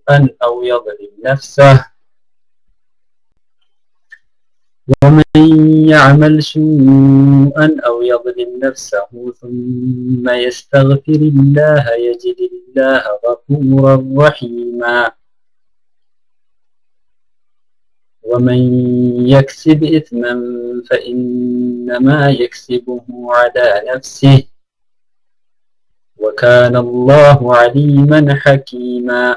سوءا أو يظلم نفسه ومن يعمل سوءا أو يظلم نفسه ثم يستغفر الله يجد الله غفورا رحيما ومن يكسب إثما فإنما يكسبه على نفسه وكان الله عليما حكيما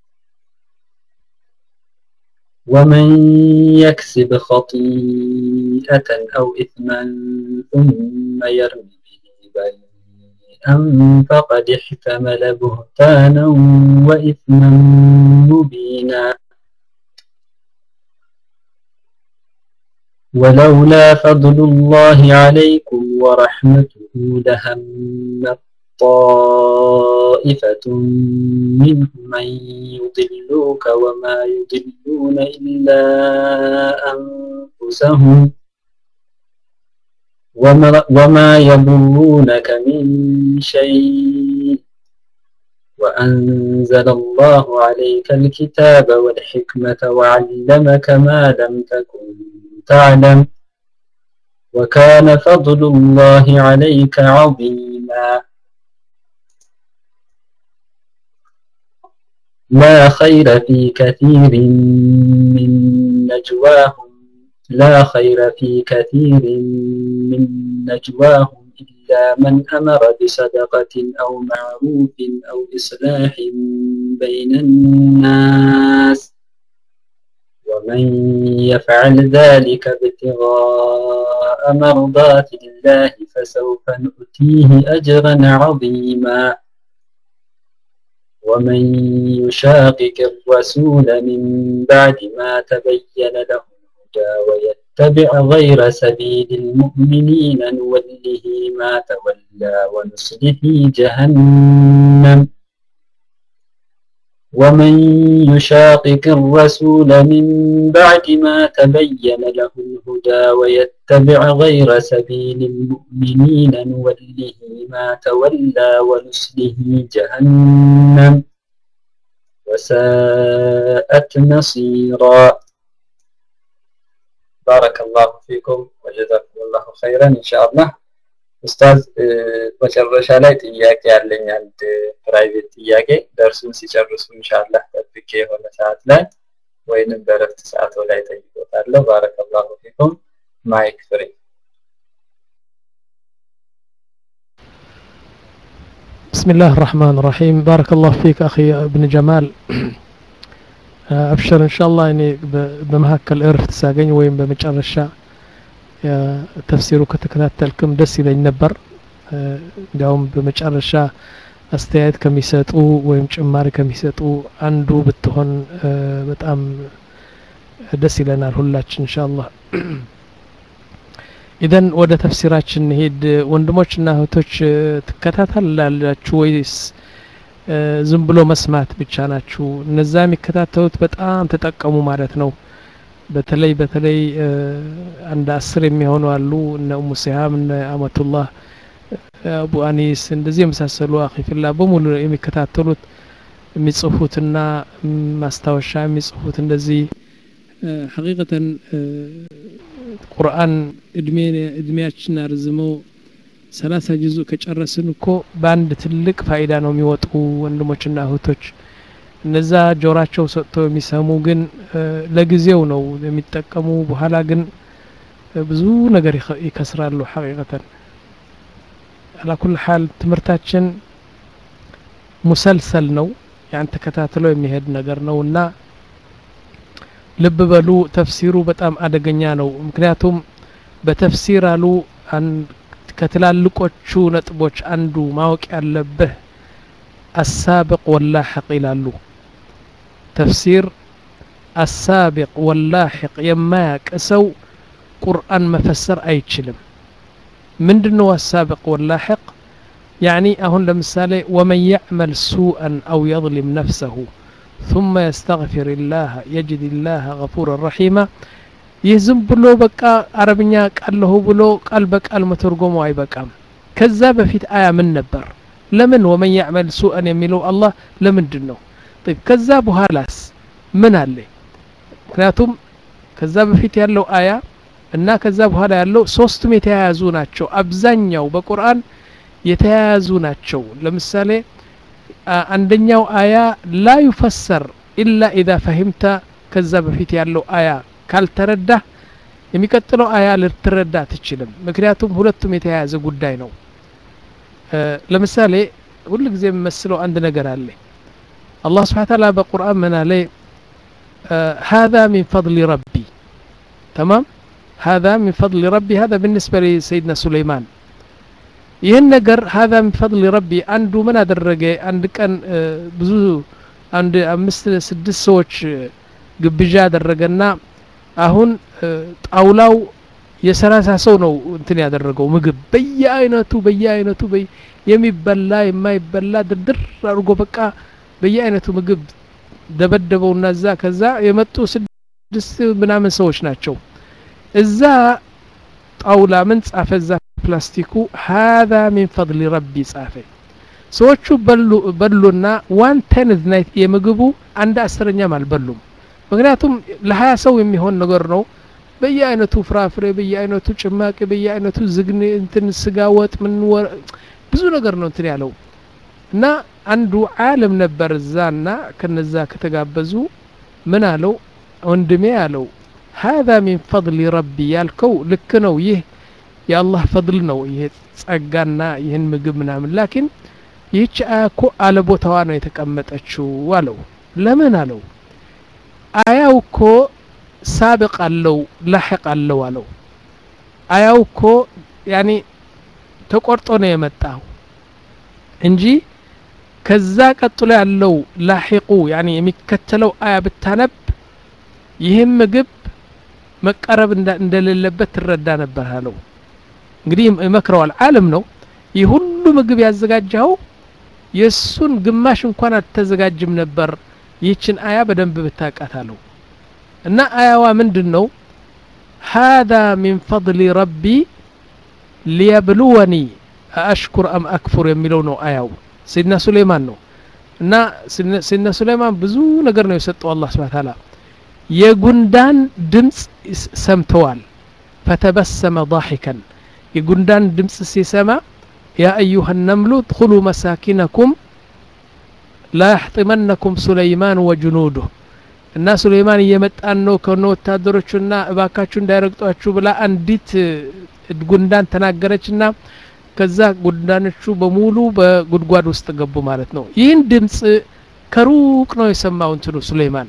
ومن يكسب خطيئة أو إثما ثم يرم به بريئا فقد احتمل بهتانا وإثما مبينا ولولا فضل الله عليكم ورحمته لهم طائفة منهم من يضلوك وما يضلون إلا أنفسهم وما, وما يضرونك من شيء وأنزل الله عليك الكتاب والحكمة وعلمك ما لم تكن تعلم وكان فضل الله عليك عظيما لا خير في كثير من نجواهم لا خير في كثير من نجواهم إلا من أمر بصدقة أو معروف أو إصلاح بين الناس ومن يفعل ذلك ابتغاء مرضات الله فسوف نؤتيه أجرا عظيما ومن يشاقق الرسول من بعد ما تبين له الهدى ويتبع غير سبيل المؤمنين نوله ما تولى ونصله جهنم ومن يشاقق الرسول من بعد ما تبين له الهدى ويتبع غير سبيل المؤمنين نوله ما تولى ونصله جهنم وساءت مصيرا بارك الله فيكم وجزاكم الله خيرا إن شاء الله ኡስታዝ መጨረሻ ላይ ጥያቄ ያለኝ አንድ ፕራይቬት ጥያቄ ደርሱን ሲጨርሱ ኢንሻአላህ ጠብቄ የሆነ ሰዓት ላይ ወይንም በረፍት ሰዓት ላይ ጠይቆታለሁ ባረከላሁ ፊኩም ማይክ ፍሪ بسم الله الرحمن الرحيم بارك الله فيك أخي ابن جمال أبشر إن شاء الله يعني بمهكل إرفت ساقين وين بمجرشة ተፍሲሩ ከተከታተልክም ደስ ይለኝ ነበር እንዲያውም በመጨረሻ አስተያየት ከሚሰጡ ወይም ጭማሪ ከሚሰጡ አንዱ ብትሆን በጣም ደስ ይለናል ሁላችን እንሻአላህ ኢደን ወደ ተፍሲራችን ሄድ ወንድሞችና እህቶች ትከታተላላችሁ ወይስ ዝም ብሎ መስማት ብቻ ናችሁ እነዛ የሚከታተሉት በጣም ተጠቀሙ ማለት ነው በተለይ በተለይ አንድ አስር የሚሆኑ አሉ እነ ኡሙ ሲሃም እነ አመቱላህ አቡ አኒስ እንደዚህ የመሳሰሉ አኺፊላ በሙሉ የሚከታተሉት የሚጽፉትና ማስታወሻ የሚጽፉት እንደዚህ ሐቂቀተን ቁርአን እድሜያችን አርዝመው ሰላሳ ጅዙ ከጨረስን እኮ በአንድ ትልቅ ፋይዳ ነው የሚወጡ ወንድሞችና እህቶች እነዛ ጆራቸው ሰጥተው የሚሰሙ ግን ለጊዜው ነው የሚጠቀሙ በኋላ ግን ብዙ ነገር ይከስራሉ ሐቂቀተን አላኩል ሐል ትምህርታችን ሙሰልሰል ነው ያን ተከታትሎ የሚሄድ ነገር ነው እና ልብ በሉ ተፍሲሩ በጣም አደገኛ ነው ምክንያቱም በተፍሲር አሉ ከትላልቆቹ ነጥቦች አንዱ ማወቅ ያለብህ አሳብቅ ወላሕቅ ይላሉ ተፍሲር አሳቢቅ ወላሕቅ የማያቅ ሰው ቁርአን መፈሰር አይችልም ምንድን ነው አሳቢቅ ወላሕቅ ያኒ አሁን ለምሳሌ ወመን ያዕመል ሱአን አው የظልም ነፍሰሁ ثم يستغفر الله يجد الله غفورا رحيما ይህ ዝም ብሎ በቃ አረብኛ ቃለሁ ብሎ ቃል በቃል መተርጎሙ አይበቃም ከዛ በፊት አያ ምን ነበር ለምን ወመን ያዕመል ሱአን የሚለው አላህ ለምንድን ነው طيب ከዛ በኋላስ ምን አለ ምክንያቱም ከዛ በፊት ያለው አያ እና ከዛ በኋላ ያለው ሶስቱም የተያያዙ ናቸው አብዛኛው በቁርአን የተያያዙ ናቸው ለምሳሌ አንደኛው አያ ላ ዩፈሰር ኢላ ኢዛ ፈሂምተ ከዛ በፊት ያለው አያ ካልተረዳ የሚቀጥለው አያ ልትረዳ አትችልም ምክንያቱም ሁለቱም የተያያዘ ጉዳይ ነው ለምሳሌ ሁሉ ጊዜ የምመስለው አንድ ነገር አለ አላህ ስብሓን ታላ በቁርአን ምን አለ هذا من فضل ربي تمام هذا من فضل ربي هذا بالنسبة لسيدنا سليمان ይህን ነገር هذا من فضل ربي አንዱ ምን አደረገ አንድ ቀን ብዙ አንድ አምስት ስድስት ሰዎች ግብዣ አደረገና አሁን ጣውላው የሰላሳ ሰው ነው እንትን ያደረገው ምግብ በየአይነቱ በየአይነቱ የሚበላ የማይበላ ድርድር አድርጎ በቃ በየአይነቱ ምግብ ደበደበውና እዛ ከዛ የመጡ ስድስት ምናምን ሰዎች ናቸው እዛ ጣውላ ምን ጻፈ እዛ ፕላስቲኩ ሀذا ሚን ፈضል ረቢ ጻፈ ሰዎቹ በሉና ዋን ቴንዝ ናይት የምግቡ አንድ አስረኛም አልበሉም ምክንያቱም ለሀያ ሰው የሚሆን ነገር ነው በየአይነቱ ፍራፍሬ በየአይነቱ ጭማቂ በየአይነቱ ዝግን እንትን ስጋ ወጥ ምን ብዙ ነገር ነው እንትን ያለው እና አንዱ ዓለም ነበር እዛና ከነዛ ከተጋበዙ ምን አለው ወንድሜ አለው هذا من فضل ربي ያልከው ልክ ነው ይህ የአላህ ፈضል ነው ይሄ ጸጋና ይህን ምግብ ምናምን ላኪን ይህች አያ እኮ አለ ቦታዋ ነው የተቀመጠችው አለው ለምን አለው አያው እኮ ሳብቅ አለው ላሕቅ አለው አለው አያው እኮ ያኒ ተቆርጦ ነው የመጣው እንጂ ከዛ ቀጥሎ ያለው ላሒቁ ያኒ የሚከተለው አያ ብታነብ ይህም ምግብ መቀረብ እንደሌለበት ትረዳ ነበር አለው እንግዲህ ይመክረዋል አለም ነው ይህ ሁሉ ምግብ ያዘጋጀኸው የእሱን ግማሽ እንኳን አልተዘጋጅም ነበር ይህችን አያ በደንብ ብታቃት አለው እና አያዋ ምንድን ነው هذا من فضل ربي ليبلوني أشكر أم أكفر የሚለው ነው አያው ሰይድና ሱሌማን ነው እና ሰይድና ሱሌማን ብዙ ነገር ነው የሰጠው አላህ ስብሐ ተዓላ የጉንዳን ድምፅ ሰምተዋል ፈተበሰመ ضاحكا የጉንዳን ድምፅ ሲሰማ ያ አዩሃ ነምሉ እድኹሉ መሳኪነኩም ላ ያሕጢመነኩም ሱለይማን ወጅኑዱህ እና ሱሌይማን እየመጣን ነው ከነ ወታደሮቹና እባካችሁ እንዳይረግጧችሁ ብላ አንዲት ጉንዳን ተናገረችና ከዛ ጉንዳኖቹ በሙሉ በጉድጓድ ውስጥ ገቡ ማለት ነው ይህን ድምፅ ከሩቅ ነው የሰማው እንትኑ ሱሌይማን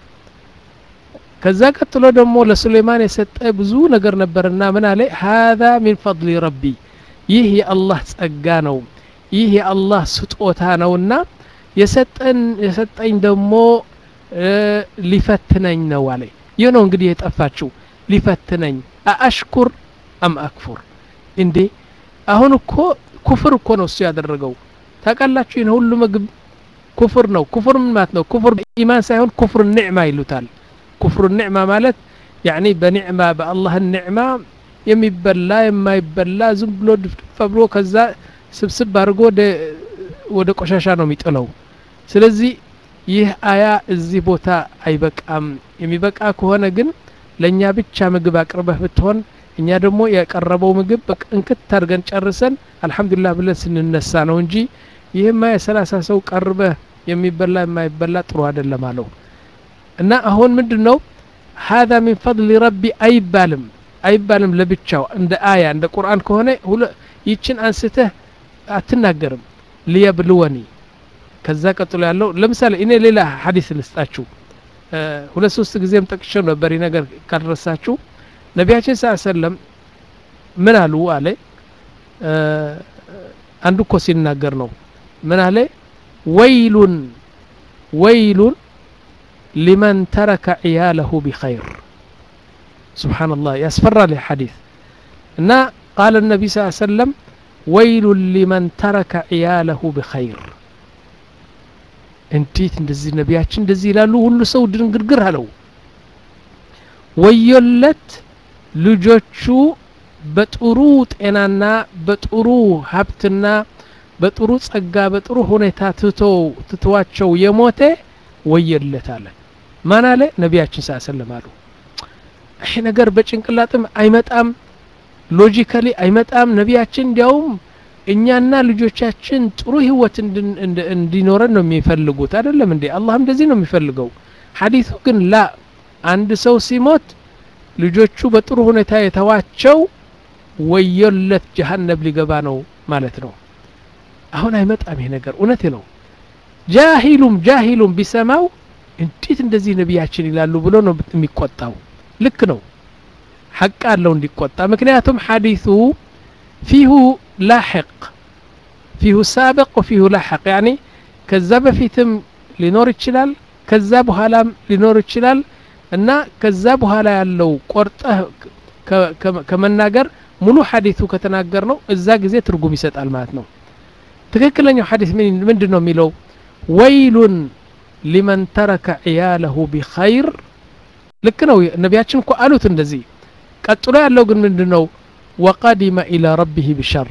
ከዛ ቀጥሎ ደግሞ ለሱሌይማን የሰጠ ብዙ ነገር ነበርና ምን አለ هذا من فضل ربي ይህ የአላህ ጸጋ ነው ይህ የአላህ ስጦታ ነውና የሰጠን የሰጠኝ ደግሞ ሊፈትነኝ ነው አለ ይህ ነው እንግዲህ የጠፋችው ሊፈትነኝ አአሽኩር አም አክፉር እንዴ አሁን እኮ ኩፍር እኮ ነው እሱ ያደረገው ታውቃላችሁ ይህን ሁሉ ምግብ ኩፍር ነው ኩፍር ምን ማለት ነው ኩፍር ኢማን ሳይሆን ኩፍር ኒዕማ ይሉታል ኩፍር ኒዕማ ማለት ያኒ በኒዕማ በአላህ ኒዕማ የሚበላ የማይበላ ዝም ብሎ ድፍድፍ ብሎ ከዛ ስብስብ አድርጎ ወደ ቆሻሻ ነው የሚጥለው ስለዚህ ይህ አያ እዚህ ቦታ አይበቃም የሚበቃ ከሆነ ግን ለእኛ ብቻ ምግብ አቅርበህ ብትሆን እኛ ደግሞ የቀረበው ምግብ በቅንክት አድርገን ጨርሰን አልሐምዱሊላህ ብለን ስንነሳ ነው እንጂ ይህማ የሰላሳ ሰው ቀርበህ የሚበላ የማይበላ ጥሩ አይደለም አለው እና አሁን ምንድን ነው ሀذا ሚን ፈضል ረቢ አይባልም አይባልም ለብቻው እንደ አያ እንደ ቁርአን ከሆነ ይችን አንስተህ አትናገርም ሊየብልወኒ ከዛ ቀጥሎ ያለው ለምሳሌ እኔ ሌላ ሀዲስ ልስጣችሁ ሁለት ሶስት ጊዜም ጠቅሼው ነበር ይህ ነገር ካልረሳችሁ ነቢያችን ስ ሰለም ምን አሉ አለ አንዱ እኮ ሲናገር ነው ምን አለ ወይሉን ወይሉን ሊመን ተረከ ዕያለሁ ቢኸይር ስብሓንላህ ያስፈራል ሐዲስ እና ቃል ነቢ ስ ሰለም ወይሉን ሊመን ተረከ ዕያለሁ ቢኸይር እንዴት እንደዚህ ነቢያችን እንደዚህ ይላሉ ሁሉ ሰው ድንግርግር አለው ወዮለት ልጆቹ በጥሩ ጤናና በጥሩ ሀብትና በጥሩ ጸጋ በጥሩ ሁኔታ ትቶ ትተዋቸው የሞተ ወየለት አለ ማን አለ ነቢያችን ስ ሰለም አሉ ይሄ ነገር በጭንቅላጥም አይመጣም ሎጂካሊ አይመጣም ነቢያችን እንዲያውም እኛና ልጆቻችን ጥሩ ህይወት እንዲኖረን ነው የሚፈልጉት አይደለም እንዴ አላህ እንደዚህ ነው የሚፈልገው ሐዲሱ ግን ላ አንድ ሰው ሲሞት ልጆቹ በጥሩ ሁኔታ የተዋቸው ወዮለት ጀሃነብ ሊገባ ነው ማለት ነው አሁን አይመጣም ይሄ ነገር እውነት ነው ጃሂሉም ጃሂሉም ቢሰማው እንዴት እንደዚህ ነቢያችን ይላሉ ብሎ ነው የሚቆጣው ልክ ነው ሐቅ አለው እንዲቆጣ ምክንያቱም ሐዲሱ ፊሁ ላሕቅ ፊሁ ሳብቅ ወፊሁ ላሕቅ ያኒ ከዛ በፊትም ሊኖር ይችላል ከዛ በኋላም ሊኖር ይችላል እና ከዛ በኋላ ያለው ቆርጠህ ከመናገር ሙሉ ሐዲሱ ከተናገር ነው እዛ ጊዜ ትርጉም ይሰጣል ማለት ነው ትክክለኛው ሐዲስ ምንድን ነው የሚለው ወይሉን ሊመን ተረከ ዕያለሁ ቢኸይር ልክ ነው ነቢያችን እኮ አሉት እንደዚህ ቀጥሎ ያለው ግን ምንድን ነው ወቀዲመ ኢላ ረቢህ ቢሸር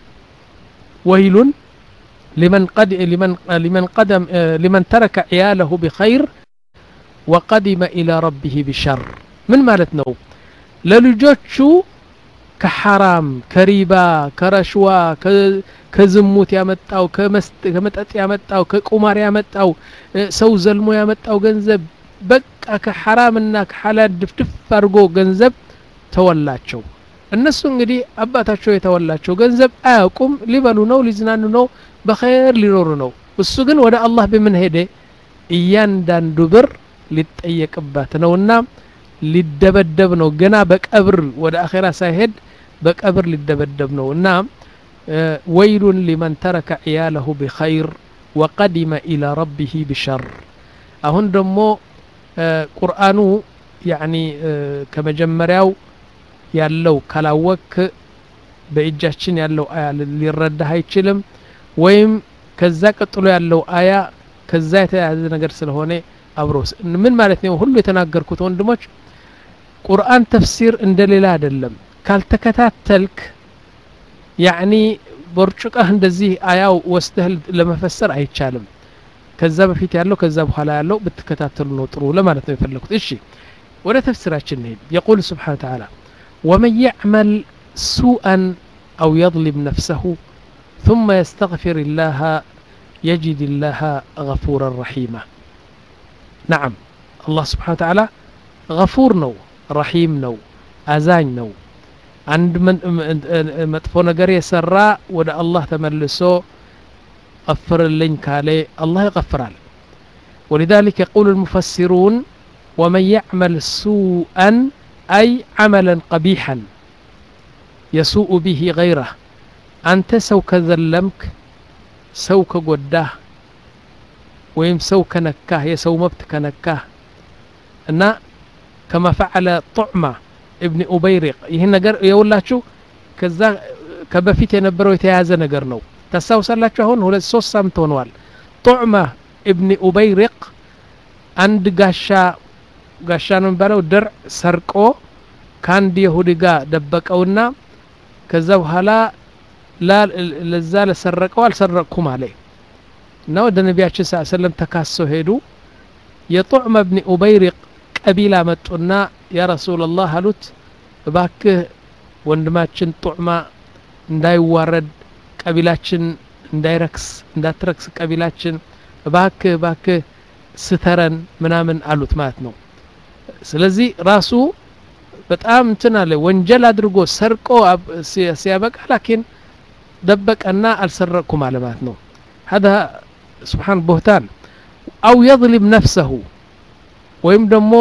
ወይሉን لمن قد لمن لمن قدم لمن ترك عياله بخير وقدم إلى ربه بشر من مالت نو للجوتشو كحرام كريبا كرشوا كزموت ያመጣው ከመጠጥ ያመጣው ከቁማር ያመጣው ሰው ዘልሞ ያመጣው ገንዘብ በቃ ከሐራምና ከሐላል ድፍድፍ አድርጎ ገንዘብ ተወላቸው እነሱ እንግዲህ አባታቸው የተወላቸው ገንዘብ አያውቁም ሊበሉ ነው ሊዝናኑ ነው በኸይር ሊኖሩ ነው እሱ ግን ወደ አላህ በምን ሄደ እያንዳንዱ ብር ሊጠየቅበት ነውና ሊደበደብ ነው ገና በቀብር ወደ አኼራ ሳይሄድ በቀብር ሊደበደብ ነው እና ወይሉን ሊመን ተረከ ዕያለሁ ቢኸይር ወቀዲመ ኢላ ረቢህ ቢሸር አሁን ደግሞ ቁርአኑ ያኒ ከመጀመሪያው ያለው ካላወክ በእጃችን ያለው አያ ሊረዳህ አይችልም ወይም ከዛ ቀጥሎ ያለው አያ ከዛ የተያያዘ ነገር ስለሆነ አብሮ ምን ማለት ነው ሁሉ የተናገርኩት ወንድሞች ቁርአን ተፍሲር እንደሌላ አይደለም ካልተከታተልክ ያኒ ቦርጭቀህ እንደዚህ አያው ወስደህ ለመፈሰር አይቻልም ከዛ በፊት ያለው ከዛ በኋላ ያለው ብትከታተሉ ነው ጥሩ ለማለት ነው የፈለኩት እሺ ወደ ተፍሲራችን እንሄድ የቁል ስብሓን ተዓላ ወመን ያዕመል ሱአን አው የظልም ነፍሰሁ ثم يستغفر الله يجد الله غفورا رحيما نعم الله سبحانه وتعالى غفور نو رحيم نو أزاኝ ነው አንድ መጥፎ ነገር የሰራ ወደ አላህ ተመልሶ ቀፍርልኝ ካለ አላህ ይቀፍራል ولذلك يقول المفسرون ومن يعمل سوءا أي عملا قبيحا يسوء به غيره أنت سو كذلمك سو كقداه ويم سو كنكاه يسو مبت كنكاه أن كما فعل طعمة ابن أبيرق ይህን ነገር የውላችሁ ከዛ ከበፊት የነበረው የተያያዘ ነገር ነው ታስታውሳላችሁ አሁን ሁለት ሶስት ሳምንት ሆነዋል ጡዕማ እብኒ ኡበይሪቅ አንድ ጋሻ ጋሻ ነው የሚባለው ድርዕ ሰርቆ ከአንድ የሁዲ ጋር ደበቀውና ከዛ በኋላ ለዛ ለሰረቀው አልሰረቅኩም አለ እና ወደ ነቢያችን ስ ሰለም ተካሰው ሄዱ የጡዕማ እብኒ ኡበይሪቅ ቀቢላ መጡና ያ ረሱላላህ አሉት እባክህ ወንድማችን ጡዕማ እንዳይዋረድ ቀቢላችን እንዳይረክስ እንዳትረክስ ቀቢላችን እባክህ እባክህ ስተረን ምናምን አሉት ማለት ነው ስለዚህ ራሱ በጣም እንትን አለ ወንጀል አድርጎ ሰርቆ ሲያበቃ ላኪን ደበቀና አልሰረቅኩም አለ ማለት ነው هذا سبحان بهتان أو يظلم نفسه ወይም ደግሞ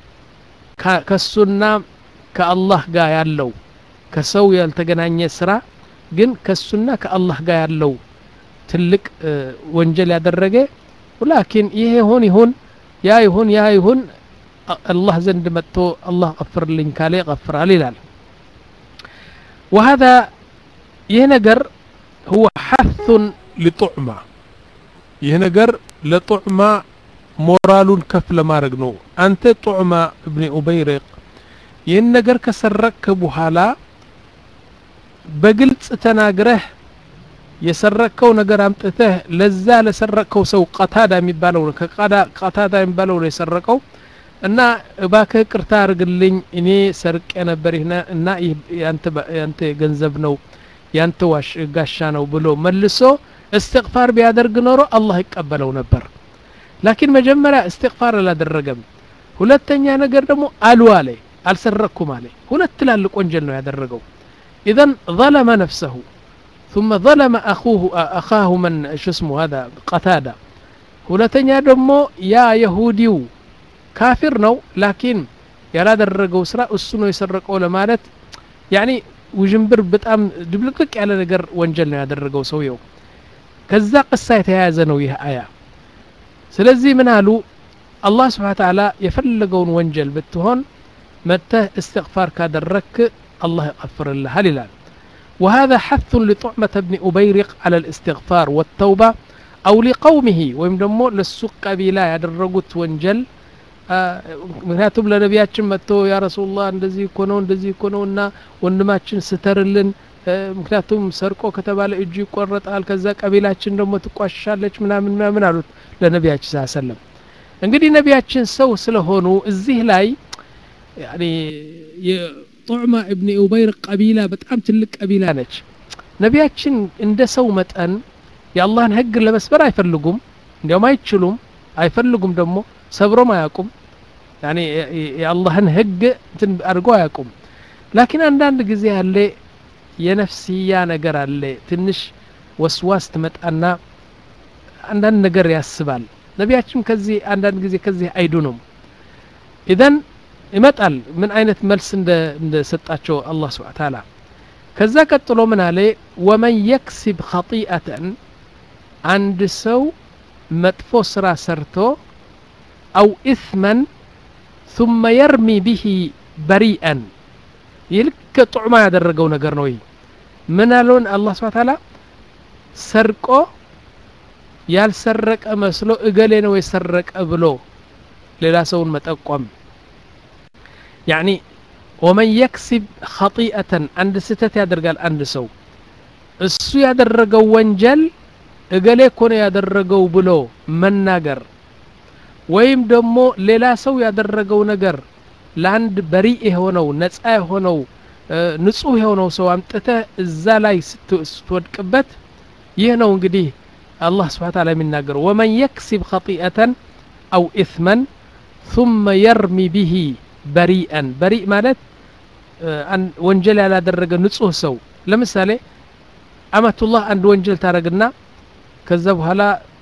ከሱና ከአላህ ጋር ያለው ከሰው ያልተገናኘ ስራ ግን ከሱና ከአላህ ጋር ያለው ትልቅ ወንጀል ያደረገ ላኪን ይሄ ይሁን ይሁን ያ ይሁን ያ ይሁን አላህ ዘንድ መጥቶ አላህ ቀፍርልኝ ካለ ይቀፍራል ይላል وهذا ይህ ነገር هو حث لطعمة ይህ ነገር ለጡዕማ ሞራሉን ከፍ ለማድረግ ነው አንተ ጡዕማ እብኒ ኡበይሪቅ ይህን ነገር ከሰረቅክ በኋላ በግልጽ ተናግረህ የሰረቅከው ነገር አምጥተህ ለዛ ለሰረቅከው ሰው ቀታዳ የሚባለው ቀታዳ የሚባለው ነው የሰረቀው እና እባክህ ቅርታ አድርግልኝ እኔ ሰርቄ ነበር እና ያንተ ገንዘብ ነው ያንተ ዋሽ ጋሻ ነው ብሎ መልሶ እስትቅፋር ቢያደርግ ኖሮ አላህ ይቀበለው ነበር ላኪን መጀመሪያ እስትቅፋር አላደረገም ሁለተኛ ነገር ደግሞ አሉ አለ አልሰረቅኩም አለ ሁለት ትላልቅ ወንጀል ነው ያደረገው ኢዘን ظለመ ነፍሰሁ ثم ظلم أخوه أخاه من شو اسمه هذا قتادة ሁለተኛ ደግሞ ያ የሁዲው ካፊር ነው ላኪን ያላደረገው ስራ እሱ ነው የሰረቀው ለማለት ያኒ ውዥንብር በጣም ድብልቅልቅ ያለ ነገር ወንጀል ነው ያደረገው ሰውየው ከዛ ቅሳ የተያያዘ ነው ይህ አያ ስለዚህ ምን አሉ አላህ ስብሓን ተዓላ የፈለገውን ወንጀል ብትሆን መተህ እስትግፋር ካደረክ አላህ ይቀፍርልሃል ይላል وهذا حث لطعمة بن أبيرق على الاستغفار والتوبة أو لقومه ويم دمو للسوق قبيلة ያደረጉት ወንጀል ምክንያቱም ለነቢያችን መጥቶ ያ ረሱሉላህ እንደዚህ እኮ ነው እንደዚህ እኮ ነው እና ወንድማችን ስተርልን ምክንያቱም ሰርቆ ከተባለ እጁ ይቆረጣል ከዛ ቀቢላችን ደግሞ ትቋሻለች ምናምን ምናምን አሉት ለነቢያችን ስ ሰለም እንግዲህ ነቢያችን ሰው ስለሆኑ እዚህ ላይ የጡዕማ እብን ኡበይር ቀቢላ በጣም ትልቅ ቀቢላ ነች ነቢያችን እንደ ሰው መጠን የአላህን ህግ ለመስበር አይፈልጉም እንዲያውም አይችሉም አይፈልጉም ደግሞ ሰብሮም አያውቁም ያኔ የአላህን ህግ እንትን አድርገው አያውቁም ላኪን አንዳንድ ጊዜ አለ የነፍስያ ነገር አለ ትንሽ ወስዋስ ትመጣና አንዳንድ ነገር ያስባል ነቢያችን ከዚህ አንዳንድ ጊዜ ከዚህ አይዱንም ኢዘን ይመጣል ምን አይነት መልስ እንደሰጣቸው አላህ ስብሓ ታላ ከዛ ቀጥሎ ምን አለ ወመን የክሲብ ኸጢአተን አንድ ሰው መጥፎ ስራ ሰርቶ አው ኢስመን ثم يرمي به بريئا ይልክ ጡዕማ ያደረገው ነገር ነው ይህ ምን አለውን አላህ ስብሓ ታላ ሰርቆ ያልሰረቀ መስሎ እገሌ ነው የሰረቀ ብሎ ሌላ ሰውን መጠቆም ያኒ ወመን የክሲብ ኸጢአተን አንድ ስህተት ያደርጋል አንድ ሰው እሱ ያደረገው ወንጀል እገሌ እኮ ነው ያደረገው ብሎ መናገር ወይም ደግሞ ሌላ ሰው ያደረገው ነገር ለአንድ በሪእ የሆነው ነጻ የሆነው ንጹህ የሆነው ሰው አምጥተህ እዛ ላይ ስትወድቅበት ይህ ነው እንግዲህ አላህ ስብሓ ታላ የሚናገረው ወመን የክሲብ ኸጢአተን አው ኢስመን ثم يرمي به በሪአን በሪእ ማለት ወንጀል ያላደረገ ንጹህ ሰው ለምሳሌ አመቱላህ አንድ ወንጀል ታረግና ከዛ በኋላ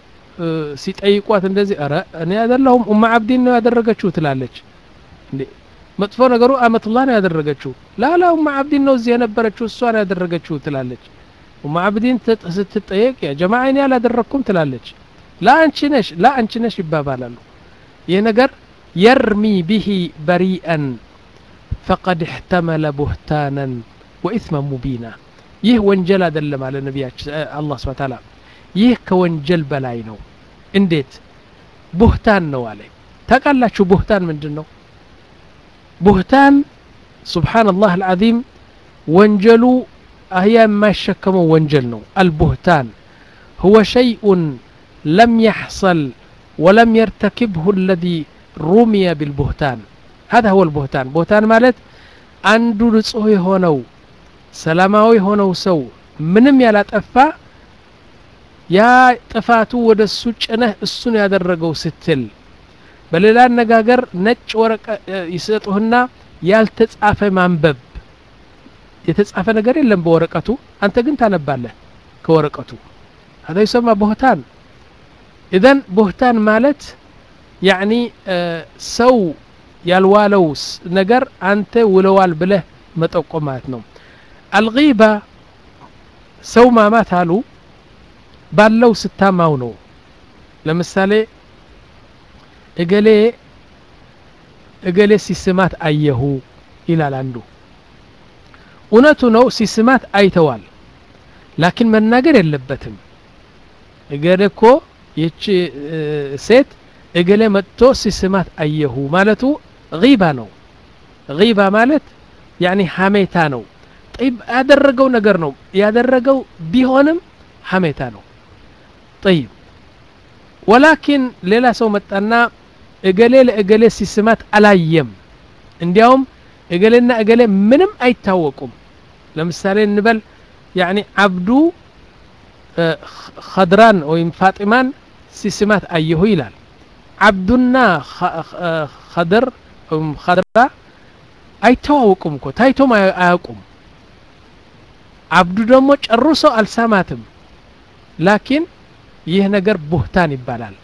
ሲጠይቋት እንደዚህ ረ እኔ አይደለሁም ኡማ አብዲን ነው ያደረገችው ትላለች እንዴ መጥፎ ነገሩ አመቱላህ ነው ያደረገችው ላላ ኡማ አብዲን ነው እዚህ የነበረችው እሷ ነው ያደረገችው ትላለች ኡማ አብዲን ስትጠየቅ ያ ጀማ እኔ አላደረግኩም ትላለች ላ አንቺ ነሽ ላ አንቺ ነሽ ይባባላሉ ይህ ነገር የርሚ ብሂ በሪአን ፈቀድ እሕተመለ ቡህታናን ወኢትመን ሙቢና ይህ ወንጀል አይደለም አለ ነቢያችን አላህ ስብሐ ተዓላ ይህ ከወንጀል በላይ ነው እንዴት ቡህታን ነው አለ ታውቃላችሁ ቡህታን ምንድን ነው ቡህታን ሱብሓነላህ አልዓዚም ወንጀሉ አህያ የማይሸከመው ወንጀል ነው አልቡህታን هو شيء لم يحصل ولم يرتكبه الذي رمي بالبهتان هذا هو البهتان بهتان ማለት አንዱ ንጹህ የሆነው ሰላማዊ የሆነው ሰው ምንም ያላጠፋ ያ ጥፋቱ ወደ እሱ ጭነህ እሱን ያደረገው ስትል በሌላ አነጋገር ነጭ ወረቀ ይሰጡህና ያልተጻፈ ማንበብ የተጻፈ ነገር የለም በወረቀቱ አንተ ግን ታነባለህ ከወረቀቱ هذا يسمى بهتان إذن بهتان ማለት ያኒ ሰው ያልዋለው ነገር አንተ ውለዋል ብለህ መጠቆም ማለት ነው አልጊባ ሰው ማማት አሉ ባለው ስታማው ነው ለምሳሌ እገሌ እገሌ ሲስማት አየሁ ይላል አንዱ እውነቱ ነው ሲስማት አይተዋል ላኪን መናገር የለበትም እገሌ እኮ ይቺ ሴት እገሌ መጥቶ ሲስማት አየሁ ማለቱ ጊባ ነው ጊባ ማለት ያኒ ሀሜታ ነው ጠይብ ያደረገው ነገር ነው ያደረገው ቢሆንም ሐሜታ ነው ጠይብ ወላኪን ሌላ ሰው መጣና እገሌ ለእገሌ ሲስማት አላየም እንዲያውም እገሌና እገሌ ምንም አይታወቁም ለምሳሌ እንበል ያኒ አብዱ ኸድራን ወይም ፋጢማን ሲስማት አየሁ ይላል አብዱና ኸድር ወይም ኸድራ አይተዋወቁም እኮ ታይቶም አያውቁም አብዱ ደግሞ ጨርሶ አልሰማትም ላኪን ይህ ነገር ቡህታን ይባላል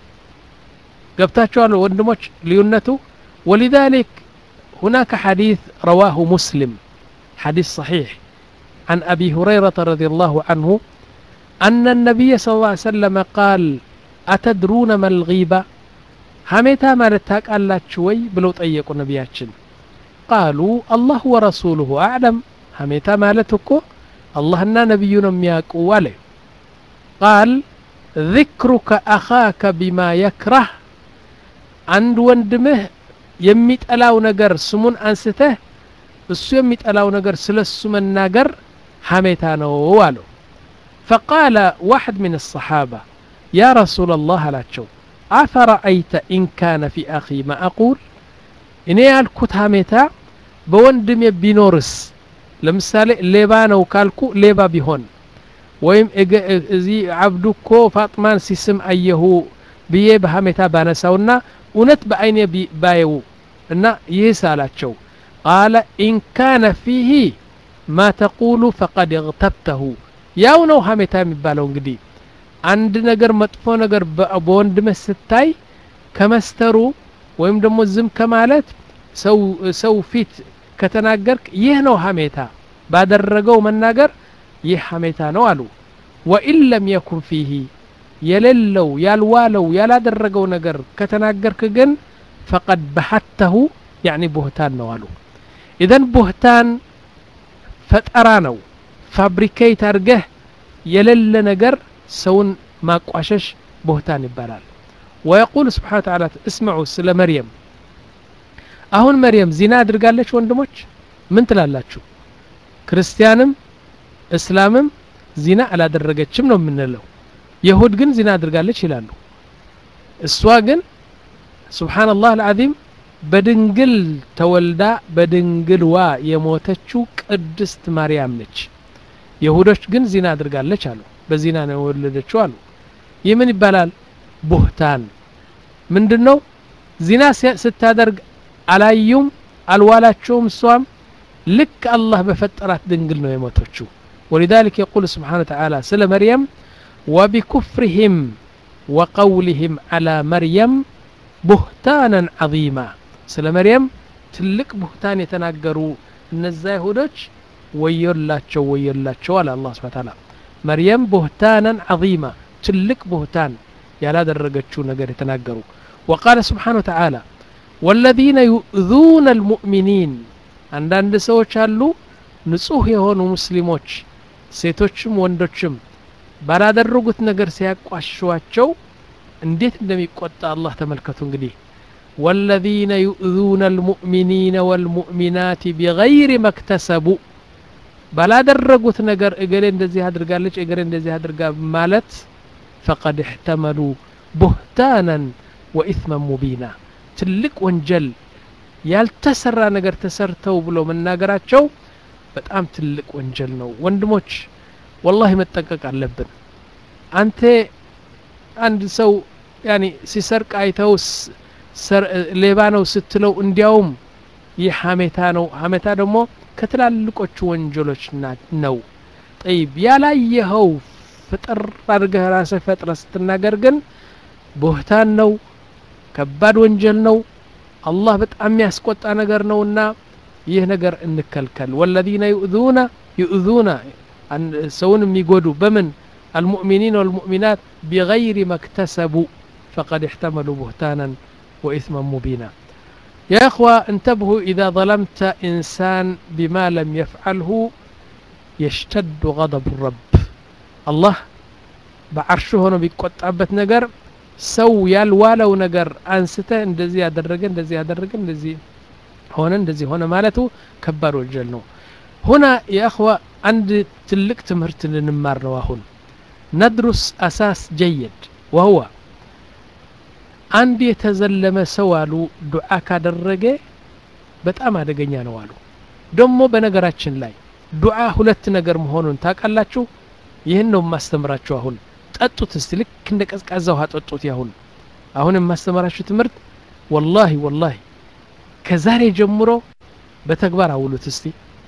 ገብታችኋል ወንድሞች ልዩነቱ ولذلك هناك حديث رواه مسلم حديث صحيح عن أبي هريرة رضي الله عنه أن النبي صلى الله عليه وسلم قال أتدرون ما الغيبة هميتا ما لتاك ألا شوي بلو طيقوا نبياتشن قالوا الله ورسوله أعلم هميتا ما لتكو الله أنا نبينا مياكو عليه قال ذكرك أخاك بما يكره عند وندمه የሚጠላው ነገር ስሙን አንስተህ እሱ የሚጠላው ነገር ስለ እሱ መናገር ሐሜታ ነው አለው ፈቃለ ዋሕድ ምን الصحابة يا رسول الله አላቸው አፈረአይተ ኢን ካነ ፊ አኺ ማ አቁል እኔ ያልኩት ሐሜታ በወንድሜ ቢኖርስ ለምሳሌ ሌባ ነው ካልኩ ሌባ ቢሆን ወይም እዚህ አብዱ እኮ ፋጥማን ሲስም አየሁ ብዬ በሐሜታ ባነሳውና እውነት በአይኔ ባየው እና ይህስ አላቸው ቃለ ኢን ካነ ፊህ ማ ተቁሉ ፈቀድ እግተብተሁ ያው ነው ሐሜታ የሚባለው እንግዲህ አንድ ነገር መጥፎ ነገር በወንድምህ ስታይ ከመስተሩ ወይም ደግሞ ዝም ከማለት ሰው ፊት ከተናገርክ ይህ ነው ሐሜታ ባደረገው መናገር ይህ ሐሜታ ነው አሉ ወኢን ለም የኩን ፊህ የሌለው ያልዋለው ያላደረገው ነገር ከተናገርክ ግን ፈቀድ በሐተሁ ያኒ ቡህታን ነው አሉ ኢዘን ቡህታን ፈጠራ ነው ፋብሪኬት አድርገህ የሌለ ነገር ሰውን ማቋሸሽ ቡህታን ይባላል ወየቁል ስብሓን ተዓላ እስምዑ ስለ መርየም አሁን መርየም ዚና አድርጋለች ወንድሞች ምን ትላላችሁ ክርስቲያንም እስላምም ዚና አላደረገችም ነው የምንለው የሁድ ግን ዚና አድርጋለች ይላሉ እሷ ግን ሱብሓነላህ አልዓዚም በድንግል ተወልዳ በድንግልዋ የሞተችው ቅድስት ማርያም ነች የሁዶች ግን ዚና አድርጋለች አሉ በዚና ነው የወለደችው አሉ ይህ ምን ይባላል ቡህታን ምንድን ነው ዚና ስታደርግ አላዩም አልዋላቸውም እሷም ልክ አላህ በፈጠራት ድንግል ነው የሞተችው ولذلك يقول سبحانه وتعالى سل مريم وبكفرهم وقولهم على مريم ቡህታናን ዓظማ ስለ መርየም ትልቅ ቡህታን የተናገሩ እነዛ ይሁዶች ወዮላቸው ወዮላቸው አለ አላ ስብን ታላ መርየም ቡህታናን ዓظማ ትልቅ ቡህታን ያላደረገችው ነገር የተናገሩ ወቃለ ስብሓን ወተዓላ ወለዚነ ዩእذون አልሙእሚኒን አንዳንድ ሰዎች አሉ ንጹህ የሆኑ ሙስሊሞች ሴቶችም ወንዶችም ባላደረጉት ነገር ሲያቋሸዋቸው እንዴት እንደሚቆጣ አላህ ተመልከቱ እንግዲህ ወለዚነ ዩእذون አልሙእሚኒነ ወልሙእሚናት ቢገይር መክተሰቡ ባላደረጉት ነገር እገሌ እንደዚህ አድርጋለች እገሌ እንደዚህ አድርጋ ማለት ፈቀድ እሕተመሉ ቡህታናን ወኢትመን ሙቢና ትልቅ ወንጀል ያልተሰራ ነገር ተሰርተው ብሎ መናገራቸው በጣም ትልቅ ወንጀል ነው ወንድሞች ወላሂ መጠንቀቅ አለብን አንተ አንድ ሰው ያኒ ሲሰርቅ አይተው ሌባ ነው ስትለው እንዲያውም ይህ ሀሜታ ነው ሀሜታ ደግሞ ከትላልቆቹ ወንጀሎች ነው ጠይብ ያላየኸው ፍጥር አድርገህ ራስህ ፈጥረ ስትናገር ግን ቦህታን ነው ከባድ ወንጀል ነው አላህ በጣም የሚያስቆጣ ነገር ነውና ይህ ነገር እንከልከል ወለዚነ ዩእዙነ ዩእዙነ ሰውን የሚጎዱ በምን المؤمنين والمؤمنات بغير ما اكتسبوا فقد احتملوا بهتانا وإثما مبينا يا أخوة انتبهوا إذا ظلمت إنسان بما لم يفعله يشتد غضب الرب الله بعرشه هنا بيقطعبت نجر ሰው ያልዋለው ነገር አንስተ እንደዚህ ያደረገ እንደዚህ ያደረገ እንደዚህ ሆነ እንደዚህ ሆነ ማለቱ ከባድ ወንጀል ነው ሁና የእኽዋ አንድ ትልቅ ትምህርት ልንማር ነው አሁን ነድሩስ አሳስ ጀይድ ወህዋ አንድ የተዘለመ ሰው አሉ ዱዓ ካደረገ በጣም አደገኛ ነው አሉ ደግሞ በነገራችን ላይ ዱዓ ሁለት ነገር መሆኑን ታውቃላችሁ ይህን ነው የማስተምራችሁ አሁን ጠጡት እስቲ ልክ እንደ ቀዝቃዛ ውሃ ጠጡት ያሁን አሁን የማስተምራችሁ ትምህርት ወላሂ ወላሂ ከዛሬ ጀምሮ በተግባር አውሉት እስቲ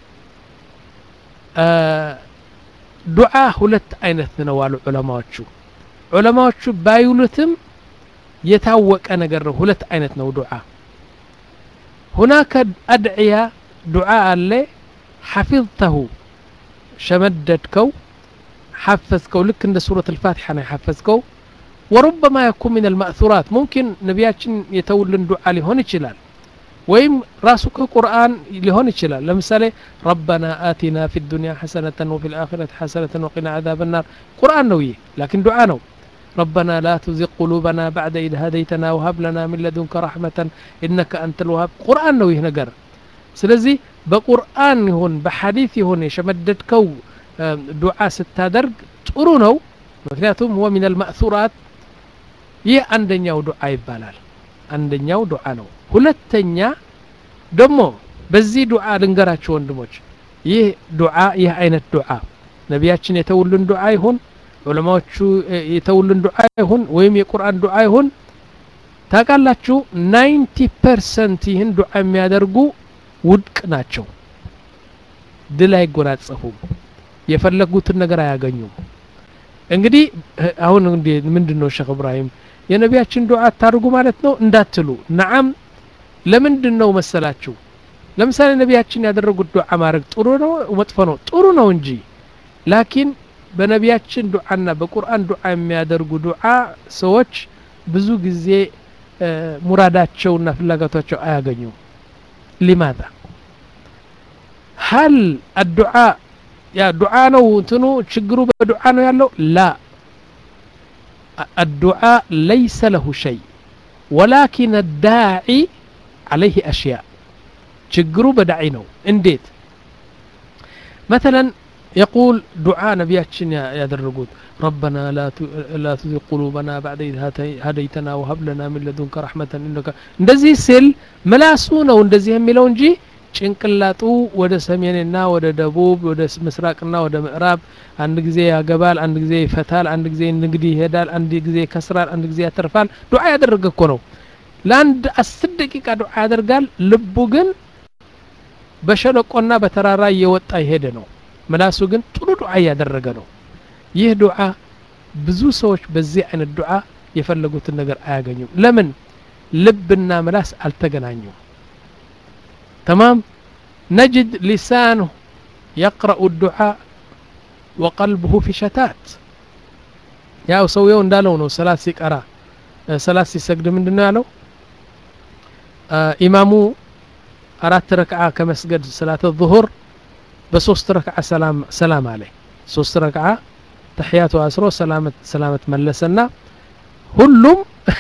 ዱዓ ሁለት አይነት ነው አሉ ዑለማዎቹ ዑለማዎቹ ባይውሉትም የታወቀ ነገር ነው ሁለት አይነት ነው ዱዓ ሁናከ አድዕያ ዱዓ አለ ሐፊظተሁ ሸመደድከው حفزكو لك عند سورة الفاتحة أنا حفزكو وربما يكون من المأثورات ممكن نبياتشن يتولن دعاء لهون يشلال ويم راسك قرآن لهون يشلال لمثال ربنا آتنا في الدنيا حسنة وفي الآخرة حسنة وقنا عذاب النار قرآن نوي لكن دعاء نو ربنا لا تزغ قلوبنا بعد إذ هديتنا وهب لنا من لدنك رحمة إنك أنت الوهاب قرآن نوي نجر سلزي بقرآن هون بحديث هون يشمددكو ዱዓ ስታደርግ ጥሩ ነው ምክንያቱም ሁወ ሚን አልማእሱራት ይህ አንደኛው ዱዓ ይባላል አንደኛው ዱዓ ነው ሁለተኛ ደግሞ በዚህ ዱዓ ልንገራችሁ ወንድሞች ይህ ዱዓ ይህ አይነት ዱዓ ነቢያችን የተውልን ዱዓ ይሁን ዑለማዎቹ የተውልን ዱዓ ይሁን ወይም የቁርአን ዱዓ ይሁን ታውቃላችሁ ናይንቲ ፐርሰንት ይህን ዱዓ የሚያደርጉ ውድቅ ናቸው ድል አይጎናጸፉም የፈለጉትን ነገር አያገኙም እንግዲህ አሁን ምንድን ነው ሼክ እብራሂም የነቢያችን ዱዓ አታርጉ ማለት ነው እንዳትሉ ነዓም ለምንድን ነው መሰላችሁ ለምሳሌ ነቢያችን ያደረጉት ዱዓ ማድረግ ጥሩ ነው መጥፎ ነው ጥሩ ነው እንጂ ላኪን በነቢያችን ዱዓና በቁርአን ዱዓ የሚያደርጉ ዱዓ ሰዎች ብዙ ጊዜ ሙራዳቸውና ፍላጎታቸው አያገኙም ሊማዛ هل الدعاء يا دعاء ነው እንትኑ ችግሩ በዱዓ ነው ያለው ላ الدعاء ليس له شيء ولكن الداعي عليه أشياء ችግሩ በዳዒ ነው እንዴት مثلا يقول دعاء نبياتشن يدرقون ربنا لا لا تزغ قلوبنا بعد إذ هديتنا وهب لنا من لدنك رحمة إنك እንደዚህ ሲል ምላሱ ነው እንደዚህ የሚለው እንጂ ጭንቅላጡ ወደ ሰሜንና ወደ ደቡብ ወደ ምስራቅና ወደ ምዕራብ አንድ ጊዜ ያገባል አንድ ጊዜ ይፈታል አንድ ጊዜ ንግድ ይሄዳል አንድ ጊዜ ይከስራል አንድ ጊዜ ያተርፋል ዱዓ ያደረገ እኮ ነው ለአንድ አስር ደቂቃ ዱዓ ያደርጋል ልቡ ግን በሸለቆና በተራራ እየወጣ የሄደ ነው ምላሱ ግን ጥሩ ዱዓ እያደረገ ነው ይህ ዱዓ ብዙ ሰዎች በዚህ አይነት ዱዓ የፈለጉትን ነገር አያገኙም ለምን ልብና ምላስ አልተገናኙም تمام نجد لسانه يقرأ الدعاء وقلبه في شتات ያው ሰውየው እንዳለው ነው ሰላት ሲቀራ ሰላት ሲሰግድ ምንድን ነው ያለው ኢማሙ አራት ረክዓ ከመስገድ ሰላት ዙሁር በሶስት ረክዓ ሰላም አለ ሶስት ረክዓ ተሕያቱ አስሮ ሰላመት መለሰና ሁሉም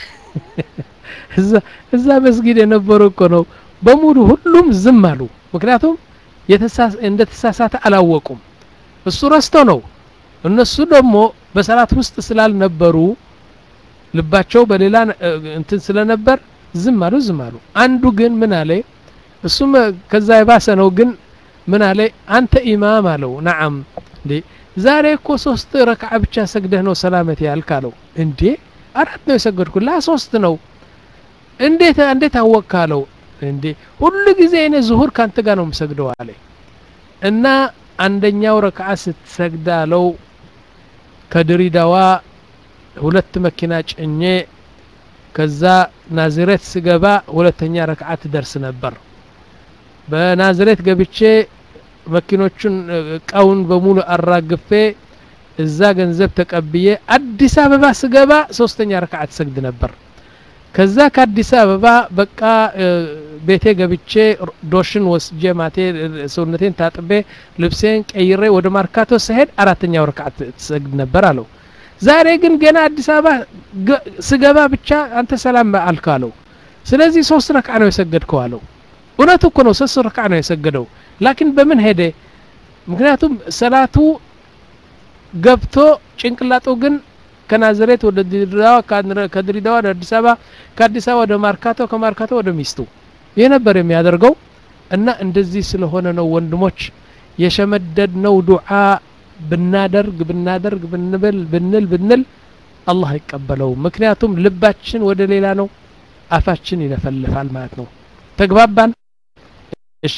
እዛ መስጊድ የነበሩ እኮ ነው በሙሉ ሁሉም ዝም አሉ ምክንያቱም እንደ ተሳሳተ አላወቁም እሱ ረስቶ ነው እነሱ ደግሞ በሰላት ውስጥ ስላልነበሩ ልባቸው በሌላ እንትን ስለነበር ዝም አሉ ዝም አሉ አንዱ ግን ምን አለ እሱም ከዛ የባሰ ነው ግን ምን አለ አንተ ኢማም አለው ነዓም እንዴ ዛሬ እኮ ሶስት ረክዓ ብቻ ሰግደህ ነው ሰላመት ያልክ አለው እንዴ አራት ነው የሰገድኩ ላ ሶስት ነው እንዴት እንዴት አወቅክ አለው እንዴ ሁሉ ጊዜ እኔ ዙሁር ካንተ ጋር ነው የምሰግደው አለ እና አንደኛው ረክዓ ስትሰግድ አለው ከድሪዳዋ ሁለት መኪና ጭኜ ከዛ ናዝሬት ስገባ ሁለተኛ ረክዓ ትደርስ ነበር በናዝሬት ገብቼ መኪኖቹን እቃውን በሙሉ አራግፌ እዛ ገንዘብ ተቀብዬ አዲስ አበባ ስገባ ሶስተኛ ረክዓ ትሰግድ ነበር ከዛ ከአዲስ አበባ በቃ ቤቴ ገብቼ ዶሽን ወስጄ ማቴ ሰውነቴን ታጥቤ ልብሴን ቀይሬ ወደ ማርካቶ ስሄድ አራተኛው ረክዓት ትሰግድ ነበር አለው ዛሬ ግን ገና አዲስ አበባ ስገባ ብቻ አንተ ሰላም አልክ አለው ስለዚህ ሶስት ረክዓ ነው የሰገድከው አለው እውነቱ እኮ ነው ሶስት ረክዓ ነው የሰገደው ላኪን በምን ሄደ ምክንያቱም ሰላቱ ገብቶ ጭንቅላጡ ግን ከናዝሬት ወደ ድሬዳዋ ከድሬዳዋ ወደ አዲስ አበባ ከአዲስ አበባ ወደ ማርካቶ ከማርካቶ ወደ ሚስቱ ይህ ነበር የሚያደርገው እና እንደዚህ ስለሆነ ነው ወንድሞች የሸመደድነው ዱዓ ብናደርግ ብናደርግ ብንብል ብንል ብንል አላህ አይቀበለውም ምክንያቱም ልባችን ወደ ሌላ ነው አፋችን ይለፈልፋል ማለት ነው ተግባባን እሺ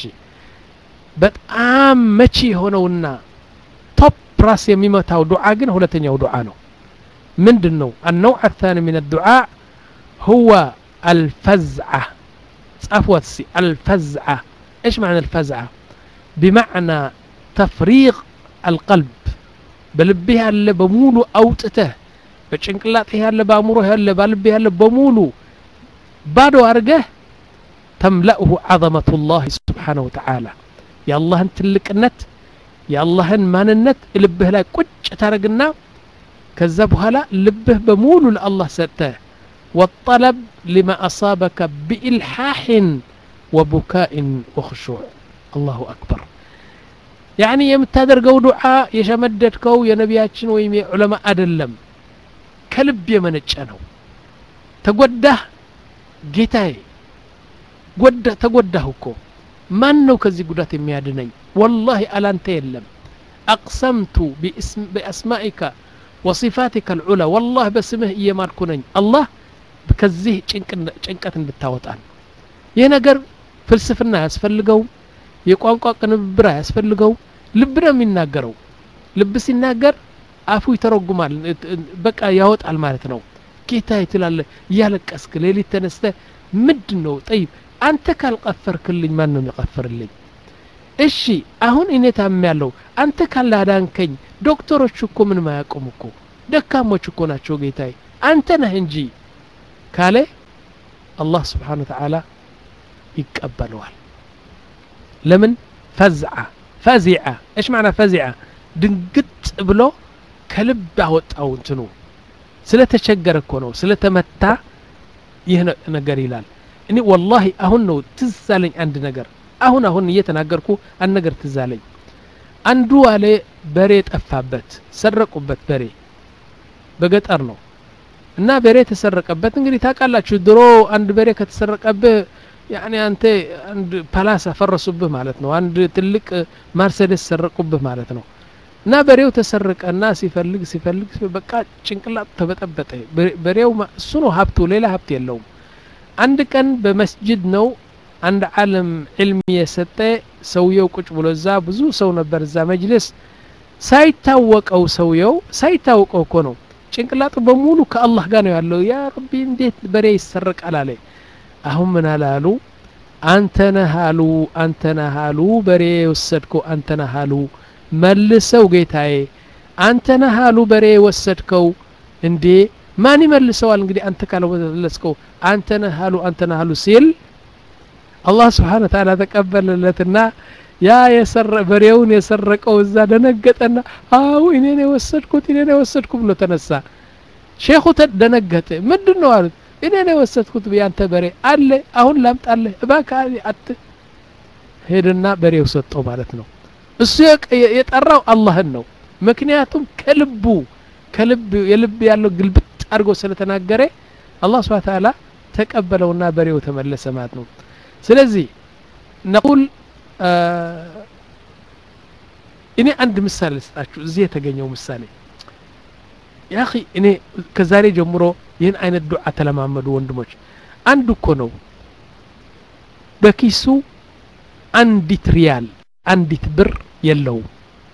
በጣም መቺ የሆነውና ቶፕ ራስ የሚመታው ዱዓ ግን ሁለተኛው ዱዓ ነው ምንድን ነው النوع الثاني من الدعاء هو الفزعة صفوة سي الفزعة ايش معنى الفزعة بمعنى تفريغ القلب بلبه ያለ በሙሉ አውጥተህ በጭንቅላትህ ያለ በአእምሮህ ያለ በልብህ ያለ በሙሉ ባዶ አድርገህ ተምለእሁ ዐظመቱ ላህ ስብሓነሁ ወተዓላ የአላህን ትልቅነት የአላህን ማንነት ልብህ ላይ ቁጭ ታደረግና ከዛ በኋላ ልብህ በሙሉ ለአላህ ሰጥተህ ወጠለብ ሊማ አሳበከ ቢኢልሓሕን ወቡካኢን ወኽሹዕ አላሁ አክበር ያኒ የምታደርገው ዱዓ የሸመደድከው የነቢያችን ወይም የዑለማ አይደለም ከልብ የመነጨ ነው ተጎዳህ ጌታዬ ጎዳ ተጎዳሁ እኮ ማን ነው ከዚህ ጉዳት የሚያድነኝ ወላሂ አላንተ የለም አቅሰምቱ ቢአስማኢከ ወሲፋቲከ ልዑላ ወላህ በስምህ እየማልኩ ነኝ አላህ ከዚህ ጭንቀት እንድታወጣን ይህ ነገር ፍልስፍና አያስፈልገውም የቋንቋ ቅንብር አያስፈልገውም ልብ ነው የሚናገረው ልብ ሲናገር አፉ ይተረጉማል በቃ ያወጣል ማለት ነው ጌታ ትላለ እያለቀስክ ሌሊት ተነስተ ምንድን ነው ጠይብ አንተ ካልቀፈርክልኝ ማን ነው የሚቀፍርልኝ እሺ አሁን እኔ ታም ያለው አንተ ካላዳንከኝ ዶክተሮች እኮ ምንም አያውቁም እኮ ደካሞች እኮ ናቸው ጌታዬ አንተ ነህ እንጂ ካለ አላህ ስብሓን ወተዓላ ይቀበለዋል ለምን ፈዝዓ ፈዚዓ እሽ ማዕና ፈዚዓ ድንግጥ ብሎ ከልብ አወጣው እንትኑ ስለተቸገረ እኮ ነው ስለተመታ ይህ ነገር ይላል እኔ ወላሂ አሁን ነው ትዝ አለኝ አንድ ነገር አሁን አሁን እየተናገርኩ አንድ ነገር ትዝ አለኝ አንዱ አለ በሬ ጠፋበት ሰረቁበት በሬ በገጠር ነው እና በሬ ተሰረቀበት እንግዲህ ታውቃላችሁ ድሮ አንድ በሬ ከተሰረቀብህ ያኔ አንተ አንድ ፓላስ አፈረሱብህ ማለት ነው አንድ ትልቅ ማርሴዴስ ሰረቁብህ ማለት ነው እና በሬው ተሰረቀና ሲፈልግ ሲፈልግ በቃ ጭንቅላቱ ተበጠበጠ በሬው እሱ ነው ሀብቱ ሌላ ሀብት የለውም አንድ ቀን በመስጅድ ነው አንድ ዓለም ዕልም የሰጠ ሰውየው ቁጭ ብሎ እዛ ብዙ ሰው ነበር እዛ መጅልስ ሳይታወቀው ሰውየው ሳይታወቀው እኮ ነው ጭንቅላቱ በሙሉ ከአላህ ጋር ነው ያለው ያ ረቢ እንዴት በሬ ይሰረቃል አለ አሁን ምን አላሉ አንተ ነህ አሉ አንተ ነህ አሉ በሬ የወሰድከው አንተ ነህ አሉ መልሰው ጌታዬ አንተ ነህ አሉ በሬ የወሰድከው እንዴ ማን ይመልሰዋል እንግዲህ አንተ ካልመለስከው አንተ ነህ አሉ አንተ ነህ አሉ ሲል አላህ ስብሓን ተዓላ ተቀበለለትና ያ በሬውን የሰረቀው እዛ ደነገጠና አው እኔን የወሰድኩት እኔን የወሰድኩ ብሎ ተነሳ ሼኹ ደነገጠ ምንድን ነው አሉት እኔን የወሰድኩት ያንተ በሬ አለ አሁን ላምጣለህ እባክህ አት ሄድና በሬው ሰጠው ማለት ነው እሱ የጠራው አላህን ነው ምክንያቱም ከልቡ ከልብ የልብ ያለው ግልብጥ አድርጎ ስለተናገረ አላህ ስብሓ ተዓላ ተቀበለውና በሬው ተመለሰ ማለት ነው ስለዚህ ነቁል እኔ አንድ ምሳሌ ልስጣችሁ እዚህ የተገኘው ምሳሌ ያ እኔ ከዛሬ ጀምሮ ይህን አይነት ዱዓ ተለማመዱ ወንድሞች አንድ እኮ ነው በኪሱ አንዲት ሪያል አንዲት ብር የለውም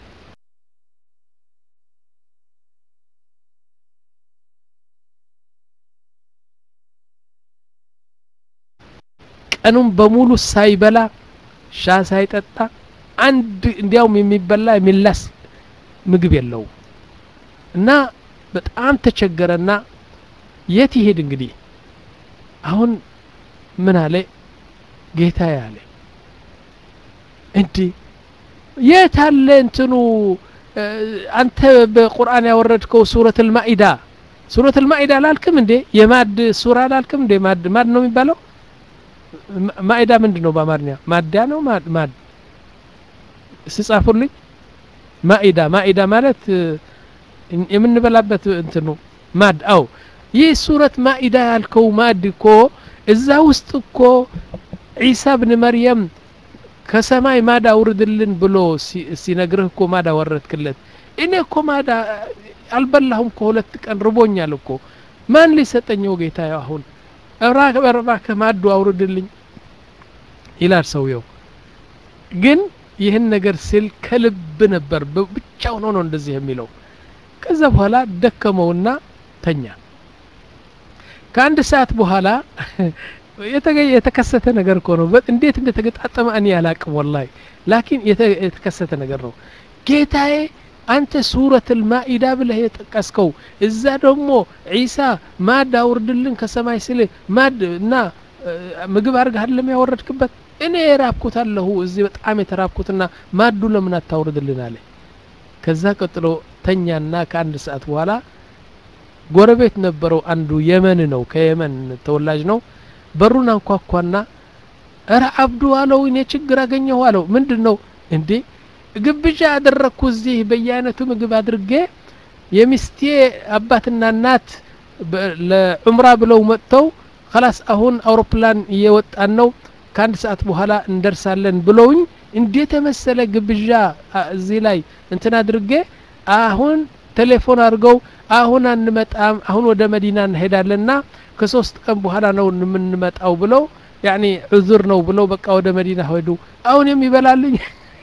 ቀኑን በሙሉ ሳይበላ ሻ ሳይጠጣ አንድ እንዲያውም የሚበላ የሚላስ ምግብ የለውም እና በጣም ተቸገረና የት ይሄድ እንግዲህ አሁን ምን አለ ጌታ ያለ እንዲ የት አለ እንትኑ አንተ በቁርአን ያወረድከው ሱረት ልማኢዳ ሱረት ልማኢዳ አላልክም እንዴ የማድ ሱራ አላልክም እንዴ ማድ ማድ ነው የሚባለው ማኢዳ ምንድን ነው በአማርኛ ማዲያ ነው ማድ ስጻፉልኝ ማኢዳ ማኢዳ ማለት የምንበላበት እንትኑ ማድ አው ይህ ሱረት ማኢዳ ያልከው ማድ እኮ እዛ ውስጥ እኮ ዒሳ ብን መርየም ከሰማይ ማዳ አውርድልን ብሎ ሲነግርህ እኮ ማዳ ወረድክለት እኔ እኮ ማዳ አልበላሁም ከሁለት ቀን ርቦኛል እኮ ማን ሊሰጠኘው ጌታ አሁን እባክህ ማዱ አውርድልኝ ይላል ሰውየው ግን ይህን ነገር ሲል ከልብ ነበር ብቻውን ሆኖ እንደዚህ የሚለው ከዛ በኋላ ደከመውና ተኛ ከአንድ ሰዓት በኋላ የተከሰተ ነገር እኮ ነው እንዴት እንደተገጣጠመ እኔ አላቅም ወላሂ ላኪን የተከሰተ ነገር ነው ጌታዬ አንተ ሱረት ልማኢዳ ብለህ የጠቀስከው እዛ ደግሞ ዒሳ ማድ አውርድልን ከሰማይ ስል ማድ እና ምግብ አድርገህ አይደለም ያወረድክበት እኔ የራብኩት አለሁ እዚህ በጣም የተራብኩትና ማዱ ለምን አታውርድልን አለ ከዛ ቀጥሎ ተኛና ከአንድ ሰዓት በኋላ ጎረቤት ነበረው አንዱ የመን ነው ከየመን ተወላጅ ነው በሩን አንኳኳና እረ አብዱ አለው እኔ ችግር አገኘሁ አለው ምንድን ነው እንዴ ግብዣ ያደረግኩ እዚህ በየአይነቱ ምግብ አድርጌ የሚስቴ አባትና እናት ለዑምራ ብለው መጥተው ከላስ አሁን አውሮፕላን እየወጣን ነው ከአንድ ሰዓት በኋላ እንደርሳለን ብለውኝ እንዴት የመሰለ ግብዣ እዚህ ላይ እንትን አድርጌ አሁን ቴሌፎን አድርገው አሁን አንመጣም አሁን ወደ መዲና እንሄዳለንና ከሶስት ቀን በኋላ ነው የምንመጣው ብለው ያኒ ዑዙር ነው ብለው በቃ ወደ መዲና ሄዱ አሁን የሚበላልኝ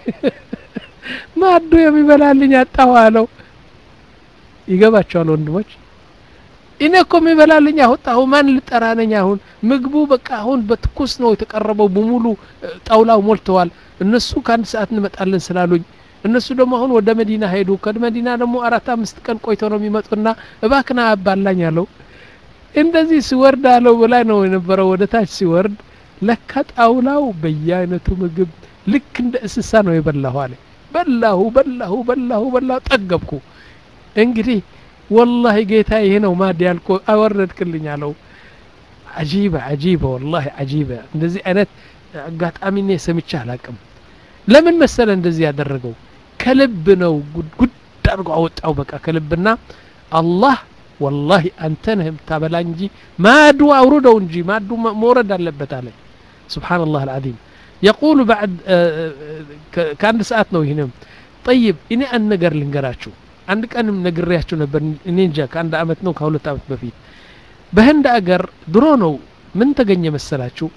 ማዱ የሚበላልኝ አጣሁ አለው ይገባቸዋል ወንድሞች እኔ እኮ የሚበላልኝ አወጣሁ ማን ልጠራ ነኝ አሁን ምግቡ በቃ አሁን በትኩስ ነው የተቀረበው በሙሉ ጣውላው ሞልተዋል እነሱ ከአንድ ሰዓት እንመጣለን ስላሉኝ እነሱ ደግሞ አሁን ወደ መዲና ሄዱ ከመዲና ደግሞ አራት አምስት ቀን ቆይተው ነው የሚመጡና እባክና አባላኝ አለው እንደዚህ ሲወርድ አለው በላይ ነው የነበረው ወደ ታች ሲወርድ ለካ ጣውላው በየአይነቱ ምግብ ልክ እንደ እንስሳ ነው የበላሁ አለ በላሁ በላሁ በላሁ በላሁ ጠገብኩ እንግዲህ ወላሂ ጌታ ይሄ ነው ማድ ያልኮ አወረድክልኝ አለው አጂበ አጂበ ወላሂ አጂበ እንደዚህ አይነት አጋጣሚ እኔ ሰምቼ አላቅም ለምን መሰለ እንደዚህ ያደረገው ከልብ ነው ጉድ አድርጎ አወጣው በቃ ከልብና አላህ ወላሂ አንተ ነህ የምታበላ እንጂ ማዱ አውርደው እንጂ ማዱ መውረድ አለበት አለ سبحان الله العظيم يقول بعد ከአንድ ሰዓት ነው ይህንም ጠይብ እኔ አንድ ነገር ልንገራችሁ አንድ ቀንም ነግሬያችሁ ነበር እኔ እንጃ ከአንድ አመት ነው ከሁለት አመት በፊት በህንድ አገር ድሮ ነው ምን ተገኘ መሰላችሁ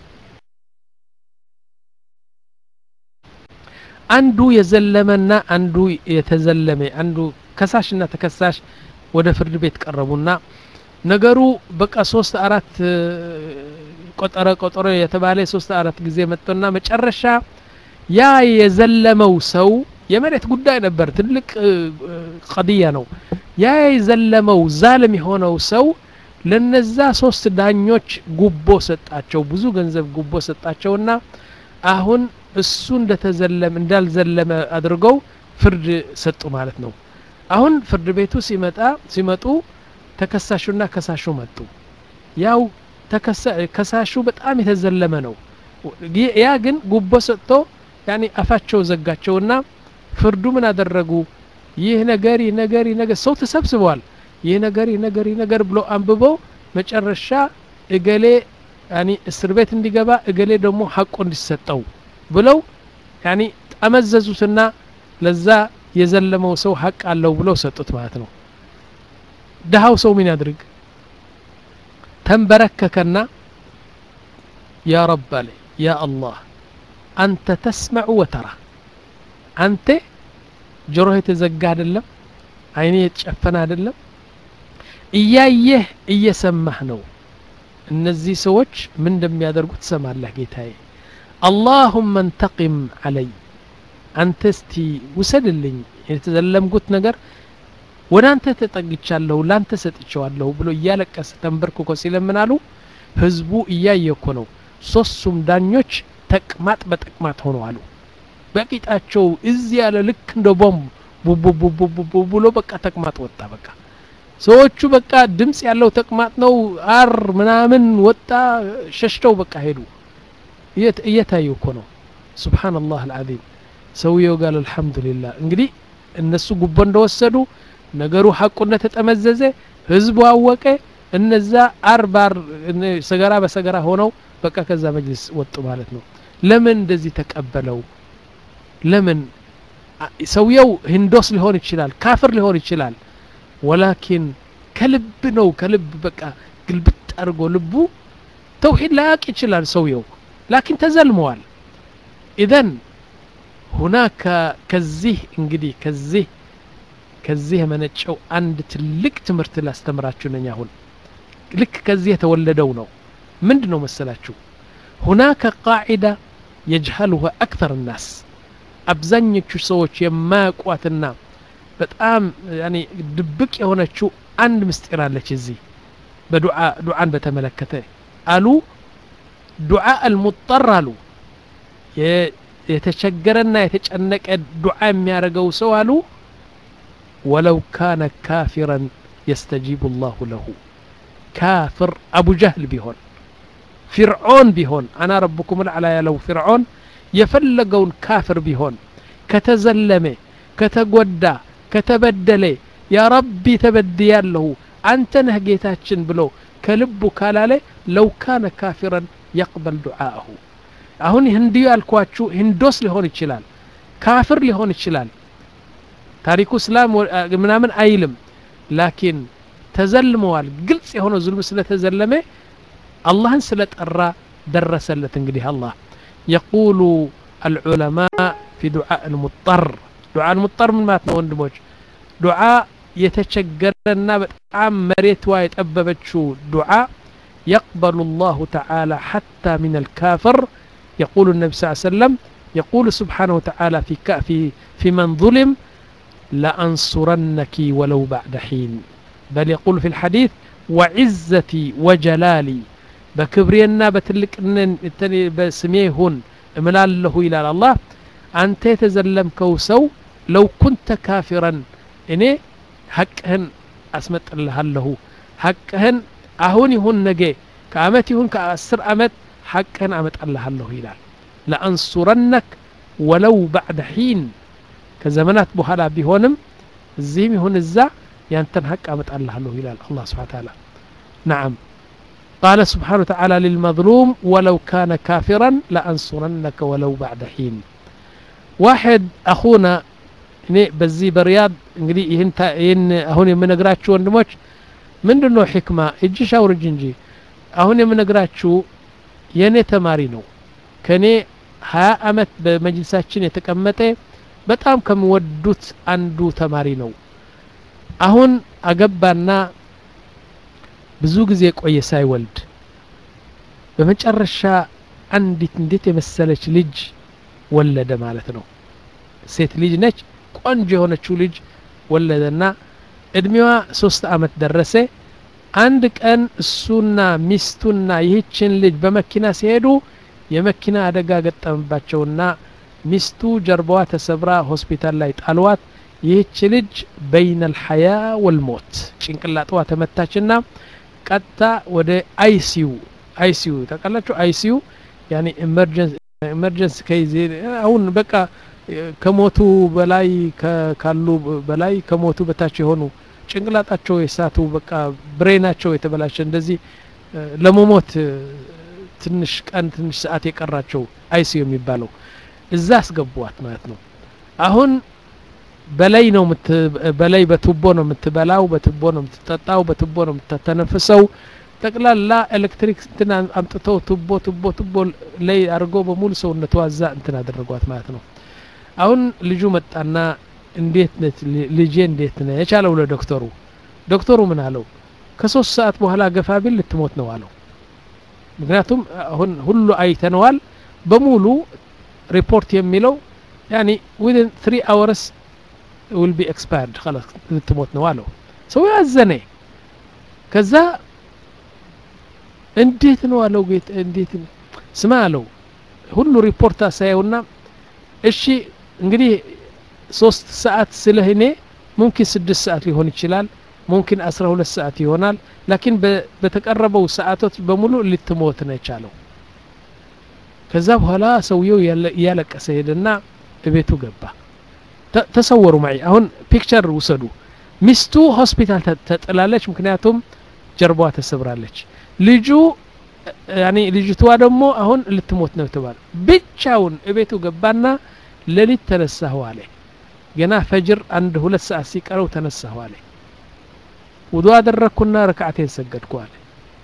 አንዱ የዘለመና አንዱ የተዘለመ አንዱ ከሳሽና ተከሳሽ ወደ ፍርድ ቤት ቀረቡና ነገሩ በቃ ሶስት አራት ቆጠረ ቆጠረ የተባለ ሶስት አራት ጊዜ መጥቶና መጨረሻ ያ የዘለመው ሰው የመሬት ጉዳይ ነበር ትልቅ ቀድያ ነው ያ የዘለመው ዛልም የሆነው ሰው ለነዛ ሶስት ዳኞች ጉቦ ሰጣቸው ብዙ ገንዘብ ጉቦ ሰጣቸውና አሁን እሱ እንደተዘለመ እንዳልዘለመ አድርገው ፍርድ ሰጡ ማለት ነው አሁን ፍርድ ቤቱ ሲመጣ ሲመጡ ተከሳሹና ከሳሹ መጡ ያው ከሳሹ በጣም የተዘለመ ነው ያ ግን ጉቦ ሰጥቶ ያኒ አፋቸው ዘጋቸውና ፍርዱ ምን አደረጉ ይህ ነገር ይህ ነገር ይህ ነገር ሰው ተሰብስበዋል ይህ ነገር ይህ ነገር ይህ ነገር ብሎ አንብቦ መጨረሻ እገሌ ያኒ እስር ቤት እንዲገባ እገሌ ደግሞ ሀቆ እንዲሰጠው ብለው ያኒ ጠመዘዙትና ለዛ የዘለመው ሰው ሀቅ አለው ብለው ሰጡት ማለት ነው ድሃው ሰው ምን ያድርግ ተንበረከከና ያ ረብ አለ ያ አላህ አንተ ተስመዑ ወተራ አንተ ጆሮህ የተዘጋ አይደለም አይኔ የተጨፈነ አይደለም እያየህ እየሰማህ ነው እነዚህ ሰዎች ምን እንደሚያደርጉ ትሰማለህ ጌታዬ አላሁመ እንተቂም አለይ አንተ እስቲ ውሰድልኝ የተዘለምኩት ነገር ወደ አንተ ተጠግቻለሁ ላንተ ሰጥቼዋለሁ ብሎ እያለቀሰ ተንበርክኮ ሲለምናሉ ህዝቡ እያየ እኮ ነው ሶስቱም ዳኞች ተቅማጥ በተቅማጥ ሆነዋሉ በቂጣቸው እዚህ ያለ ልክ እንደ ቦምብ ቡቡቡቡቡ ብሎ በቃ ተቅማጥ ወጣ በቃ ሰዎቹ በቃ ድምፅ ያለው ተቅማጥ ነው አር ምናምን ወጣ ሸሽተው በቃ ሄዱ እየታዩ እኮ ነው ስብሓንላህ አልዓዚም ሰውየው ጋር አልሐምዱሊላህ እንግዲህ እነሱ ጉቦ እንደወሰዱ ነገሩ ሐቁ እንደተጠመዘዘ ህዝቡ አወቀ እነዛ አርባ ሰገራ በሰገራ ሆነው በቃ ከዛ መጅልስ ወጡ ማለት ነው ለምን እንደዚህ ተቀበለው ለምን ሰውየው ህንዶስ ሊሆን ይችላል ካፍር ሊሆን ይችላል ወላኪን ከልብ ነው ከልብ በቃ ግልብጥ አድርጎ ልቡ ተውሂድ ላያቅ ይችላል ሰውየው ላኪን ተዘልመዋል ኢዘን ሁናከ ከዚህ እንግዲህ ከዚህ ከዚህ የመነጨው አንድ ትልቅ ትምህርት ላስተምራችሁ ነኝ አሁን ልክ ከዚህ የተወለደው ነው ምንድ ነው መሰላችሁ ሁናከ ቃዒዳ የጅሀሉها አክተር ናስ አብዛኞቹ ሰዎች የማያውቋትና በጣም ያኒ ድብቅ የሆነችው አንድ ምስጢር አለች እዚህ በዱዓ ዱዓን በተመለከተ አሉ ዱዓ አልሙጠር አሉ የተቸገረና የተጨነቀ ዱዓ የሚያደርገው ሰው አሉ ወለው ካነ ካፊረን የስተጂቡ ላሁ ለሁ ካፍር አቡ ጀህል ቢሆን ፊርዖን ቢሆን አና ረብኩም ልዓላ ያለው ፊርዖን የፈለገውን ካፍር ቢሆን ከተዘለመ ከተጎዳ ከተበደለ ያ ረቢ ተበድያለሁ አንተ ነህ ጌታችን ብሎ ከልቡ ካላለ ለው ካነ ካፊረን የቅበል ዱዓአሁ አሁን ህንድዩ ያልኳችሁ ህንዶስ ሊሆን ይችላል ካፍር ሊሆን ይችላል ታሪኩ እስላም ምናምን አይልም ላኪን ተዘልመዋል ግልጽ የሆነ ዙልም ስለተዘለመ አላህን ስለጠራ ደረሰለት እንግዲህ አላህ የቁሉ አልዑለማ ፊ ዱዓ ልሙጠር ዱዓ ልሙጠር ምን ማለት ነው ወንድሞች ዱዓ የተቸገረና በጣም መሬቷ የጠበበችው ዱዓ يقبل الله تعالى حتى من الكافر يقول النبي صلى الله عليه وسلم يقول سبحانه وتعالى في في في من ظلم لأنصرنك ولو بعد حين بل يقول في الحديث وعزتي وجلالي بكبرينا بتلك بسميهن እምላለሁ ይላል አላህ አንተ የተዘለምከው ሰው ለው ኩንተ ካፊረን እኔ ሐቅህን አስመጥልሃለሁ ሐቅህን አሁን ይሁን ነገ ከአመት ይሁን ከአስር አመት ሐቅህን አመጣልሃለሁ ይላል ለአንሱረነክ ወለው ባዕደ ሒን ከዘመናት በኋላ ቢሆንም እዚህም ይሁን እዛ ያንተን ሐቅ አመጣልሃለሁ ይላል አላህ ስብሓን ታላ ነዓም قال سبحانه وتعالى للمظلوم ولو كان كافرا لأنصرنك ولو بعد حين واحد أخونا እኔ በዚህ በሪያድ እንግዲህ ይህን አሁን የምነግራችሁ ወንድሞች ምንድን ነው ሕክማ እጅሽ አውርጅ እንጂ አሁን የምነግራችሁ የእኔ ተማሪ ነው ከእኔ ሀያ አመት በመጅልሳችን የተቀመጠ በጣም ከሚወዱት አንዱ ተማሪ ነው አሁን አገባና ብዙ ጊዜ ቆየ ሳይወልድ በመጨረሻ አንዲት እንዴት የመሰለች ልጅ ወለደ ማለት ነው ሴት ልጅ ነች ቆንጆ የሆነችው ልጅ ወለደና እድሜዋ ሶስት አመት ደረሰ አንድ ቀን እሱና ሚስቱና ይህችን ልጅ በመኪና ሲሄዱ የመኪና አደጋ ገጠመባቸውና ሚስቱ ጀርባዋ ተሰብራ ሆስፒታል ላይ ጣልዋት ይህች ልጅ በይነ ልሐያ ወልሞት ጭንቅላጥዋ ተመታችና ቀጥታ ወደ አይሲዩ አይሲዩ ታውቃላችሁ አይሲዩ ያኔ ኢመርጀንሲ ከይዜ አሁን በቃ ከሞቱ በላይ ካሉ በላይ ከሞቱ በታች የሆኑ ጭንቅላጣቸው የሳቱ በቃ ብሬናቸው የተበላሸ እንደዚህ ለመሞት ትንሽ ቀን ትንሽ ሰዓት የቀራቸው አይሲዩ የሚባለው እዛ አስገቧት ማለት ነው አሁን በላይ ነው በላይ በቱቦ ነው የምትበላው በቱቦ ነው የምትጠጣው በቱቦ ነው የምትተነፍሰው ጠቅላላ ኤሌክትሪክ እንትን አምጥተው ቱቦ ቱቦ ቱቦ ላይ አድርጎ በሙሉ ሰውነቷ እዛ እንትን አደረጓት ማለት ነው አሁን ልጁ መጣና እንዴት ነች ልጄ እንዴት ነች አለው ለዶክተሩ ዶክተሩ ምን አለው ከሶስት ሰዓት በኋላ ገፋ ቢል ልትሞት ነው አለው ምክንያቱም አሁን ሁሉ አይተነዋል በሙሉ ሪፖርት የሚለው ያኒ ዊን ትሪ አወርስ ዊል ቢ ኤክስፓየርድ ላስ ልትሞት ነው አለው ሰው ያዘነ ከዛ እንዴት ነው አለው ጌት እንዴት ስማ አለው ሁሉ ሪፖርት አሳየውና እሺ እንግዲህ ሶስት ሰዓት ስልህ እኔ ሙምኪን ስድስት ሰዓት ሊሆን ይችላል ሙምኪን አስራ ሁለት ሰዓት ይሆናል ላኪን በተቀረበው ሰዓቶች በሙሉ ልትሞት ነች አለው ከዛ በኋላ ሰውየው እያለቀሰ ሄደና እቤቱ ገባ ተሰወሩ ማይ አሁን ፒክቸር ውሰዱ ሚስቱ ሆስፒታል ተጥላለች ምክንያቱም ጀርባዋ ተሰብራለች ልጁ ያኔ ልጅቷ ደግሞ አሁን ልትሞት ነው ተባለ ብቻውን እቤቱ ገባና ሌሊት ተነሳሁ አለ ገና ፈጅር አንድ ሁለት ሰዓት ሲቀረው ተነሳሁ አለ ውዱ አደረግኩና ረክዓቴን ሰገድኩ አለ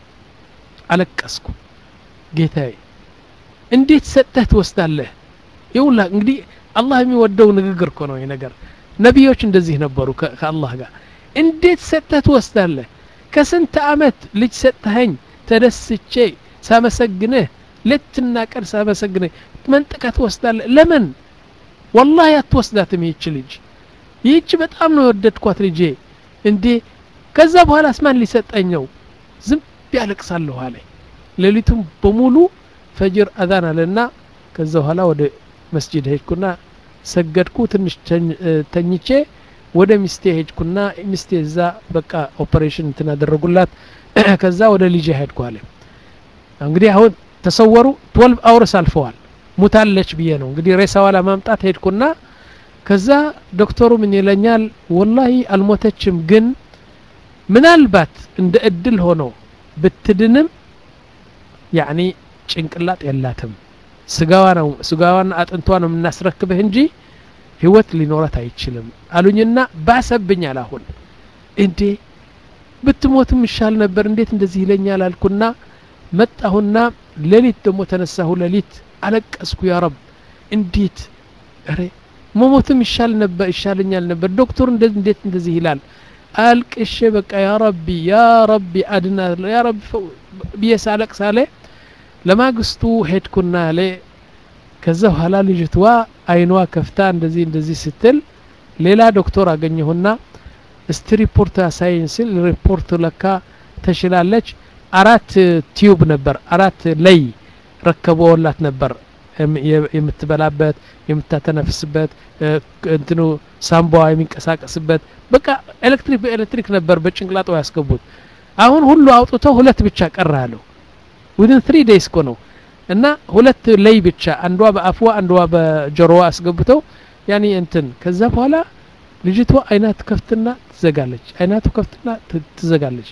አለቀስኩ ጌታዬ እንዴት ሰጠህ ትወስዳለህ ይውላ እንግዲህ አላህ የሚወደው ንግግር እኮ ነው ይህ ነገር ነቢዮች እንደዚህ ነበሩ ከአላህ ጋር እንዴት ሰጠህ ትወስዳለህ ከስንት አመት ልጅ ሰጠኸኝ ተደስቼ ሳመሰግንህ ሌትና ቀን ሳመሰግንህ መንጥቀ ትወስዳለህ ለምን ወላሂ አትወስዳትም ይህች ልጅ ይህች በጣም ነው የወደድኳት ልጄ እንዴ ከዛ በኋላ ስማን ሊሰጠኝ ነው ዝም ያለቅሳለሁ አለ ሌሊቱም በሙሉ ፈጅር አዛን አለና ከዛ በኋላ ወደ መስጂድ ሄድኩና ሰገድኩ ትንሽ ተኝቼ ወደ ሚስቴ ሄድኩና ሚስቴ እዛ በቃ ኦፐሬሽን እንትን አደረጉላት ከዛ ወደ ልጄ ሄድኩ አለ እንግዲህ አሁን ተሰወሩ ትወልቭ አውርስ አልፈዋል ሙታለች ብዬ ነው እንግዲህ ሬሳዋ ለማምጣት ሄድኩና ከዛ ዶክተሩ ምን ይለኛል ወላሂ አልሞተችም ግን ምናልባት እንደ እድል ሆኖ ብትድንም ያኒ ጭንቅላጥ የላትም ስጋዋ ነው ስጋዋና አጥንቷ ነው የምናስረክብህ እንጂ ህይወት ሊኖራት አይችልም አሉኝና ባሰብኛል አሁን እንዴ ብትሞትም ይሻል ነበር እንዴት እንደዚህ ይለኛል አልኩና መጣሁና ሌሊት ደግሞ ተነሳሁ ሌሊት አለቀስኩ ያ ረብ እንዴት ረ መሞትም ይሻል ነበር ይሻለኛል ነበር ዶክተሩ እንዴት እንደዚህ ይላል አልቅሼ በቃ ያ ረቢ ያ ረቢ አድና ያ ረቢ ብዬ ሳለቅስ አለ ለማግስቱ ሄድኩና አለ ከዛ በኋላ ልጅትዋ አይኗ ከፍታ እንደዚህ እንደዚህ ስትል ሌላ ዶክተር አገኘሁና እስቲ ሪፖርት ያሳየኝ ሲል ሪፖርት ለካ ተሽላለች አራት ቲዩብ ነበር አራት ለይ ረከበውላት ነበር የምትበላበት የምታተነፍስበት እንትኑ ሳምባዋ የሚንቀሳቀስበት በቃ ኤሌክትሪክ በኤሌክትሪክ ነበር በጭንቅላጧ ያስገቡት አሁን ሁሉ አውጥተው ሁለት ብቻ ቀረ አለው ዊድን ትሪ ዴይስ እኮ ነው እና ሁለት ለይ ብቻ አንዷ በአፍዋ አንዷ በጆሮዋ አስገብተው ያኔ እንትን ከዛ በኋላ ልጅቷ አይናት ከፍትና ትዘጋለች አይናቱ ከፍትና ትዘጋለች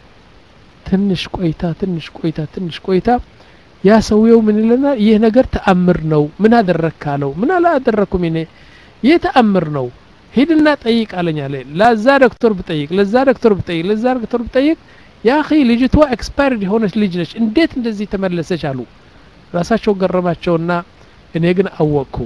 ትንሽ ቆይታ ትንሽ ቆይታ ትንሽ ቆይታ ያ ሰውየው ምን ይለናል ይህ ነገር ተአምር ነው ምን አደረክ አለው ምን አላደረኩም እኔ ይህ ተአምር ነው ሂድና ጠይቅ አለኝ አለ ለዛ ዶክተር ብጠይቅ ለዛ ዶክተር ብጠይቅ ለዛ ዶክተር ብጠይቅ ያ ኺ ልጅቷ ኤክስፓየርድ የሆነች ልጅ ነች እንዴት እንደዚህ ተመለሰች አሉ ራሳቸው ገረማቸውና እኔ ግን አወቅኩ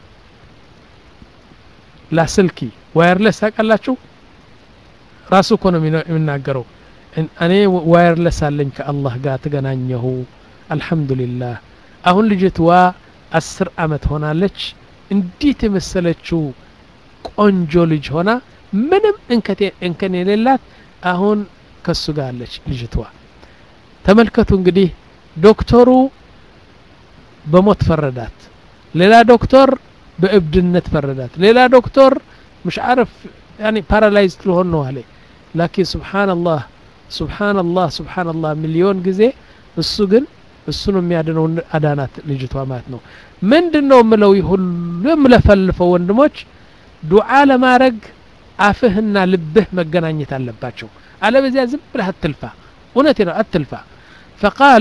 ላስልኪ ዋየርለስ ታውቃላችሁ ራሱ እኮ ነው የሚናገረው እኔ ዋየርለስ አለኝ ከአላህ ጋር ተገናኘሁ አልሐምዱሊላህ አሁን ልጅትዋ አስር አመት ሆናለች እንዴት የመሰለችው ቆንጆ ልጅ ሆና ምንም እንከን የሌላት አሁን ከሱ ጋር አለች ልጅትዋ ተመልከቱ እንግዲህ ዶክተሩ በሞት ፈረዳት ሌላ ዶክተር በእብድነት ፈረዳት ሌላ ዶክተር مش عارف يعني ፓራላይዝ ልሆን ነው አለ ላኪን ስብሓንላህ ስብሓንላህ ስብሓንላህ ሚሊዮን ጊዜ እሱ ግን እሱ ነው የሚያድነው አዳናት ልጅቷ ማለት ነው ምንድን ነው የምለው ሁሉ የምለፈልፈው ወንድሞች ዱዓ ለማድረግ አፍህና ልብህ መገናኘት አለባቸው አለበዚያ ዝም ብለህ አትልፋ እውነቴ ነው አትልፋ ፈቃል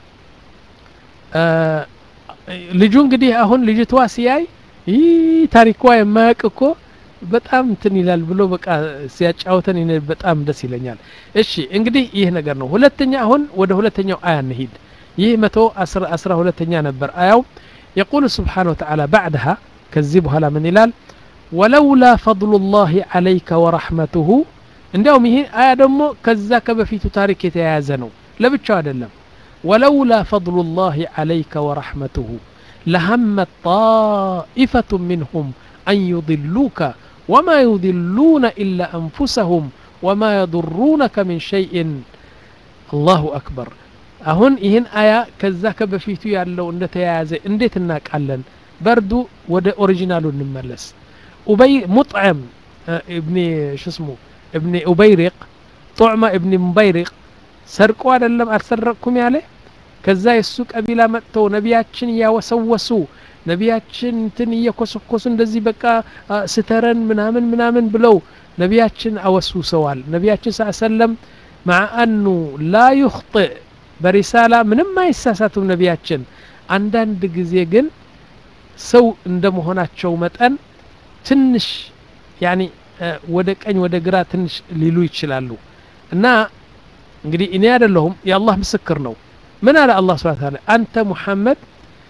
ልጁ እንግዲህ አሁን ልጅቷ ሲያይ ይህ ታሪኳ የማያውቅ እኮ በጣም እንትን ይላል ብሎ በቃ ሲያጫውተን በጣም ደስ ይለኛል እሺ እንግዲህ ይህ ነገር ነው ሁለተኛ አሁን ወደ ሁለተኛው አያ እንሂድ ይህ መቶ አስራ ሁለተኛ ነበር አያው የቁል ስብሓን ወተዓላ ባዕድሃ ከዚህ በኋላ ምን ይላል ወለውላ ፈضሉ ላህ ዓለይከ ወረሕመቱሁ እንዲያውም ይህ አያ ደግሞ ከዛ ከበፊቱ ታሪክ የተያያዘ ነው ለብቻው አይደለም ወለውላ ፈضሉ ላህ ዓለይከ ወረሕመቱሁ ለሀመት طائفة منهم أن يضلوك وما يضلون إلا أنفسهم وما يضرونك من شيء الله أكبر አሁን ይህን አያ ከዛ ከበፊቱ ያለው እንደተያያዘ እንዴት እናውቃለን በርዱ ወደ ኦሪጂናሉ እንመለስ ኡበይ ሙጥዕም እብኒ ሽስሙ እብኒ ኡበይሪቅ ጡዕማ እብኒ ሙበይሪቅ ሰርቆ አይደለም አልሰረቅኩም ያለ ከዛ የእሱ ቀቢላ መጥተው ነቢያችን እያወሰወሱ ነቢያችን እንትን እየኮሰኮሱ እንደዚህ በቃ ስተረን ምናምን ምናምን ብለው ነቢያችን አወስውሰዋል ነቢያችን ስ ሰለም مع أنه لا يخطئ በሪሳላ ምንም አይሳሳቱም ነቢያችን አንዳንድ ጊዜ ግን ሰው እንደ መሆናቸው መጠን ትንሽ ያኒ ወደ ቀኝ ወደ ግራ ትንሽ ሊሉ ይችላሉ እና እንግዲህ እኔ አይደለሁም የአላህ ምስክር ነው ምን አለ አላህ ስብሐ ተዓላ አንተ ሙሐመድ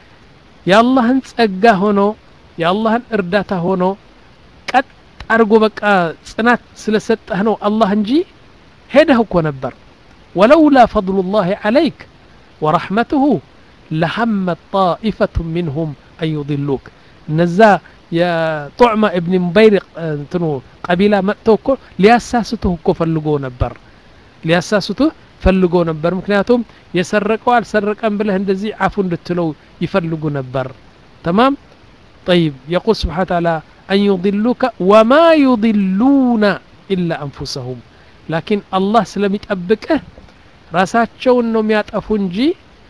የአላህን ጸጋ ሆኖ የአላህን እርዳታ ሆኖ ቀጥ አድርጎ በቃ ጽናት ስለሰጠህ ነው አላህ እንጂ ሄደህ እኮ ነበር ወለውላ ፈضሉ ላህ ዓለይክ ወረሕመትሁ ለሐመት ጣኢፈቱ ሚንሁም አን ዩضሉክ እነዛ የጡዕማ እብን ሙበይሪቅ እንትኑ ቀቢላ መጥተው እኮ ሊያሳስቱህ እኮ ፈልጎ ነበር ሊያሳስቱህ ፈልጎ ነበር ምክንያቱም የሰረቀው አልሰረቀም ብለህ እንደዚህ አፉ እንድትለው ይፈልጉ ነበር ተማም طيب يقول سبحانه وتعالى أن يضلوك وما يضلون إلا أنفسهم لكن الله سلم يطبقه ራሳቸውን ነው የሚያጠፉ እንጂ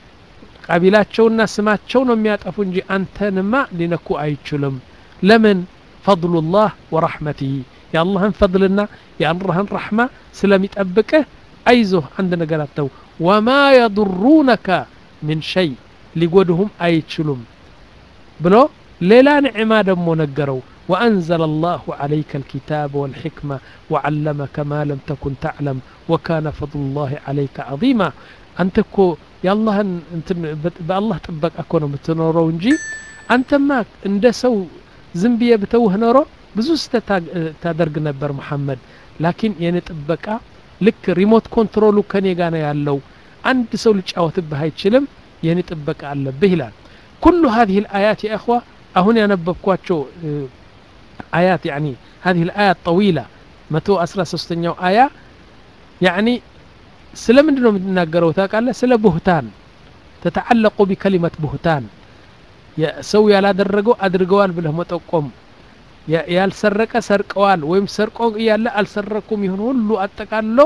ቀቢላቸውና ስማቸው ነው የሚያጠፉ እንጂ አንተንማ ሊነኩ አይችሉም ለምን ፈضሉላህ ወረሕመትህ የአላህን ፈضልና የአላህን ረሕማ ስለሚጠብቅህ አይዞህ አንድ ነገር አተው ወማ የضሩነከ ምን ሸይ ሊጎድሁም አይችሉም ብሎ ሌላ ንዕማ ደሞ ነገረው وأنزل الله عليك الكتاب والحكمة وعلمك ما لم تكن تعلم وكان فضل الله عليك عظيما أنت كو يالله بالله طبق أكون متنورو እንጂ አንተማ እንደ ሰው ዝም ብዬ ብተውህ ኖሮ ብዙ ስህተት ታደርግ ነበር መሐመድ ላኪን የኔ ጥበቃ ልክ ሪሞት ኮንትሮሉ ከኔ ጋር ነው ያለው አንድ ሰው ሊጫወትብህ አይችልም የኔ ጥበቃ አለብህ ይላል ኩሉ هذه الآيات يا إخوة አሁን ያነበብኳቸው آيات يعني هذه الآية الطويلة متو أسرى سستنيو آية يعني سلم دنو متناقروا تاقال سل بهتان تتعلق بكلمة بهتان ሰው ያላደረገው አድርገዋል ብለህ መጠቆም ያልሰረቀ ሰርቀዋል ወይም ሰርቆ እያለ አልሰረኩም ይሁን ሁሉ አጠቃሎ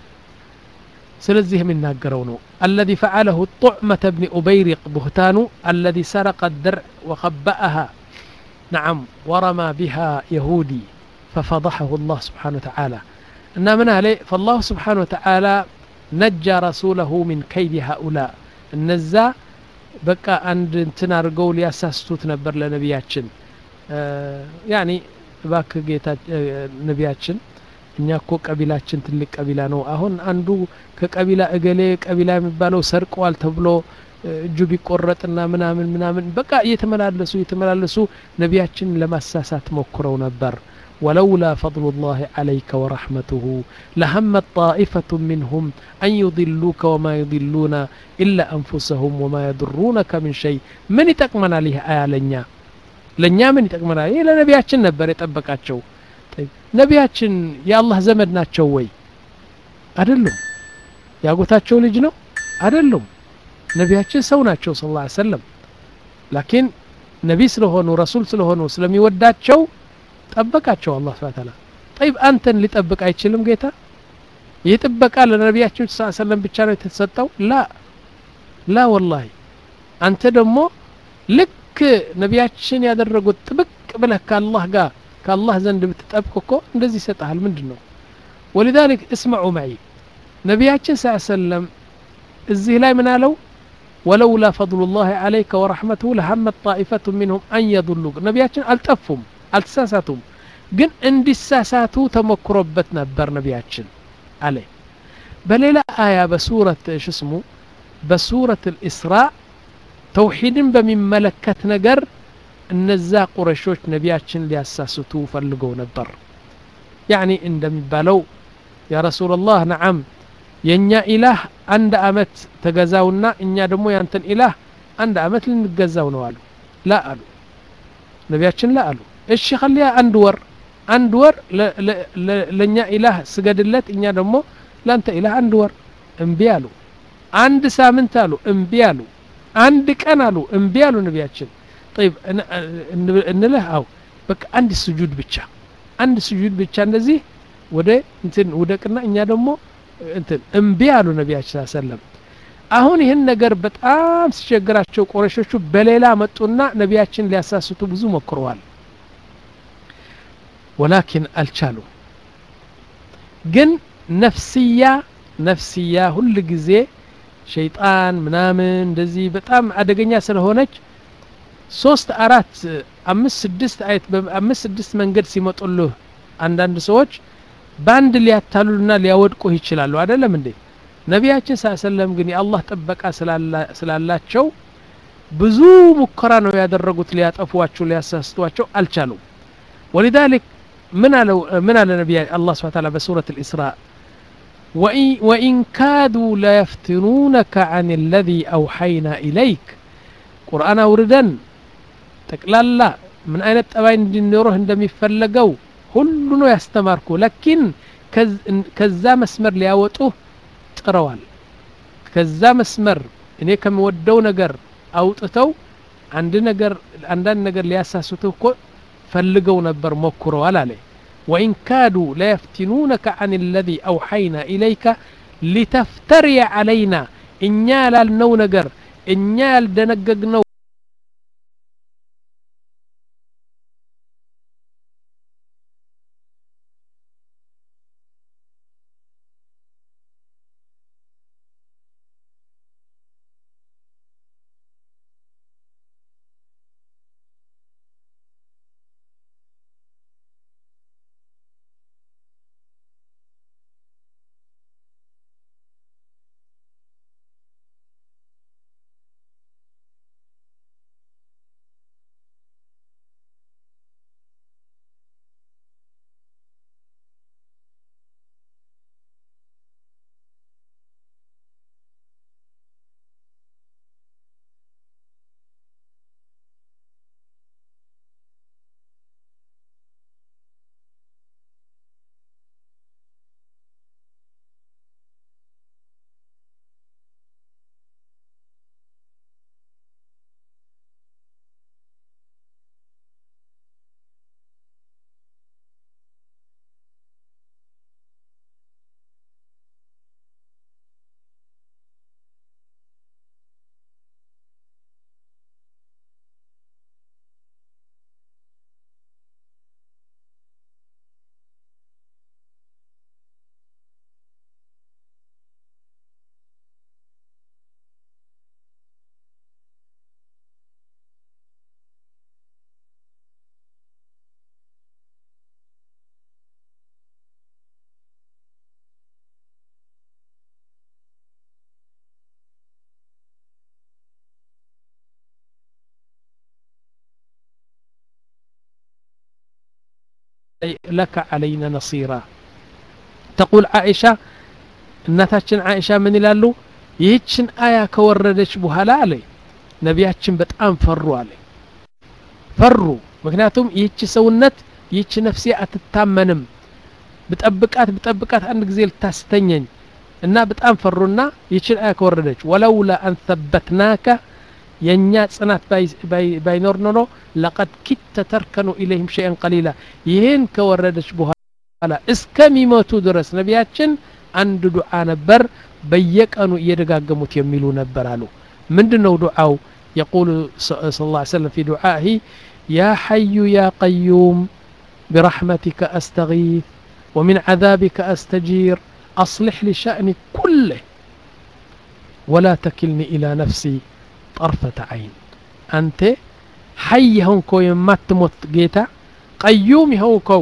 ስለዚህ የሚናገረው ነው الذي فعله الطعمة بن أبيرق بهتان الذي سرق الدرع وخبأها نعم ورمى بها يهودي ففضحه الله سبحانه وتعالى إن من عليه فالله سبحانه وتعالى نجى رسوله من كيد هؤلاء النزا በቃ አንድ እንትን አድርገው ሊያሳስቱት ነበር ለነቢያችን ያኒ እባክ ጌታ ነቢያችን እኛ እኮ ቀቢላችን ትልቅ ቀቢላ ነው አሁን አንዱ ከቀቢላ እገሌ ቀቢላ የሚባለው ሰርቀዋል ተብሎ እጁ ቢቆረጥና ምናምን ምናምን በቃ እየተመላለሱ እየተመላለሱ ነቢያችን ለማሳሳት ሞክረው ነበር ولولا فضل الله عليك ورحمته لهمت طائفة منهم أن يضلوك وما يضلون إلا أنفسهم وما يضرونك من شيء من يتقمنا لها آية لنيا لنيا من يتقمنا إيه لنبياتشن نبر يتبقاتشو طيب نبياتشن يا الله زمدناتشو وي أدلهم يا قوتاتشو لجنو أدلهم ነቢያችን ሰው ናቸው ስለ ላ ሰለም ላኪን ነቢ ስለሆኑ ረሱል ስለሆኑ ስለሚወዳቸው ጠበቃቸው አላህ ስብሐ ተዓላ ጠይብ አንተን ሊጠብቅ አይችልም ጌታ ይህ ጥበቃ ለነቢያችን ስ ሰለም ብቻ ነው የተሰጠው ላ ላ ወላሂ አንተ ደግሞ ልክ ነቢያችን ያደረጉት ጥብቅ ብለህ ከአላህ ጋር ከአላህ ዘንድ ብትጠብቅ እኮ እንደዚህ ይሰጠሃል ምንድን ነው ወሊዛሊክ እስመዑ መዒ ነቢያችን ስ ሰለም እዚህ ላይ ምን አለው ولولا فضل الله عليك ورحمته لهمت طائفة منهم أن يضلوك نبياتنا ألتفهم አልተሳሳቱም ግን እንዲሳሳቱ ተሞክሮበት ነበር ነቢያችን አለ በሌላ አያ በሱረት ሽስሙ በሱረት ልእስራ ተውሒድን በሚመለከት ነገር እነዛ ቁረሾች ነቢያችን ሊያሳስቱ ፈልገው ነበር ያኒ እንደሚባለው ያ ረሱላላህ ነዓም የእኛ ኢላህ አንድ አመት ተገዛውና እኛ ደግሞ ያንተን ኢላህ አንድ አመት ልንገዛው ነው አሉ ላ አሉ ነቢያችን ላ አሉ እሺ ከሊያ አንድ ወር አንድ ወር ለእኛ ኢላህ ስገድለት እኛ ደግሞ ለአንተ ኢላህ አንድ ወር እምቢ አሉ አንድ ሳምንት አሉ እምቢ አሉ አንድ ቀን አሉ እምቢ አሉ ነቢያችን ጠይብ እንልህ አው በቃ አንድ ስጁድ ብቻ አንድ ስጁድ ብቻ እንደዚህ ወደ እንትን ውደቅና እኛ ደግሞ እንትን እምቢ አሉ ነቢያችን ሰለም አሁን ይህን ነገር በጣም ሲቸግራቸው ቁረሾቹ በሌላ መጡና ነቢያችን ሊያሳስቱ ብዙ ሞክረዋል ወላኪን አልቻሉም ግን ነፍስያ ነፍስያ ሁል ጊዜ ሸይጣን ምናምን እንደዚህ በጣም አደገኛ ስለሆነች ሶስት አራት አምስት ስድስት አይነት በአምስት ስድስት መንገድ ሲመጡልህ አንዳንድ ሰዎች በአንድ ሊያታሉና ሊያወድቁህ ይችላሉ አይደለም እንዴ ነቢያችን ስ ሰለም ግን የአላህ ጥበቃ ስላላቸው ብዙ ሙከራ ነው ያደረጉት ሊያጠፏቸው ሊያሳስቷቸው አልቻሉም ወሊዛሊክ ምን አለው ምን አለ ነቢያ አላህ ስብሐ ተዓላ በሱረት الإسراء وإن كادوا ليفتنونك عن الذي أوحينا إليك ቁርአን አውርደን ጠቅላላ ምን አይነት ጠባይ እንዲኖርህ እንደሚፈለገው ሁሉ ነው ያስተማርኩ ለኪን ከዛ መስመር ሊያወጡህ ጥረዋል ከዛ መስመር እኔ ከምወደው ነገር አውጥተው አንድ ነገር አንዳንድ ነገር ሊያሳስቱህ እኮ ፈልገው ነበር ሞክረዋል አለ ወኢን ካዱ ለየፍቲኑነከ አን ለዚ አውሐይና ኢለይከ ሊተፍተሪየ ዓለይና እኛ ያላልነው ነገር እኛ ያልደነገግነው لك علينا نصيرا تقول عائشة እናታችን አይሻ ምን ይላሉ ይህችን አያ ከወረደች በኋላ አለ ነቢያችን በጣም ፈሩ አለ ፈሩ ምክንያቱም ይህች ሰውነት ይህች ነፍሴ አትታመንም ብጠብቃት ብጠብቃት አንድ ጊዜ ልታስተኘኝ እና በጣም ፈሩና ይህችን አያ ከወረደች ወለውላ አን ثበትናከ የእኛ ጽናት ባይኖር ኖሮ ለቀድ ኪተ ተርከኑ ኢለይህም ሸይአን ቀሊላ ይህን ከወረደች በኋላ እስከሚመቱ ድረስ ነቢያችን አንድ ዱዓ ነበር በየቀኑ እየደጋገሙት የሚሉ ነበር አሉ ምንድን ነው ዱዓው يقول صلى الله عليه وسلم في دعائه يا حي يا قيوم برحمتك أستغيث ومن عذابك أستجير أصلح لي شأني كله ولا تكلني إلى نفسي طرفة عين أنت حي هونكو يمات تموت جيتا قيوم هونكو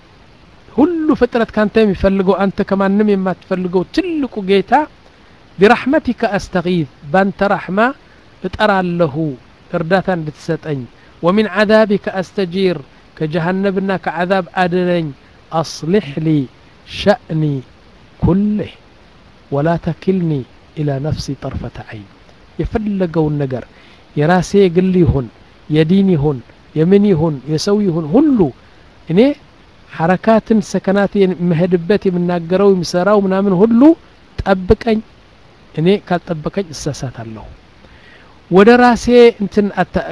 ሁሉ ፍጥረት ካንተ የሚፈልገው አንተ ከማንም የማትፈልገው ትልቁ ጌታ ቢራሕመቲከ አስተጊዝ ባንተ ራሕማ እጠራለሁ እርዳታ እንድትሰጠኝ ወሚን ዓዛቢከ አስተጂር ከጀሃነብና ከዓዛብ አድነኝ አስሊሕ ሊ ሸእኒ ኩልህ ወላ ተኪልኒ ኢላ ነፍሲ ጠርፈተ ዓይን የፈለገውን ነገር የራሴ የግል ይሁን የዲን ይሁን የምን ይሁን የሰው ይሁን ሁሉ እኔ ሐረካትን ሰከናት የምሄድበት የምናገረው የምሰራው ምናምን ሁሉ ጠብቀኝ እኔ ካልጠበቀኝ እሳሳታለሁ ወደ ራሴ እንትን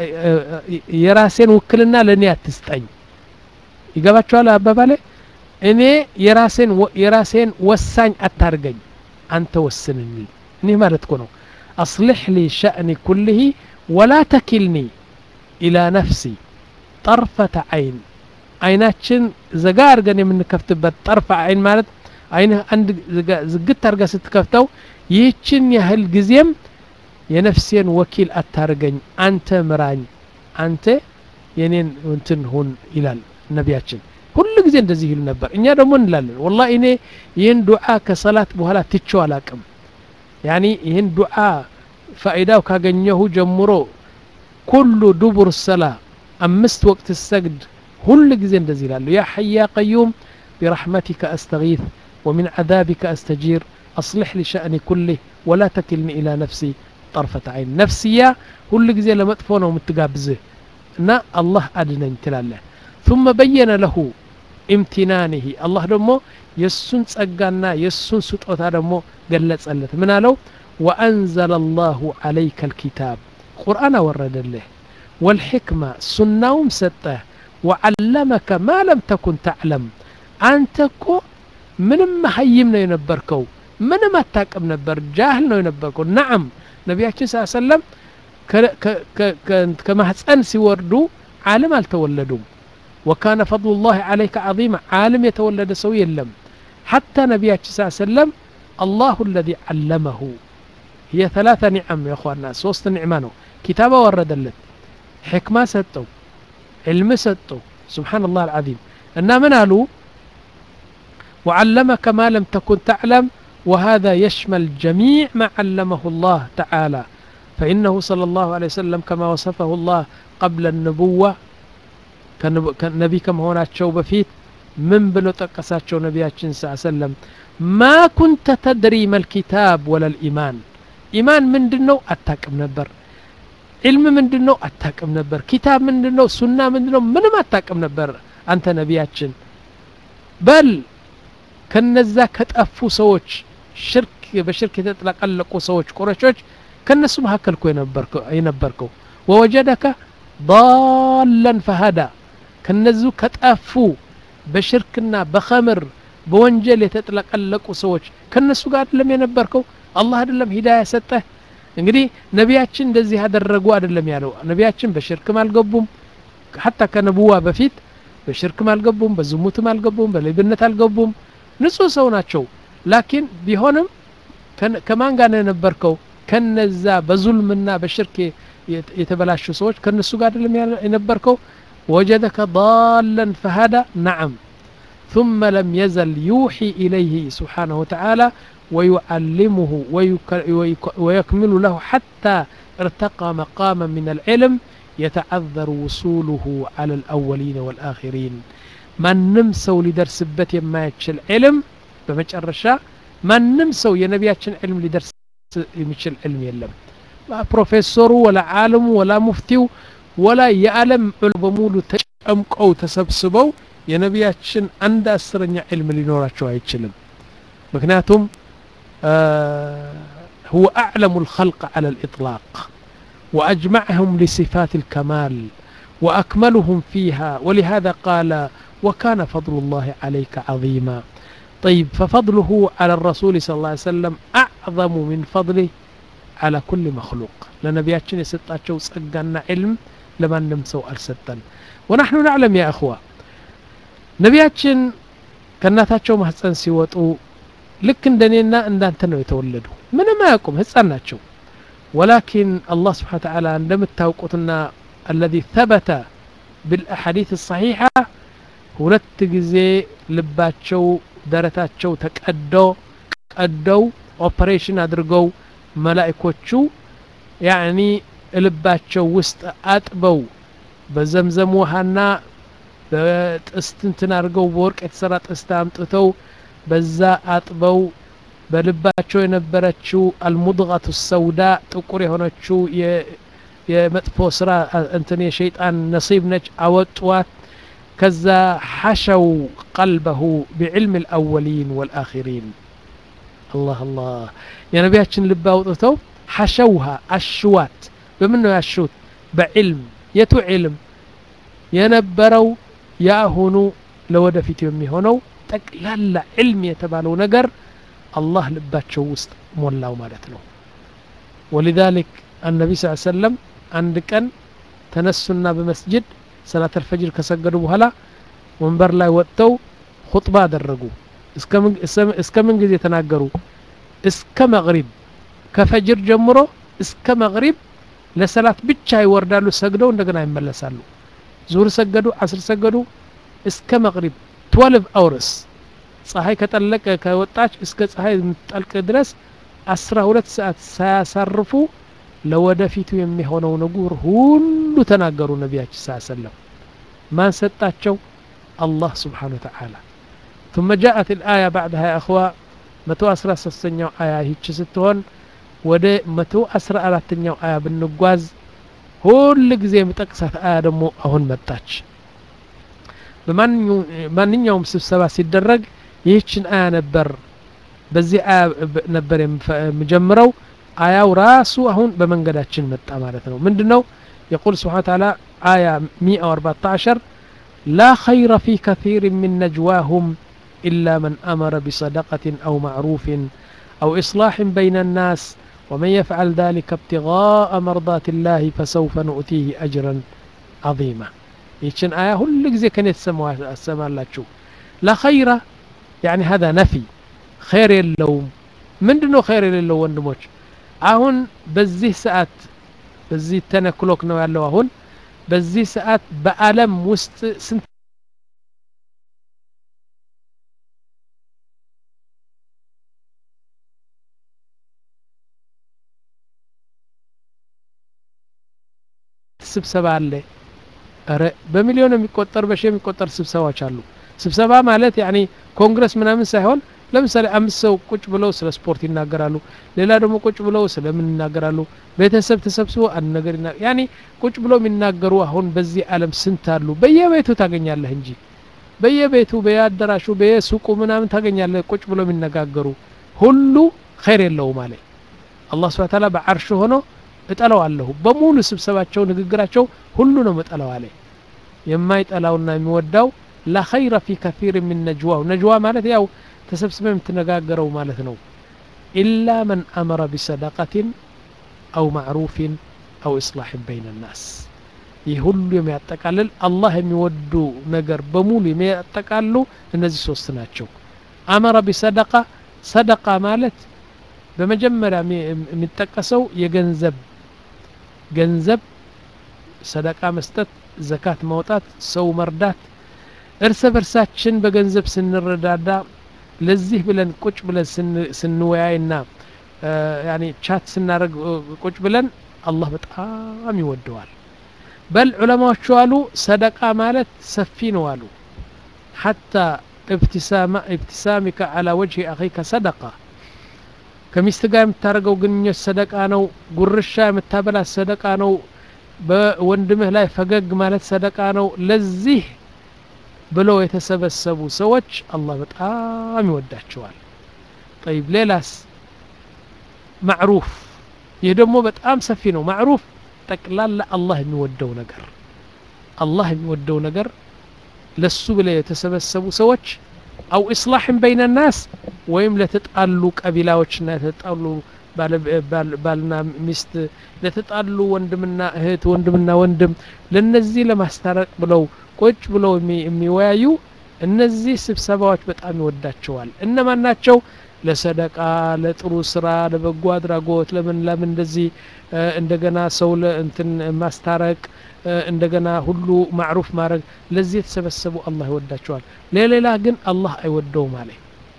የራሴን ውክልና ለእኔ አትስጠኝ ይገባቸዋል አባባሌ እኔ የራሴን የራሴን ወሳኝ አታርገኝ አንተ ወስንልኝ እኒህ ማለት እኮ ነው አስልሕ ሊ ሸእኒ ኩልህ ወላ ተኪልኒ ኢላ ነፍሲ ጠርፈተ ዓይን አይናችን ዘጋ አድርገን የምንከፍትበት ጠርፈ አይን ማለት አይንህ አንድ ዝግት አድርጋ ስትከፍተው ይህችን ያህል ጊዜም የነፍሴን ወኪል አታርገኝ አንተ ምራኝ አንተ የኔን እንትን ሁን ይላል ነቢያችን ሁሉ ጊዜ እንደዚህ ይሉ ነበር እኛ ደግሞ እንላለን ወላ እኔ ይህን ዱዓ ከሰላት በኋላ ትቼው አላቅም ያኒ ይህን ዱዓ ፋኢዳው ካገኘሁ ጀምሮ ኩሉ ዱቡር ሰላ አምስት ወቅት ሰግድ ሁሉ ጊዜ እንደዚህ ይላሉ ያ ሐያ ቀዩም برحمتك أستغيث ومن عذابك أستجير أصلح لي شأني كله ولا تكلني إلى نفسي طرفة عين نفسية كل جزء لما تفونه ومتقابزه نا الله أدنى تلاله ثم بين له امتنانه الله دمو يسون تسقانا يسون سطوتا دمو قلت سألت من له وأنزل الله عليك الكتاب قرآن ورد له والحكمة سناوم سته وعلمك ما لم تكن تعلم أنت كو ምንም መሀይም ነው የነበርከው ምንም አታቅም ነበር ጃህል ነው የነበርከው ናዓም ነቢያችን ስ ሰለም ከማህፀን ሲወርዱ ዓለም አልተወለዱም ወካነ ፈضሉ ላህ ዓለይከ ዓظማ ዓለም የተወለደ ሰው የለም ሓታ ነቢያችን ስ ሰለም አላሁ ለዚ ዓለመሁ هي ثلاثة نعم يا اخوانا ሶስት ኒዕማ ነው ኪታባ ወረደለት ሕክማ ሰጠው ዕልም ሰጠው ስብሓን ላህ አልዓዚም እና ምን አሉ وعلمك ما لم تكن تعلم وهذا يشمل جميع ما علمه الله تعالى فإنه صلى الله عليه وسلم كما وصفه الله قبل النبوة كنبي كما هنا تشو بفيت من بلو تقساتشو نبياتشن صلى الله عليه وسلم ما كنت تدري ما الكتاب ولا الإيمان إيمان من دنو أتاكم نبر علم من دنو أتاكم نبر كتاب من دنو سنة من دنو من ما أتاكم نبر أنت نبياتشن بل ከነዛ ከጠፉ ሰዎች ሽርክ በሽርክ የተጥለቀለቁ ሰዎች ቁረሾች ከነሱ መካከል እኮ የነበርከው ወወጀደከ ضالا ፈሀዳ ከነዙ ከጠፉ በሽርክና በኸምር በወንጀል የተጥለቀለቁ ሰዎች ከነሱ ጋር አይደለም የነበርከው አላህ አይደለም ሂዳያ ሰጠህ እንግዲህ ነቢያችን እንደዚህ ያደረጉ አይደለም ያለው ነቢያችን በሽርክም አልገቡም ሀታ ከነቡዋ በፊት በሽርክም አልገቡም በዝሙትም አልገቡም በሌብነት አልገቡም ንጹህ ሰው ናቸው ላኪን ቢሆንም ከማን ጋር ነው የነበርከው ከነዛ በዙልምና በሽርክ የተበላሹ ሰዎች ከነሱ ጋር አይደለም የነበርከው ወጀደከ ضالا فهدى نعم ثم لم يزل يوحي إليه سبحانه وتعالى ويعلمه ويكمل له حتى ارتقى مقاما من العلم يتعذر وصوله على الأولين والآخرين ማንም ሰው ሊደርስበት የማይችል ዕልም በመጨረሻ ማንም ሰው የነቢያችን ዕልም ሊደርስ የሚችል ዕልም የለም ፕሮፌሰሩ ወላ ዓለሙ ወላ ሙፍቲው ወላ የዓለም በሙሉ ተጨምቀው ተሰብስበው የነቢያችን አንድ አስረኛ ዕልም ሊኖራቸው አይችልም ምክንያቱም هو أعلم الخلق على الإطلاق وأجمعهم لصفات الكمال وأكملهم فيها ولهذا قال وكان فضل الله عليك عظيما طيب ففضله على الرسول صلى الله عليه وسلم أعظم من فضله على كل مخلوق لنبياتنا يسطاتشو صقنا علم لما نمسو الستن ونحن نعلم يا أخوة ነቢያችን ከእናታቸው ማህፀን ሲወጡ ልክ እንደኔና እንዳንተ ነው የተወለዱ ምንም አያውቁም ህፃን ናቸው ወላኪን አላህ ስብሓን ተዓላ እንደምታውቁትና አለዚ ተበተ بالأحاديث الصحيحة ሁለት ጊዜ ልባቸው ደረታቸው ተቀዶ ቀደው ኦፐሬሽን አድርገው መላእኮቹ ያኒ ልባቸው ውስጥ አጥበው በዘምዘም ውሃና በጥስት እንትን አድርገው በወርቅ የተሰራ ጥስት አምጥተው በዛ አጥበው በልባቸው የነበረችው አልሙድቀቱ ሰውዳ ጥቁር የሆነችው የመጥፎ ስራ እንትን የሸይጣን ነሲብ ነች አወጧት ከዛ ሐሸው ቀልበሁ ቢዕልም ልአወሊን ወልአኪሪን አላህ አላህ የነቢያችን ልብ አውጥተው ሐሸውሃ አሽዋት በምን ነው ያሹት በዕልም የቱ ዕልም የነበረው የአሁኑ ለወደፊት የሚሆነው ጠቅላላ ዕልም የተባለው ነገር አላህ ልባቸው ውስጥ ሞላው ማለት ነው ወሊዛሊክ አነቢ ስ ሰለም አንድ ቀን ተነሱና በመስጅድ ሰላት አልፈጅር ከሰገዱ በኋላ ወንበር ላይ ወጥተው ሁጥባ አደረጉ እስከ ምን ጊዜ ተናገሩ እስከ መግሪብ ከፈጅር ጀምሮ እስከ መግሪብ ለሰላት ብቻ ይወርዳሉ ሰግደው እንደገና ይመለሳሉ ዙር ሰገዱ አስር ሰገዱ እስከ መግሪብ 12 አውርስ ፀሐይ ከጠለቀ ከወጣች እስከ ፀሐይ የምትጠልቅ ድረስ አስራ ሁለት ሰዓት ሳያሳርፉ ለወደፊቱ የሚሆነው ነገር ሁሉ ተናገሩ ነቢያችን ስ ሰለም ማን ሰጣቸው አላህ ስብሓን ወተዓላ ثم جاءت الآية بعدها يا أخوة መቶ አስራ ሶስተኛው አያ ይች ስትሆን ወደ መቶ አስራ አራተኛው አያ ብንጓዝ ሁል ጊዜ የሚጠቅሳት አያ ደግሞ አሁን መጣች በማንኛውም ስብሰባ ሲደረግ ይህችን አያ ነበር በዚህ አያ ነበር የምጀምረው አያው ራሱ አሁን በመንገዳችን መጣ ማለት ነው ምንድን ነው يقول سبحانه وتعالى آية 114 لا خير في كثير من نجواهم إلا من أمر بصدقة أو معروف أو إصلاح بين الناس ومن يفعل ذلك ابتغاء مرضات الله فسوف نؤتيه أجرا عظيما يتشن آية هل زي كان يتسمى الله لا خير يعني هذا نفي خير اللوم من دنو خير اللوم وندموش አሁን በዚህ ሰዓት በዚህ ተነክሎክ ነው ያለው አሁን በዚህ ሰዓት በአለም ውስጥ ስንት ስብሰባ አለ ረ በሚሊዮን የሚቆጠር በሺ የሚቆጠር ስብሰባዎች አሉ ስብሰባ ማለት ያኒ ኮንግረስ ምናምን ሳይሆን ለምሳሌ አምስት ሰው ቁጭ ብለው ስለ ስፖርት ይናገራሉ ሌላ ደግሞ ቁጭ ብለው ስለምን ይናገራሉ ቤተሰብ ተሰብስቦ አንድ ነገር ያኒ ቁጭ ብለው የሚናገሩ አሁን በዚህ አለም ስንት አሉ በየቤቱ ታገኛለህ እንጂ በየቤቱ በየአዳራሹ በየሱቁ ምናምን ታገኛለህ ቁጭ ብለው የሚነጋገሩ ሁሉ ኸይር የለውም አለ አላህ ስብሐ ተዓላ በዓርሽ ሆኖ እጠላዋለሁ በሙሉ ስብሰባቸው ንግግራቸው ሁሉ ነው እጠላው አለ የማይጠላውና የሚወዳው ላ ኸይረ ፊ ከፊር ሚን ነጅዋው ነጅዋ ማለት ያው ተሰብስበ የምትነጋገረው ማለት ነው ኢላ መን አመረ ቢሰደቀትን አው ማዕሩፍን አው ኢስላሕን በይን ናስ ይህ ሁሉ የሚያጠቃልል አላህ የሚወዱ ነገር በሙሉ የሚያጠቃሉ እነዚህ ሶስት ናቸው አመረ ቢሰደቃ ሰደቃ ማለት በመጀመሪያ የሚጠቀሰው የገንዘብ ገንዘብ ሰደቃ መስጠት ዘካት ማውጣት ሰው መርዳት እርስ በርሳችን በገንዘብ ስንረዳዳ ለዚህ ብለን ቁጭ ብለን ስንወያይና ያኒ ቻት ስናደርግ ቁጭ ብለን አላህ በጣም ይወደዋል በል ዑለማዎቹ አሉ ሰደቃ ማለት ሰፊ ነው አሉ ሐታ ኢብትሳሚከ አላ ወጅህ አኺከ ሰደቃ ከሚስት ጋር የምታደርገው ግንኙነት ሰደቃ ነው ጉርሻ የምታበላት ሰደቃ ነው በወንድምህ ላይ ፈገግ ማለት ሰደቃ ነው ለዚህ ብለው የተሰበሰቡ ሰዎች አላህ በጣም ይወዳቸዋል ጠይብ ሌላስ ማዕሩፍ ይህ ደግሞ በጣም ሰፊ ነው ማዕሩፍ ጠቅላላ አላህ የሚወደው ነገር አላህ የሚወደው ነገር ለሱ ብለ የተሰበሰቡ ሰዎች አው ኢስላሕን በይነ ናስ ወይም ለተጣሉ ቀቢላዎችና ለተጣሉ ባልና ሚስት ለተጣሉ ወንድምና እህት ወንድምና ወንድም ለነዚህ ለማስታረቅ ብለው ቁጭ ብለው የሚወያዩ እነዚህ ስብሰባዎች በጣም ይወዳቸዋል እነማን ናቸው ለሰደቃ ለጥሩ ስራ ለበጎ አድራጎት ለምን ለምን እንደዚህ እንደገና ሰው እንትን ማስታረቅ እንደገና ሁሉ ማዕሩፍ ማድረግ ለዚህ የተሰበሰቡ አላህ ይወዳቸዋል ለሌላ ግን አላህ አይወደውም አለ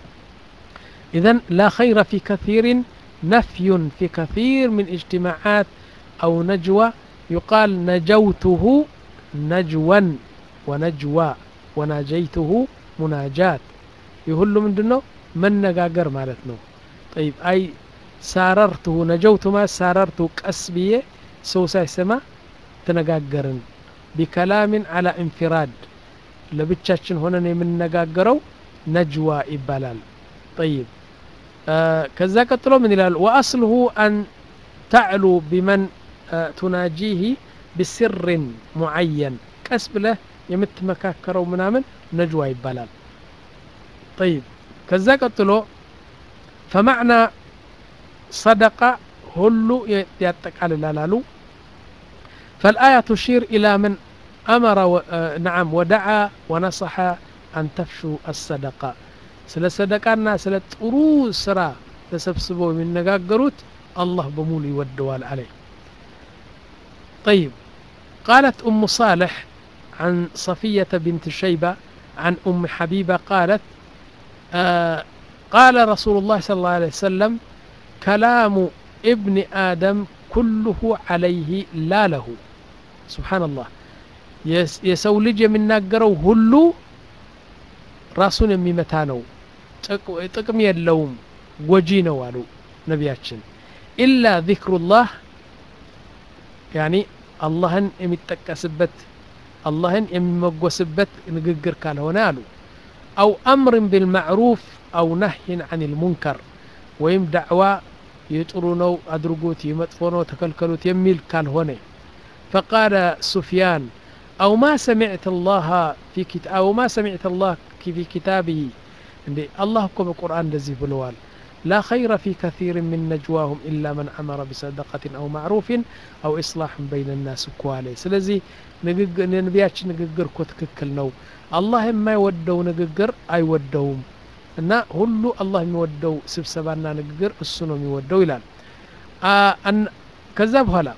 ኢዘን ላ ኸይረ ፊ ከثيር نفي في كثير من اجتماعات أو نجوى يقال نجوته نجوا ونجوى وناجيته مناجات يقول من دنو من نقاقر مالتنا طيب أي ساررته نجوت ما ساررته كأسبية سوسا سما تنقاقرن بكلام على انفراد لبتشاتشن هنا من نقاقرو نجوى إبالال طيب ከዛ ቀጥሎ ምን ይላል ወአስልሁ አን ተዕሉ ቢመን ቱናጂህ ብስርን ሙዓየን ቀስ ብለህ የምትመካከረው ምናምን ነጅዋ ይባላል ጠይብ ከዛ ቀጥሎ ፈማዕና ሰደቃ ሁሉ ያጠቃልላል አሉ فالآية تشير إلى من أمر و... نعم ودعا ونصح أن تفشوا الصدقة ስለ ሰደቃና ስለ ጥሩ ስራ ተሰብስበው የሚነጋገሩት አላህ በሙሉ ይወደዋል አለ طيب قالت أم صالح عن صفية بنت شيبة عن أم حبيبة قالت آه قال رسول الله صلى الله عليه وسلم كلام ابن آدم كله عليه لا له سبحان الله የሰው ልጅ የሚናገረው ሁሉ ራሱን የሚመታ ነው ጥቅም የለውም ጎጂ ነው አሉ ነቢያችን ኢላ ዚክሩላህ ያኒ አላህን የሚጠቀስበት አላህን የሚመጎስበት ንግግር ካልሆነ አሉ አው አምርን ቢልማዕሩፍ አው ነህይን አን ልሙንከር ወይም ዳዕዋ የጥሩ ነው አድርጉት የመጥፎ ነው ተከልከሉት የሚል ካልሆነ فقال سفيان أو ما سمعت الله في كتاب أو ما سمعت الله في كتابه الله كم القرآن الذي بلوال لا خير في كثير من نجواهم إلا من أمر بصدقة أو معروف أو إصلاح بين الناس كوالي سلزي نبياتش نققر كتككل نو الله ما يودو نققر أي ودوم እና ሁሉ አላህ የሚወደው ስብሰባና ንግግር እሱ ነው የሚወደው ይላል ከዛ በኋላ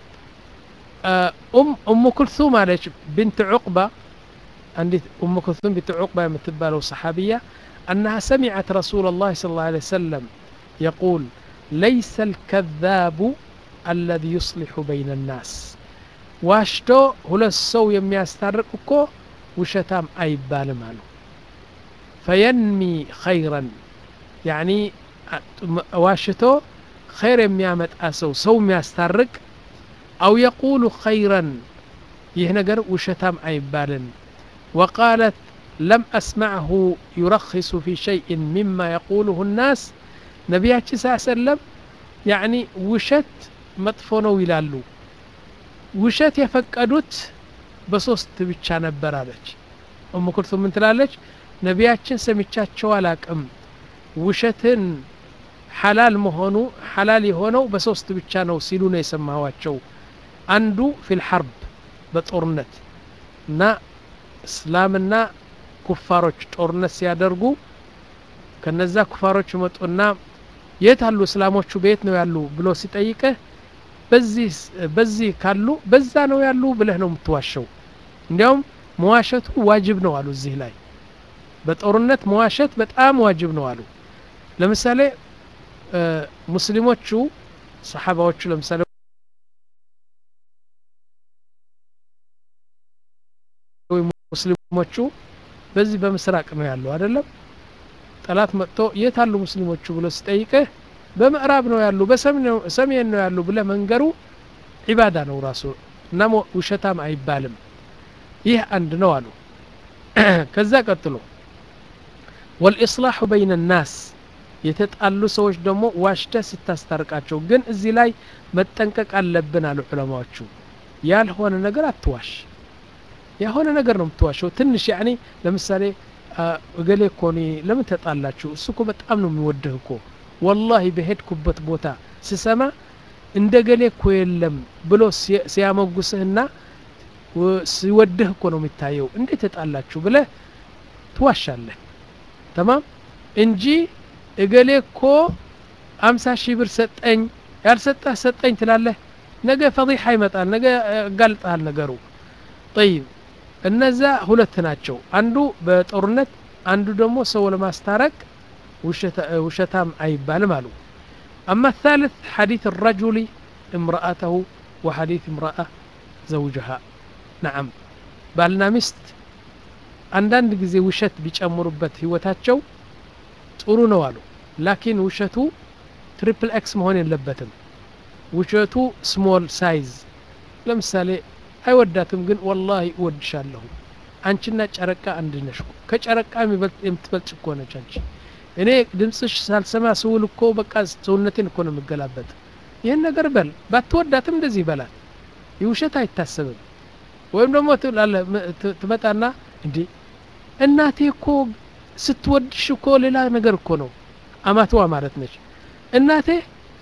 ኡም ኩልሱም አለች ብንት ዑቅባ አንዲት ኡም ኩልሱም ብንት ዑቅባ የምትባለው ሰሓቢያ أنها سمعت رسول الله صلى الله عليه وسلم يقول ليس الكذاب الذي يصلح بين الناس واشتو هو السو يمياسترق እኮ ውሸታም አይባልም አሉ ፈየንሚ ኸይረን ያኒ ዋሽቶ ኸይር የሚያመጣ ሰው ሰው የሚያስታርቅ አው የቁሉ ኸይረን ይህ ነገር ውሸታም አይባልን ወቃለት ለም አስማዕሁ ዩረኪሱ ፊ ሸይእን ሚማ የቁሉሁ ናስ ነቢያችን ስ ሰለም ያኒ ውሸት መጥፎ ነው ይላሉ ውሸት የፈቀዱት በሶስት ብቻ ነበር አለች እሙ ኩልቱም ምን ትላለች ነቢያችን ሰምቻቸው አላቅም ውሸትን ሐላል መሆኑ ሐላል የሆነው በሶስት ብቻ ነው ሲሉ ነው የሰማኋቸው አንዱ ፊል ሐርብ በጦርነት እና እስላምና ኩፋሮች ጦርነት ሲያደርጉ ከነዛ ኩፋሮች መጡና የት አሉ እስላሞቹ በየት ነው ያሉ ብሎ ሲጠይቅህ በዚህ በዚህ ካሉ በዛ ነው ያሉ ብለህ ነው የምትዋሸው እንዲያውም መዋሸቱ ዋጅብ ነው አሉ እዚህ ላይ በጦርነት መዋሸት በጣም ዋጅብ ነው አሉ ለምሳሌ ሙስሊሞቹ ሰሓባዎቹ ለምሳሌ ሙስሊሞቹ በዚህ በምስራቅ ነው ያሉ አይደለም ጠላት መጥቶ የት አሉ ሙስሊሞቹ ብሎ ሲጠይቅህ በምዕራብ ነው ያሉ በሰሜን ነው ያሉ ብለ መንገሩ ዒባዳ ነው ራሱ እና ውሸታም አይባልም ይህ አንድ ነው አሉ ከዛ ቀጥሎ ወልኢስላሑ በይነ ናስ የተጣሉ ሰዎች ደግሞ ዋሽተ ስታስታርቃቸው ግን እዚህ ላይ መጠንቀቅ አለብን አሉ ዑለማዎቹ ያልሆነ ነገር አትዋሽ የሆነ ነገር ነው የምትዋሸው ትንሽ ያኔ ለምሳሌ እገሌ እኮ እኔ ለምን ተጣላችሁ እሱ እኮ በጣም ነው የሚወድህ እኮ ወላሂ በሄድኩበት ቦታ ስሰማ እንደ ገሌ እኮ የለም ብሎ ሲያመጉስህና ሲወድህ እኮ ነው የሚታየው እንዴት ተጣላችሁ ብለህ ትዋሻለህ ተማም እንጂ እገሌ እኮ አምሳ ሺህ ብር ሰጠኝ ያልሰጠህ ሰጠኝ ትላለህ ነገ ፈዲሓ ይመጣል ነገ ያጋልጠሃል ነገሩ ጠይብ እነዛ ሁለት ናቸው አንዱ በጦርነት አንዱ ደግሞ ሰው ለማስታረቅ ውሸታም አይባልም አሉ أما الثالث حديث الرجل امرأته وحديث امرأة زوجها نعم ባልና ሚስት አንዳንድ ጊዜ ውሸት ቢጨምሩበት ህይወታቸው ጥሩ ነው አሉ ላኪን ውሸቱ ትሪፕል ኤክስ መሆን የለበትም ውሸቱ ስሞል ሳይዝ ለምሳሌ አይወዳትም ግን ወላሂ እወድሻለሁ አንቺና ጨረቃ አንድ ነሽ ከጨረቃ የምትበልጭ እኮ ነች አንቺ እኔ ድምፅሽ ሳልሰማ ስውል እኮ በቃ ሰውነቴን እኮ ነው የምገላበጥ ይህን ነገር በል ባትወዳትም እንደዚህ ይበላል ይህ ውሸት አይታሰብም ወይም ደግሞ ትመጣና እንዲ እናቴ እኮ ስትወድሽ እኮ ሌላ ነገር እኮ ነው አማትዋ ማለት ነች እናቴ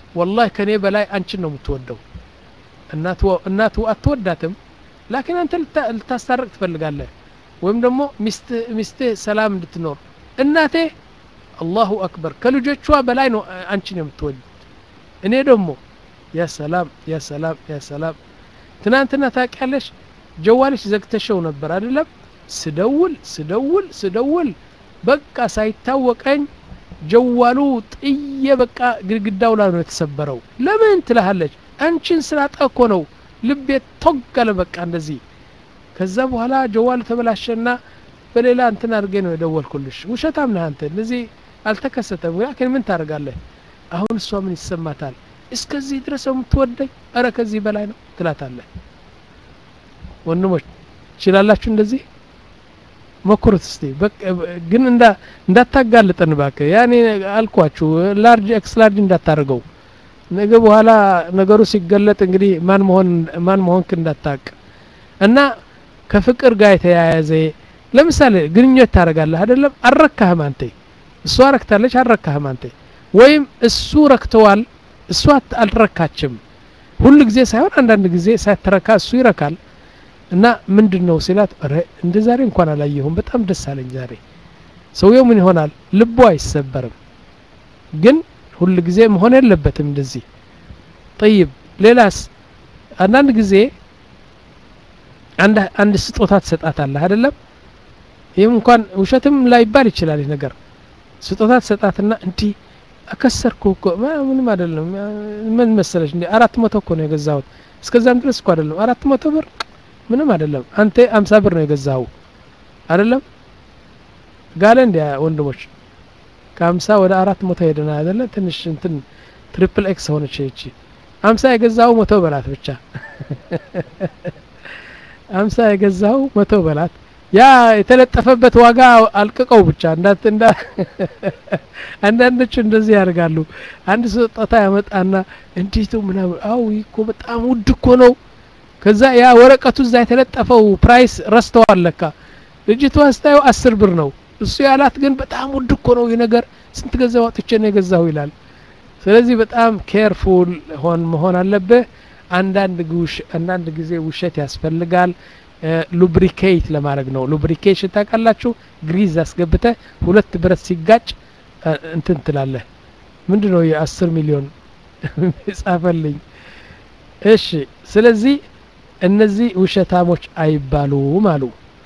ወላሂ ከኔ በላይ አንቺን ነው የምትወደው እናቱ አትወዳትም ላኪን አንተ ልታስታርቅ ትፈልጋለህ ወይም ደግሞ ሚስትህ ሰላም እንድትኖር እናቴ አላሁ አክበር ከልጆቿ በላይ ነው አንቺን የምትወድ እኔ ደግሞ ያ ሰላም ያ ሰላም ያ ሰላም ትናንትና ታውቂያለሽ ጀዋልሽ ዘግተሸው ነበር አይደለም ስደውል ስደውል ስደውል በቃ ሳይታወቀኝ ጀዋሉ ጥዬ በቃ ግድግዳው ላይ ነው የተሰበረው ለምን ትልሃለች አንቺን ስላጣ እኮ ነው ልቤ ቶጋለ በቃ እንደዚህ ከዛ በኋላ ጀዋሉ ተበላሸና በሌላ እንትን አድርጌ ነው የደወልኩልሽ ውሸታም ነህ አንተ እንደዚህ አልተከሰተም ላኪን ምን ታደርጋለህ አሁን እሷ ምን ይሰማታል እስከዚህ ድረስ የምትወደኝ እረ ከዚህ በላይ ነው ትላታለህ ወንድሞች ትችላላችሁ እንደዚህ ሞክሩት እስቲ ግን እንዳታጋልጠን ባክ ያኔ አልኳችሁ ላርጅ ኤክስ ላርጅ እንዳታደርገው ነገ በኋላ ነገሩ ሲገለጥ እንግዲህ ማን መሆን ማን መሆንክ እንዳታቅ እና ከፍቅር ጋር የተያያዘ ለምሳሌ ግንኙነት ታደርጋለህ አይደለም አልረካህም አንተ እሷ ረክታለች አልረካህም አንተ ወይም እሱ ረክተዋል እሷ አልረካችም ሁሉ ጊዜ ሳይሆን አንዳንድ ጊዜ ሳትረካ እሱ ይረካል እና ምንድን ነው ሲላት እንደ ዛሬ እንኳን አላየሁም በጣም ደስ አለኝ ዛሬ ሰውየው ምን ይሆናል ልቡ አይሰበርም ግን ሁል ጊዜ መሆን የለበትም እንደዚህ ጠይብ ሌላስ አንዳንድ ጊዜ አንድ ስጦታ ትሰጣታለህ አይደለም ይህም እንኳን ውሸትም ላይባል ይችላል ይህ ነገር ስጦታ ትሰጣትና እንዲህ አከሰርኩ እኮ ምንም አይደለም ምን መሰለች እንዲ አራት መቶ እኮ ነው የገዛሁት እስከዛም ድረስ እኮ አይደለም አራት መቶ ብር ምንም አይደለም አንተ አምሳ ብር ነው የገዛኸው አይደለም ጋለ እንዲ ወንድሞች ከአምሳ ወደ አራት መቶ ሄደና አይደለ ትንሽ እንትን ትሪፕል ኤክስ ሆነች ይቺ አምሳ የገዛው መቶ በላት ብቻ አምሳ የገዛው መቶ በላት ያ የተለጠፈበት ዋጋ አልቅቀው ብቻ እንዳት እንዳ አንዳንዶቹ እንደዚህ ያደርጋሉ አንድ ስጦታ ያመጣና እንዴት ምናምን አው እኮ በጣም ውድ እኮ ነው ከዛ ያ ወረቀቱ እዛ የተለጠፈው ፕራይስ ረስተዋል ለካ ልጅቷ ስታየው አስር ብር ነው እሱ ያላት ግን በጣም ውድ እኮ ነው ይህ ነገር ስንት ገንዘብ አውጥቼ ነው የገዛሁ ይላል ስለዚህ በጣም ኬርፉል ሆን መሆን አለብህ አንዳንድ አንዳንድ ጊዜ ውሸት ያስፈልጋል ሉብሪኬት ለማድረግ ነው ሉብሪኬሽን ታውቃላችሁ ግሪዝ አስገብተ ሁለት ብረት ሲጋጭ እንትን ትላለህ ምንድን ነው የአስር ሚሊዮን ጻፈልኝ እሺ ስለዚህ እነዚህ ውሸታሞች አይባሉም አሉ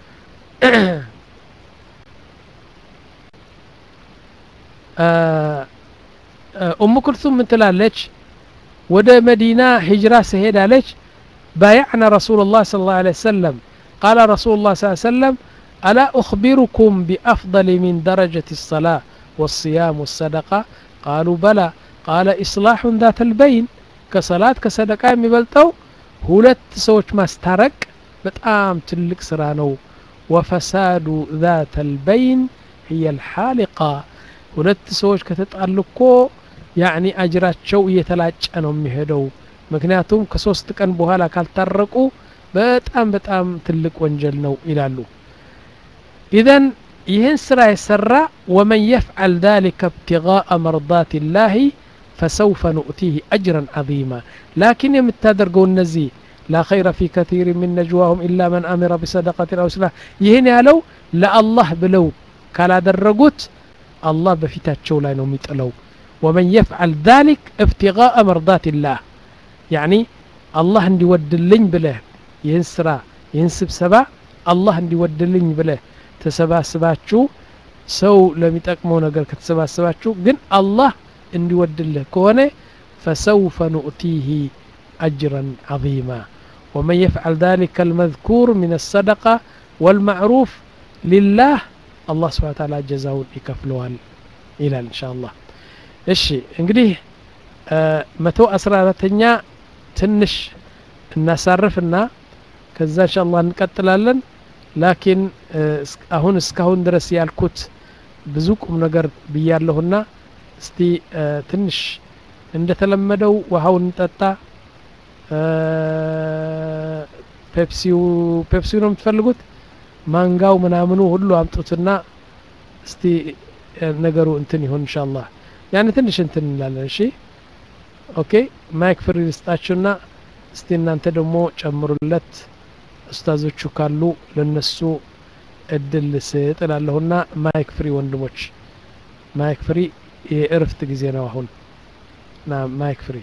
ኡም ኩልሱም ምን ትላለች ወደ መዲና ሂጅራ ስሄድ አለች بايعنا رسول الله صلى الله عليه وسلم قال رسول الله صلى الله عليه وسلم ألا أخبركم بأفضل من درجة الصلاة والصيام والصدقة قالوا بلى قال إصلاح ذات البين كصلاة كصدقة يبلتو ሁለት ሰዎች ማስታረቅ በጣም ትልቅ ስራ ነው ወፈሳዱ ذات البين هي الحالقة ሁለት ሰዎች ከተጣሉ እኮ ያኒ አጅራቸው እየተላጨ ነው የሚሄደው ምክንያቱም ከሶስት ቀን በኋላ ካልታረቁ በጣም በጣም ትልቅ ወንጀል ነው ይላሉ ኢዘን ይህን ስራ የሰራ ወመን የፍዓል ذلك ابتغاء مرضات الله فسوف نؤتيه أجرا عظيما لكن يمتادرقوا النزي لا خير في كثير من نجواهم إلا من أمر بصدقة أو سلاح يهن يالو لا الله بلو كلا درقوت الله بفتاتشو لا نوميت لو ومن يفعل ذلك ابتغاء مرضات الله يعني الله اندي ودلኝ ብለህ ይህን ስራ ይህን ስብሰባ አላህ እንዲወድልኝ ብለህ ተሰባስባችሁ ሰው ለሚጠቅመው ነገር ከተሰባስባችሁ ግን አላህ እንዲወድልህ ከሆነ فسوف نؤتيه أجرا عظيما ومن يفعل ذلك المذكور من الصدقة والمعروف لله الله سبحانه وتعالى جزاውን ይከፍለዋል ይላል إن شاء الله እሺ እንግዲህ መቶ አስራ አራተኛ ትንሽ እናሳርፍና ከዛ እንሻላ እንቀጥላለን ላኪን አሁን እስካሁን ድረስ ያልኩት ብዙ ቁም ነገር ብያለሁና እስቲ ትንሽ እንደተለመደው ውሃውን እንጠጣ ፔፕሲው ፔፕሲው ነው የምትፈልጉት ማንጋው ምናምኑ ሁሉ አምጡትና እስቲ ነገሩ እንትን ይሆን እንሻላ ያን ትንሽ እንትን እንላለን እሺ ኦኬ ማይክ ፍሪ ልስጣችሁና እስቲ እናንተ ደግሞ ጨምሩለት ኡስታዞቹ ካሉ ለነሱ እድል ስጥ እላለሁና ማይክ ፍሪ ወንድሞች ማይክ ፍሪ የእረፍት ጊዜ ነው አሁን ና ማይክ ፍሪ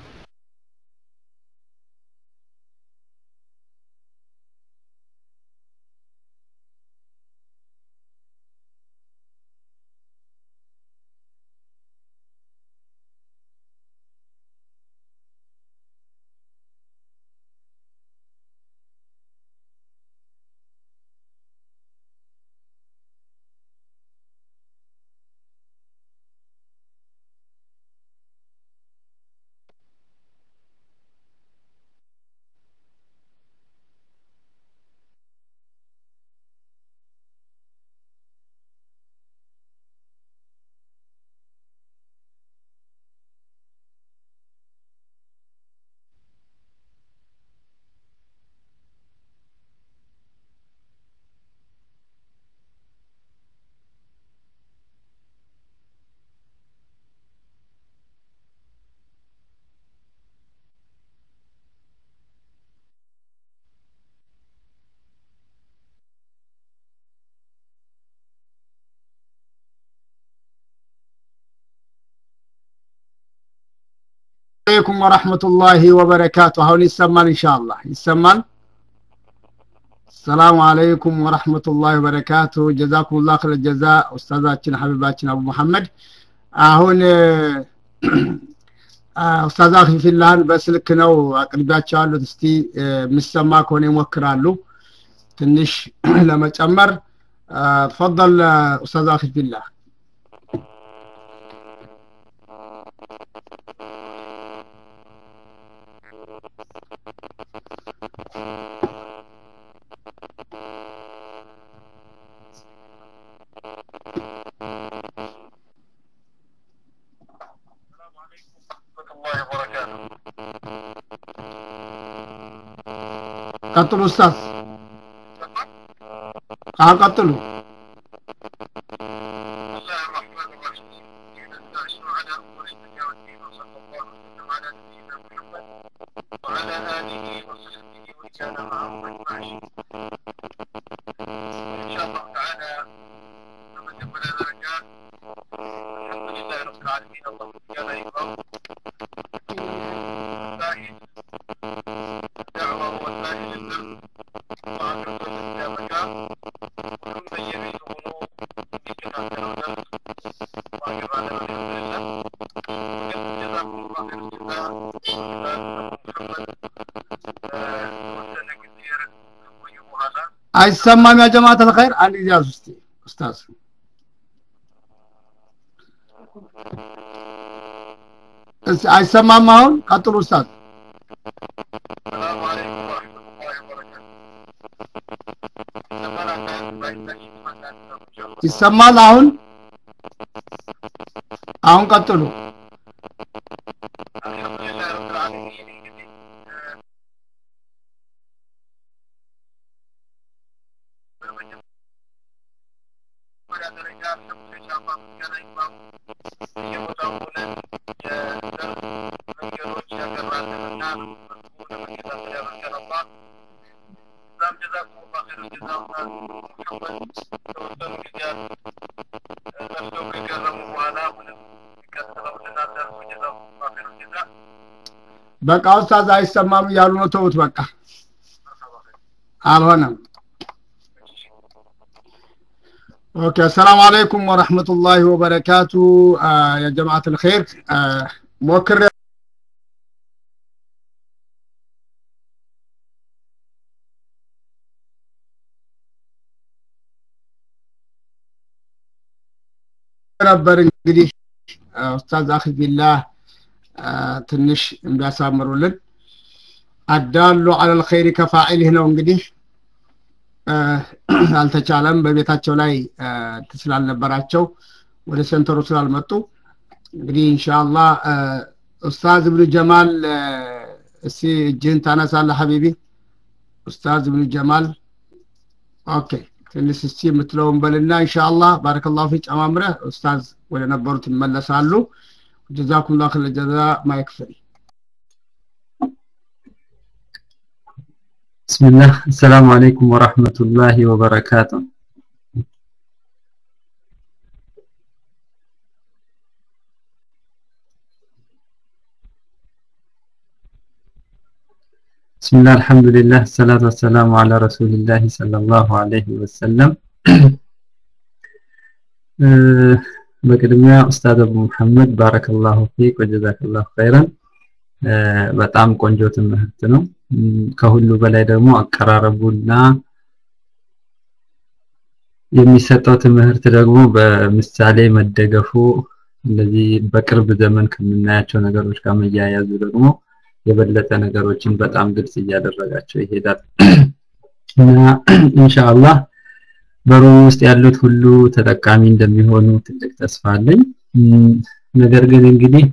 አለይኩም ወረሕመቱላሂ ወበረካቱ አሁን ይሰማል ኢንሻአላህ ይሰማል ሰላሙ አለይኩም ወረሕመቱላሂ ወበረካቱ ጀዛኩሙላህ ኸይረ ጀዛ ኡስታዛችን ሐቢባችን አቡ መሐመድ አሁን ኡስታዝ አኺፊላህን በስልክ ነው አቅርቢያቸዋለሁ እስቲ የሚሰማ ከሆነ ይሞክራሉ ትንሽ ለመጨመር ተፈضل ኡስታዝ አኺፊላህ ቀጥሉ ኡስታዝ አዎ ቀጥሉ وعلى آله وصحبه ومن كان معه أجمعين. إن شاء الله تعالى نقدم لنا درجات الحمد لله رب العالمين اللهم كان يكرم الزاهد الدعوة والزاهد البر وعبد الكتابك وكل من يميل أمور بكتاب الدرس وأجر على الحمد لله جزاكم الله خير الجزاء አይሰማም ያ ጀማዓት الخير አንድ ጊዜ ያዙ እስቲ ኡስታዝ አይሰማም አሁን ቀጥሉ ኡስታዝ السلام عليكم ورحمة الله وبركاته. ይሰማል አሁን አሁን ቀጥሉ الحمد لله رب العالمين ደረጃ ኢንሻአላህ ምስጋና ይግባው የቦታው ሆነን የደርስ መንገዶች ያቀራልንና ለመከታተል ያበርከን አላህ እዛም ጀዛኩሙላህ ኸይረል ጀዛ ሙሐመድ ተወሰኑ ጊዜያት ለፍተው ከገረሙ በኋላ አሁንም የሚቀጥለው ልናደርሱ ጀዛኩሙላህ ኸይረል ጀዛ በቃ ኡስታዝ አይሰማም እያሉ ነው ተውት በቃ አልሆነም ኦኬ አሰላሙ አለይኩም ወረህመቱላሂ ወበረካቱ ያ ጀማዓት الخير ሞክር ነበር እንግዲህ ኡስታዝ አኺፊላህ ትንሽ እንዲያሳምሩልን አዳሉ አለል ኸይሪ ከፋኢልህ ነው እንግዲህ አልተቻለም በቤታቸው ላይ ስላልነበራቸው ወደ ሴንተሩ ስላልመጡ እንግዲህ ኢንሻአላህ ኡስታዝ ብኑ ጀማል እስቲ እጅህን ታነሳለህ ሀቢቢ ኡስታዝ ብኑ ጀማል ኦኬ ትንሽ እስቲ የምትለውን በልና ኢንሻአላህ ባረከላሁ ፊ ጨማምረህ ኡስታዝ ወደ ነበሩት ይመለሳሉ ጀዛኩም ላ ኸይረ ጀዛ ማይክ ፍሪ بسم الله السلام عليكم ورحمة الله وبركاته بسم الله الحمد لله الصلاة والسلام على رسول الله صلى الله عليه وسلم በቅድሚያ ኡስታዝ አቡ መሐመድ ባረከላሁ ፊክ ወጀዛከላሁ ኸይረን በጣም ቆንጆ ትምህርት ነው ከሁሉ በላይ ደግሞ አቀራረቡና የሚሰጠው ትምህርት ደግሞ በምሳሌ መደገፉ እንደዚህ በቅርብ ዘመን ከምናያቸው ነገሮች ጋር መያያዙ ደግሞ የበለጠ ነገሮችን በጣም ግልጽ እያደረጋቸው ይሄዳል እና ኢንሻአላህ በሩም ውስጥ ያሉት ሁሉ ተጠቃሚ እንደሚሆኑ ትልቅ ተስፋ አለኝ ነገር ግን እንግዲህ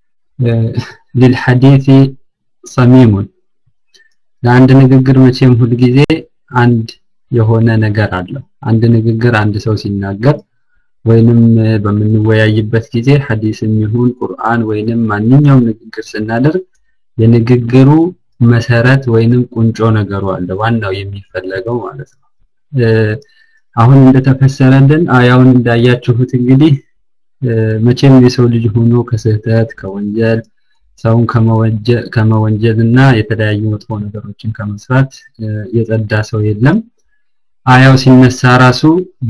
ሊልሐዲሲ ሰሚሙን ለአንድ ንግግር መቼም ሁል ጊዜ አንድ የሆነ ነገር አለው አንድ ንግግር አንድ ሰው ሲናገር ወይንም በምንወያይበት ጊዜ ሐዲስም ይሁን ቁርአን ወይንም ማንኛውም ንግግር ስናደርግ የንግግሩ መሰረት ወይንም ቁንጮ ነገሩ አለ ዋናው የሚፈለገው ማለት ነው አሁን እንደተፈሰረልን አያውን እንዳያችሁት እንግዲህ መቼም የሰው ልጅ ሆኖ ከስህተት ከወንጀል ሰውን ከመወንጀል እና የተለያዩ መጥፎ ነገሮችን ከመስራት የጸዳ ሰው የለም አያው ሲነሳ ራሱ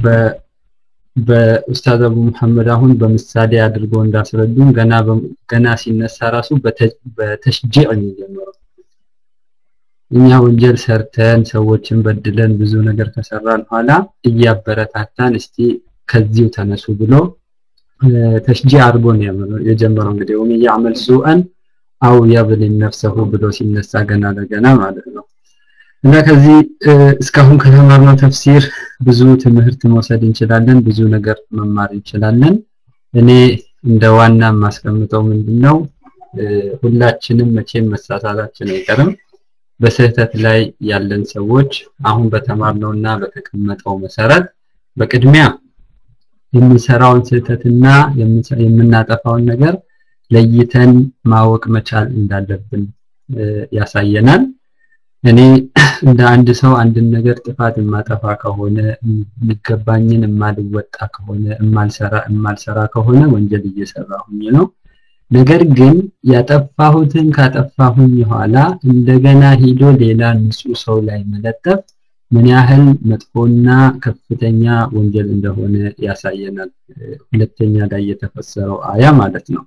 በኡስታዝ አቡ መሐመድ አሁን በምሳሌ አድርጎ እንዳስረዱን ገና ገና ሲነሳ ራሱ በተሽጂዕ የሚጀምረው እኛ ወንጀል ሰርተን ሰዎችን በድለን ብዙ ነገር ከሰራን ኋላ እያበረታታን እስቲ ከዚሁ ተነሱ ብሎ ተሽጂዕ አድርጎ ነው የጀመረው እንግዲህ ወም ያዕመል ሱአን አው ያብሊም ነፍሰሁ ብሎ ሲነሳ ገና ለገና ማለት ነው እና ከዚህ እስካሁን ከተማርነው ተፍሲር ብዙ ትምህርት መውሰድ እንችላለን ብዙ ነገር መማር እንችላለን እኔ እንደ ዋና የማስቀምጠው ምንድነው ሁላችንም መቼም መሳሳታችን አይቀርም በስህተት ላይ ያለን ሰዎች አሁን በተማርነውና በተቀመጠው መሰረት በቅድሚያ የምንሰራውን ስህተትና የምናጠፋውን ነገር ለይተን ማወቅ መቻል እንዳለብን ያሳየናል እኔ እንደ አንድ ሰው አንድን ነገር ጥፋት የማጠፋ ከሆነ የሚገባኝን የማልወጣ ከሆነ የማልሰራ የማልሰራ ከሆነ ወንጀል እየሰራሁኝ ነው ነገር ግን ያጠፋሁትን ካጠፋሁኝ በኋላ እንደገና ሂዶ ሌላ ንጹህ ሰው ላይ መለጠፍ ምን ያህል መጥፎና ከፍተኛ ወንጀል እንደሆነ ያሳየናል ሁለተኛ ላይ የተፈሰረው አያ ማለት ነው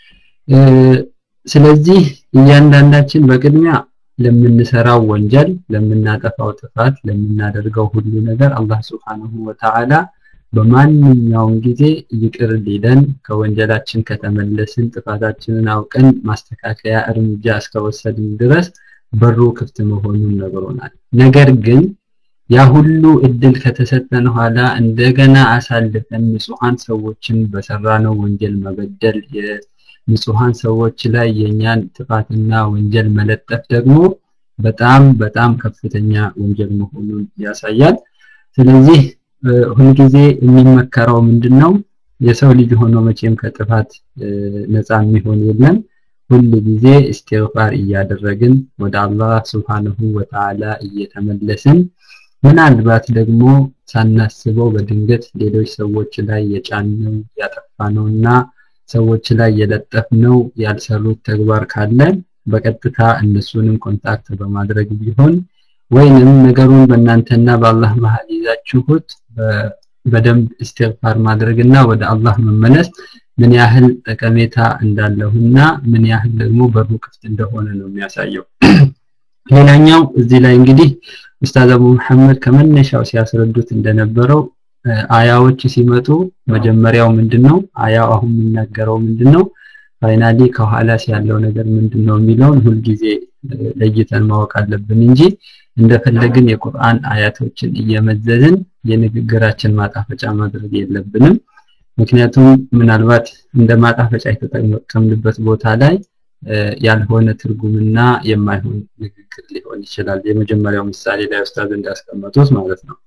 ስለዚህ እያንዳንዳችን በቅድሚያ ለምንሰራው ወንጀል ለምናጠፋው ጥፋት ለምናደርገው ሁሉ ነገር አላህ Subhanahu Wa Ta'ala በማንኛውም ጊዜ ይቅር ሊለን ከወንጀላችን ከተመለስን ጥፋታችንን አውቀን ማስተካከያ እርምጃ እስከወሰድን ድረስ በሩ ክፍት መሆኑን ነግሮናል ነገር ግን ያ ሁሉ እድል ከተሰጠን ኋላ እንደገና አሳልፈን ንጹሃን ሰዎችን በሰራነው ወንጀል መበደል ንጹሃን ሰዎች ላይ የኛን ጥፋትና ወንጀል መለጠፍ ደግሞ በጣም በጣም ከፍተኛ ወንጀል መሆኑን ያሳያል ስለዚህ ሁልጊዜ የሚመከረው ምንድነው የሰው ልጅ ሆኖ መቼም ከጥፋት ነፃ የሚሆን የለም ሁል ጊዜ እስትግፋር እያደረግን ወደ አላህ Subhanahu Wa Ta'ala እየተመለስን ምናልባት ደግሞ ሳናስበው በድንገት ሌሎች ሰዎች ላይ የጫነው ያጠፋነውና ሰዎች ላይ የለጠፍነው ያልሰሩት ተግባር ካለ በቀጥታ እነሱንም ኮንታክት በማድረግ ቢሆን ወይንም ነገሩን በእናንተና በአላህ መሀል ይዛችሁት በደንብ እስትግፋር ማድረግና ወደ አላህ መመለስ ምን ያህል ጠቀሜታ እንዳለውና ምን ያህል ደግሞ በሩ ክፍት እንደሆነ ነው የሚያሳየው ሌላኛው እዚህ ላይ እንግዲህ ኡስታዝ አቡ መሐመድ ከመነሻው ሲያስረዱት እንደነበረው አያዎች ሲመጡ መጀመሪያው ምንድነው አያው አሁን የሚናገረው ምንድነው ፋይናሊ ከኋላስ ያለው ነገር ምንድነው የሚለውን ሁልጊዜ ለይተን ማወቅ አለብን እንጂ እንደፈለግን የቁርአን አያቶችን እየመዘዝን የንግግራችን ማጣፈጫ ማድረግ የለብንም ምክንያቱም ምናልባት እንደ ማጣፈጫ የተጠቀምንበት ቦታ ላይ ያልሆነ ትርጉምና የማይሆን ንግግር ሊሆን ይችላል የመጀመሪያው ምሳሌ ላይ ኡስታዝ እንዳስቀመጡት ማለት ነው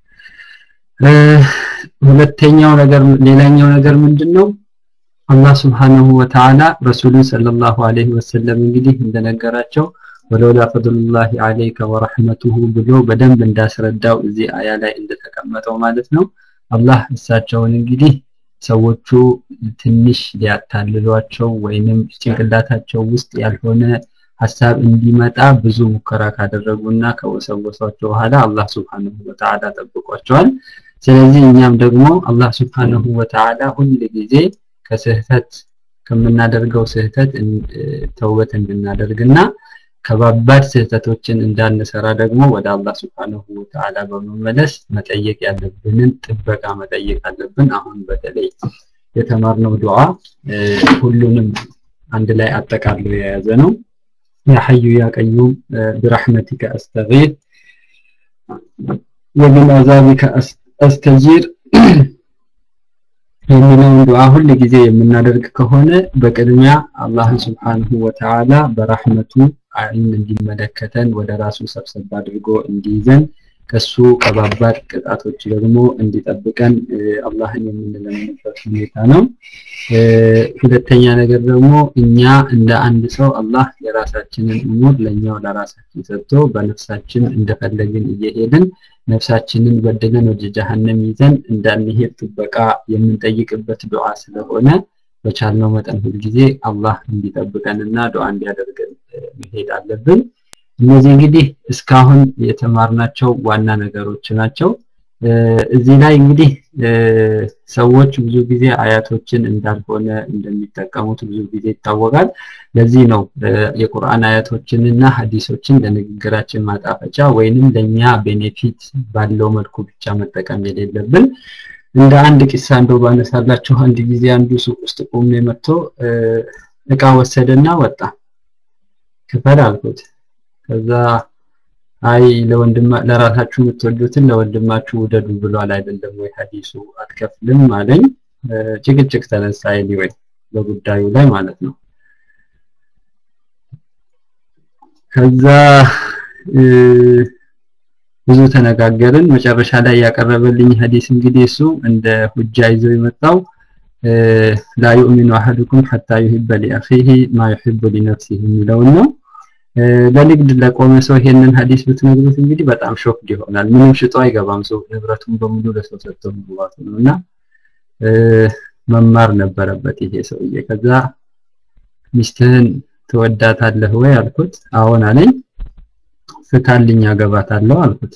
ሁለተኛው ነገር ሌላኛው ነገር ምንድነው አላህ Subhanahu Wa Ta'ala ረሱሉን ሰለላሁ ዐለይሂ ወሰለም እንግዲህ እንደነገራቸው ወለውላ ፈድሉላሂ አለይከ ወረሕመቱሁ ብሎ በደንብ እንዳስረዳው እዚህ አያ ላይ እንደተቀመጠው ማለት ነው። አላህ እሳቸውን እንግዲህ ሰዎቹ ትንሽ ሊያታልሏቸው ወይንም ጭንቅላታቸው ውስጥ ያልሆነ ሀሳብ እንዲመጣ ብዙ ሙከራ ካደረጉና ከወሰወሷቸው በኋላ አላህ ሱብሓነሁ ወተዓላ ጠብቋቸዋል። ስለዚህ እኛም ደግሞ አላህ ሱብሓነሁ ወተዓላ ሁል ጊዜ ከስህተት ከምናደርገው ስህተት ተውበት እንድናደርግና ከባባድ ስህተቶችን እንዳንሰራ ደግሞ ወደ አላህ ሱብሓነሁ ወተዓላ በመመለስ መጠየቅ ያለብንን ጥበቃ መጠየቅ አለብን። አሁን በተለይ የተማርነው ዱዓ ሁሉንም አንድ ላይ አጠቃሎ የያዘ ነው። ያ ሐዩ ያ ቀዩም ብረሕመቲከ አስተጊር ወሚን አዛቢከ አስተጂር የሚለውን ዱዓ ሁል ጊዜ የምናደርግ ከሆነ በቅድሚያ አላህን ስብሓንሁ ወተዓላ በራህመቱ አይን እንዲመለከተን ወደ ራሱ ሰብሰብ አድርጎ እንዲይዘን ከሱ ከባባድ ቅጣቶች ደግሞ እንዲጠብቀን አላህን የምንለምንበት ሁኔታ ነው። ሁለተኛ ነገር ደግሞ እኛ እንደ አንድ ሰው አላህ የራሳችንን እሙር ለኛው ለራሳችን ሰጥቶ በነፍሳችን እንደፈለግን እየሄድን ነፍሳችንን በድለን ወደ ጀሃነም ይዘን እንዳንሄድ ጥበቃ የምንጠይቅበት ዱዓ ስለሆነ በቻልነው መጠን ሁልጊዜ አላህ እንዲጠብቀንና ዱዓ እንዲያደርገን መሄድ አለብን። እነዚህ እንግዲህ እስካሁን የተማርናቸው ዋና ነገሮች ናቸው። እዚህ ላይ እንግዲህ ሰዎች ብዙ ጊዜ አያቶችን እንዳልሆነ እንደሚጠቀሙት ብዙ ጊዜ ይታወቃል። ለዚህ ነው የቁርአን አያቶችንና ሀዲሶችን ለንግግራችን ማጣፈጫ ወይንም ለኛ ቤኔፊት ባለው መልኩ ብቻ መጠቀም የሌለብን። እንደ አንድ ቂሳ እንደው ባነሳላችሁ አንድ ጊዜ አንዱ ሱቅ ውስጥ ቆሜ መጥቶ እቃ ወሰደና ወጣ። ክፈል አልኩት። ከዛ አይ ለወንድማ ለራሳችሁ የምትወዱትን ለወንድማችሁ ውደዱ ብሏል አይደለም ወይ ሀዲሱ አትከፍልም አለኝ። ጭቅጭቅ ተነሳ ኤኒዌይ በጉዳዩ ላይ ማለት ነው። ከዛ ብዙ ተነጋገርን። መጨረሻ ላይ ያቀረበልኝ ሀዲስ እንግዲህ እሱ እንደ ሁጃ ይዘው የመጣው ላ ዩእሚኑ አሐዱኩም ሐታ ዩሂበ ሊአኺሂ ማ ዩሂቡ ሊነፍሲሂ የሚለውን ነው። ለንግድ ለቆመ ሰው ይሄንን ሀዲስ ብትነግሩት እንግዲህ በጣም ሾክድ ይሆናል። ምንም ሽጦ አይገባም ሰው ንብረቱን በሙሉ ለሰው ሰጥቶ መግባቱ ነው እና መማር ነበረበት ይሄ ሰውዬ። ከዛ ሚስትህን ትወዳታለህ ወይ አልኩት። አዎን አለኝ። ፍታልኝ አገባታለሁ አልኩት።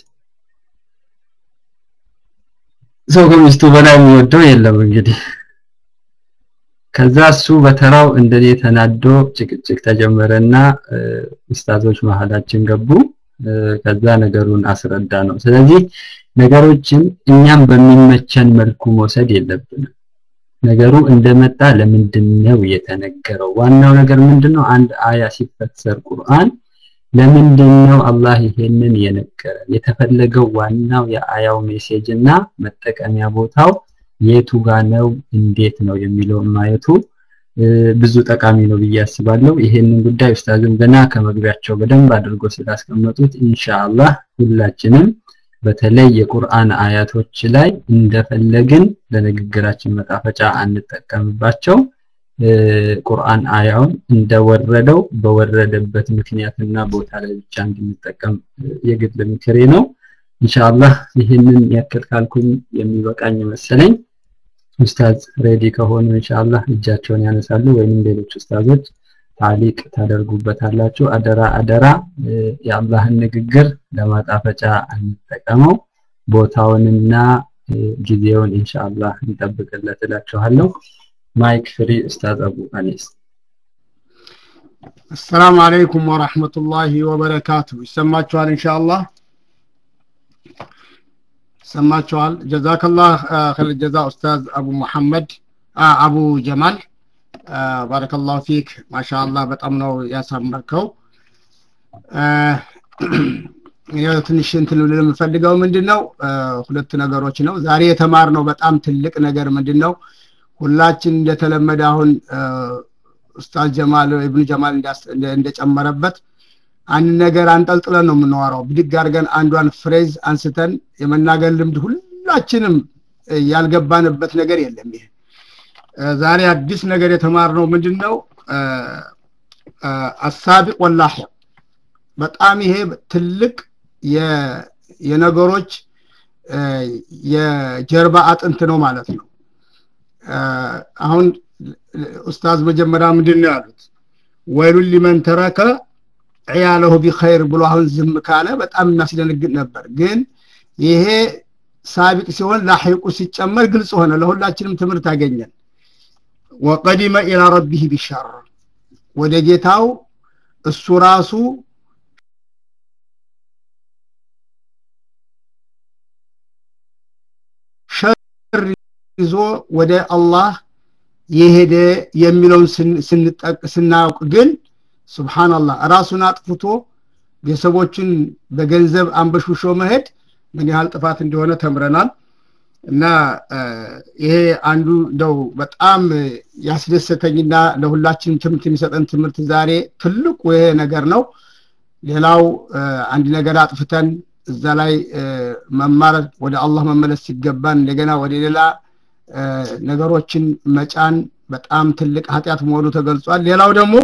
ሰው ከሚስቱ በላይ የሚወደው የለም እንግዲህ ከዛ እሱ በተራው እንደኔ ተናዶ ጭቅጭቅ ተጀመረና ኡስታዞች መሀላችን ገቡ። ከዛ ነገሩን አስረዳ ነው። ስለዚህ ነገሮችን እኛም በሚመቸን መልኩ መውሰድ የለብንም። ነገሩ እንደመጣ ለምንድን ነው የተነገረው? ዋናው ነገር ምንድነው? አንድ አያ ሲፈሰር ቁርአን ለምንድን ነው አላህ ይሄንን የነገረን? የተፈለገው ዋናው የአያው ሜሴጅ እና መጠቀሚያ ቦታው የቱ ጋ ነው እንዴት ነው የሚለውን ማየቱ ብዙ ጠቃሚ ነው ብዬ አስባለሁ። ይሄንን ጉዳይ ኡስታዝም ገና ከመግቢያቸው በደንብ አድርጎ ስላስቀመጡት ኢንሻአላህ ሁላችንም በተለይ የቁርአን አያቶች ላይ እንደፈለግን ለንግግራችን መጣፈጫ አንጠቀምባቸው። ቁርአን አያውን እንደወረደው በወረደበት ምክንያትና ቦታ ላይ ብቻ እንድንጠቀም የግል ምክሬ ነው። ኢንሻአላህ ይህንን ያክል ካልኩኝ የሚበቃኝ መሰለኝ። ኡስታዝ ሬዲ ከሆኑ ኢንሻአላህ እጃቸውን ያነሳሉ ወይንም ሌሎች ኡስታዞች ታሊቅ ታደርጉበታላችሁ። አደራ አደራ የአላህን ንግግር ለማጣፈጫ እንጠቀመው። ቦታውንና ጊዜውን ኢንሻአላህ እንጠብቅለት እላችኋለሁ። ማይክ ፍሪ ኡስታዝ አቡ አኒስ። አሰላሙ አለይኩም ወራህመቱላሂ ወበረካቱ። ይሰማችኋል ኢንሻአላህ? ሰማችኋል። ጀዛከላህ ኸይር ጀዛ ኡስታዝ አቡ መሐመድ አቡ ጀማል ባረከላሁ ፊክ ማሻአላህ በጣም ነው ያሳመርከው። ያው ትንሽ እንትን ልል የምፈልገው ምንድነው ሁለት ነገሮች ነው። ዛሬ የተማርነው በጣም ትልቅ ነገር ምንድነው ሁላችን እንደተለመደ አሁን ኡስታዝ ጀማል ኢብኑ ጀማል እንደጨመረበት አንድ ነገር አንጠልጥለን ነው የምናወራው። ብድግ አድርገን አንዷን ፍሬዝ አንስተን የመናገር ልምድ ሁላችንም ያልገባንበት ነገር የለም። ይሄ ዛሬ አዲስ ነገር የተማርነው ምንድን ነው? አሳቢቅ ወላሂቅ በጣም ይሄ ትልቅ የነገሮች የጀርባ አጥንት ነው ማለት ነው አሁን ኡስታዝ መጀመሪያ ምንድን ነው ያሉት ወይሉን ሊመን ተረከ ዕያለሁ ቢኸይር ብሎ አሁን ዝም ካለ በጣም የሚያስደነግጥ ነበር ግን ይሄ ሳቢቅ ሲሆን ላሒቁ ሲጨመር ግልጽ ሆነ ለሁላችንም ትምህርት አገኘን ወቀዲመ ኢላ ረቢህ ቢሸር ወደ ጌታው እሱ ራሱ ሸር ይዞ ወደ አላህ የሄደ የሚለውን ስናውቅ ግን ስብሓንላህ ራሱን አጥፍቶ ቤተሰቦችን በገንዘብ አንበሽሾ መሄድ ምን ያህል ጥፋት እንደሆነ ተምረናል እና ይሄ አንዱ እንደው በጣም ያስደሰተኝና ለሁላችንም ትምህርት የሚሰጠን ትምህርት ዛሬ ትልቁ ይሄ ነገር ነው ሌላው አንድ ነገር አጥፍተን እዛ ላይ መማር ወደ አላህ መመለስ ሲገባን እንደገና ወደ ሌላ ነገሮችን መጫን በጣም ትልቅ ኃጢአት መሆኑ ተገልጿል ሌላው ደግሞ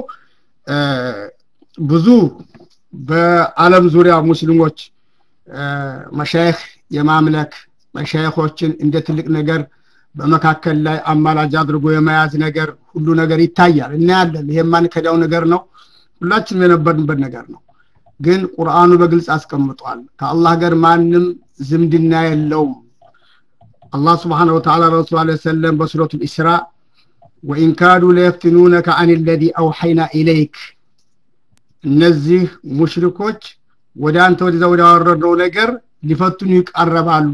ብዙ በአለም ዙሪያ ሙስሊሞች መሻይክ የማምለክ መሻይኮችን እንደ ትልቅ ነገር በመካከል ላይ አማላጅ አድርጎ የመያዝ ነገር ሁሉ ነገር ይታያል እናያለን ይሄ የማንከዳው ነገር ነው ሁላችንም የነበርንበት ነገር ነው ግን ቁርአኑ በግልጽ አስቀምጧል ከአላህ ጋር ማንም ዝምድና የለውም አላህ ስብሓን ወተላ ረሱል ለ ሰለም በሱረቱ ልእስራ ወኢን ካዱ ለየፍትኑነከ አን ለዚ አውሐይና ኢለይክ እነዚህ ሙሽሪኮች ወደ አንተ ወደዛ ወደ ያወረድነው ነገር ሊፈትኑ ይቃረባሉ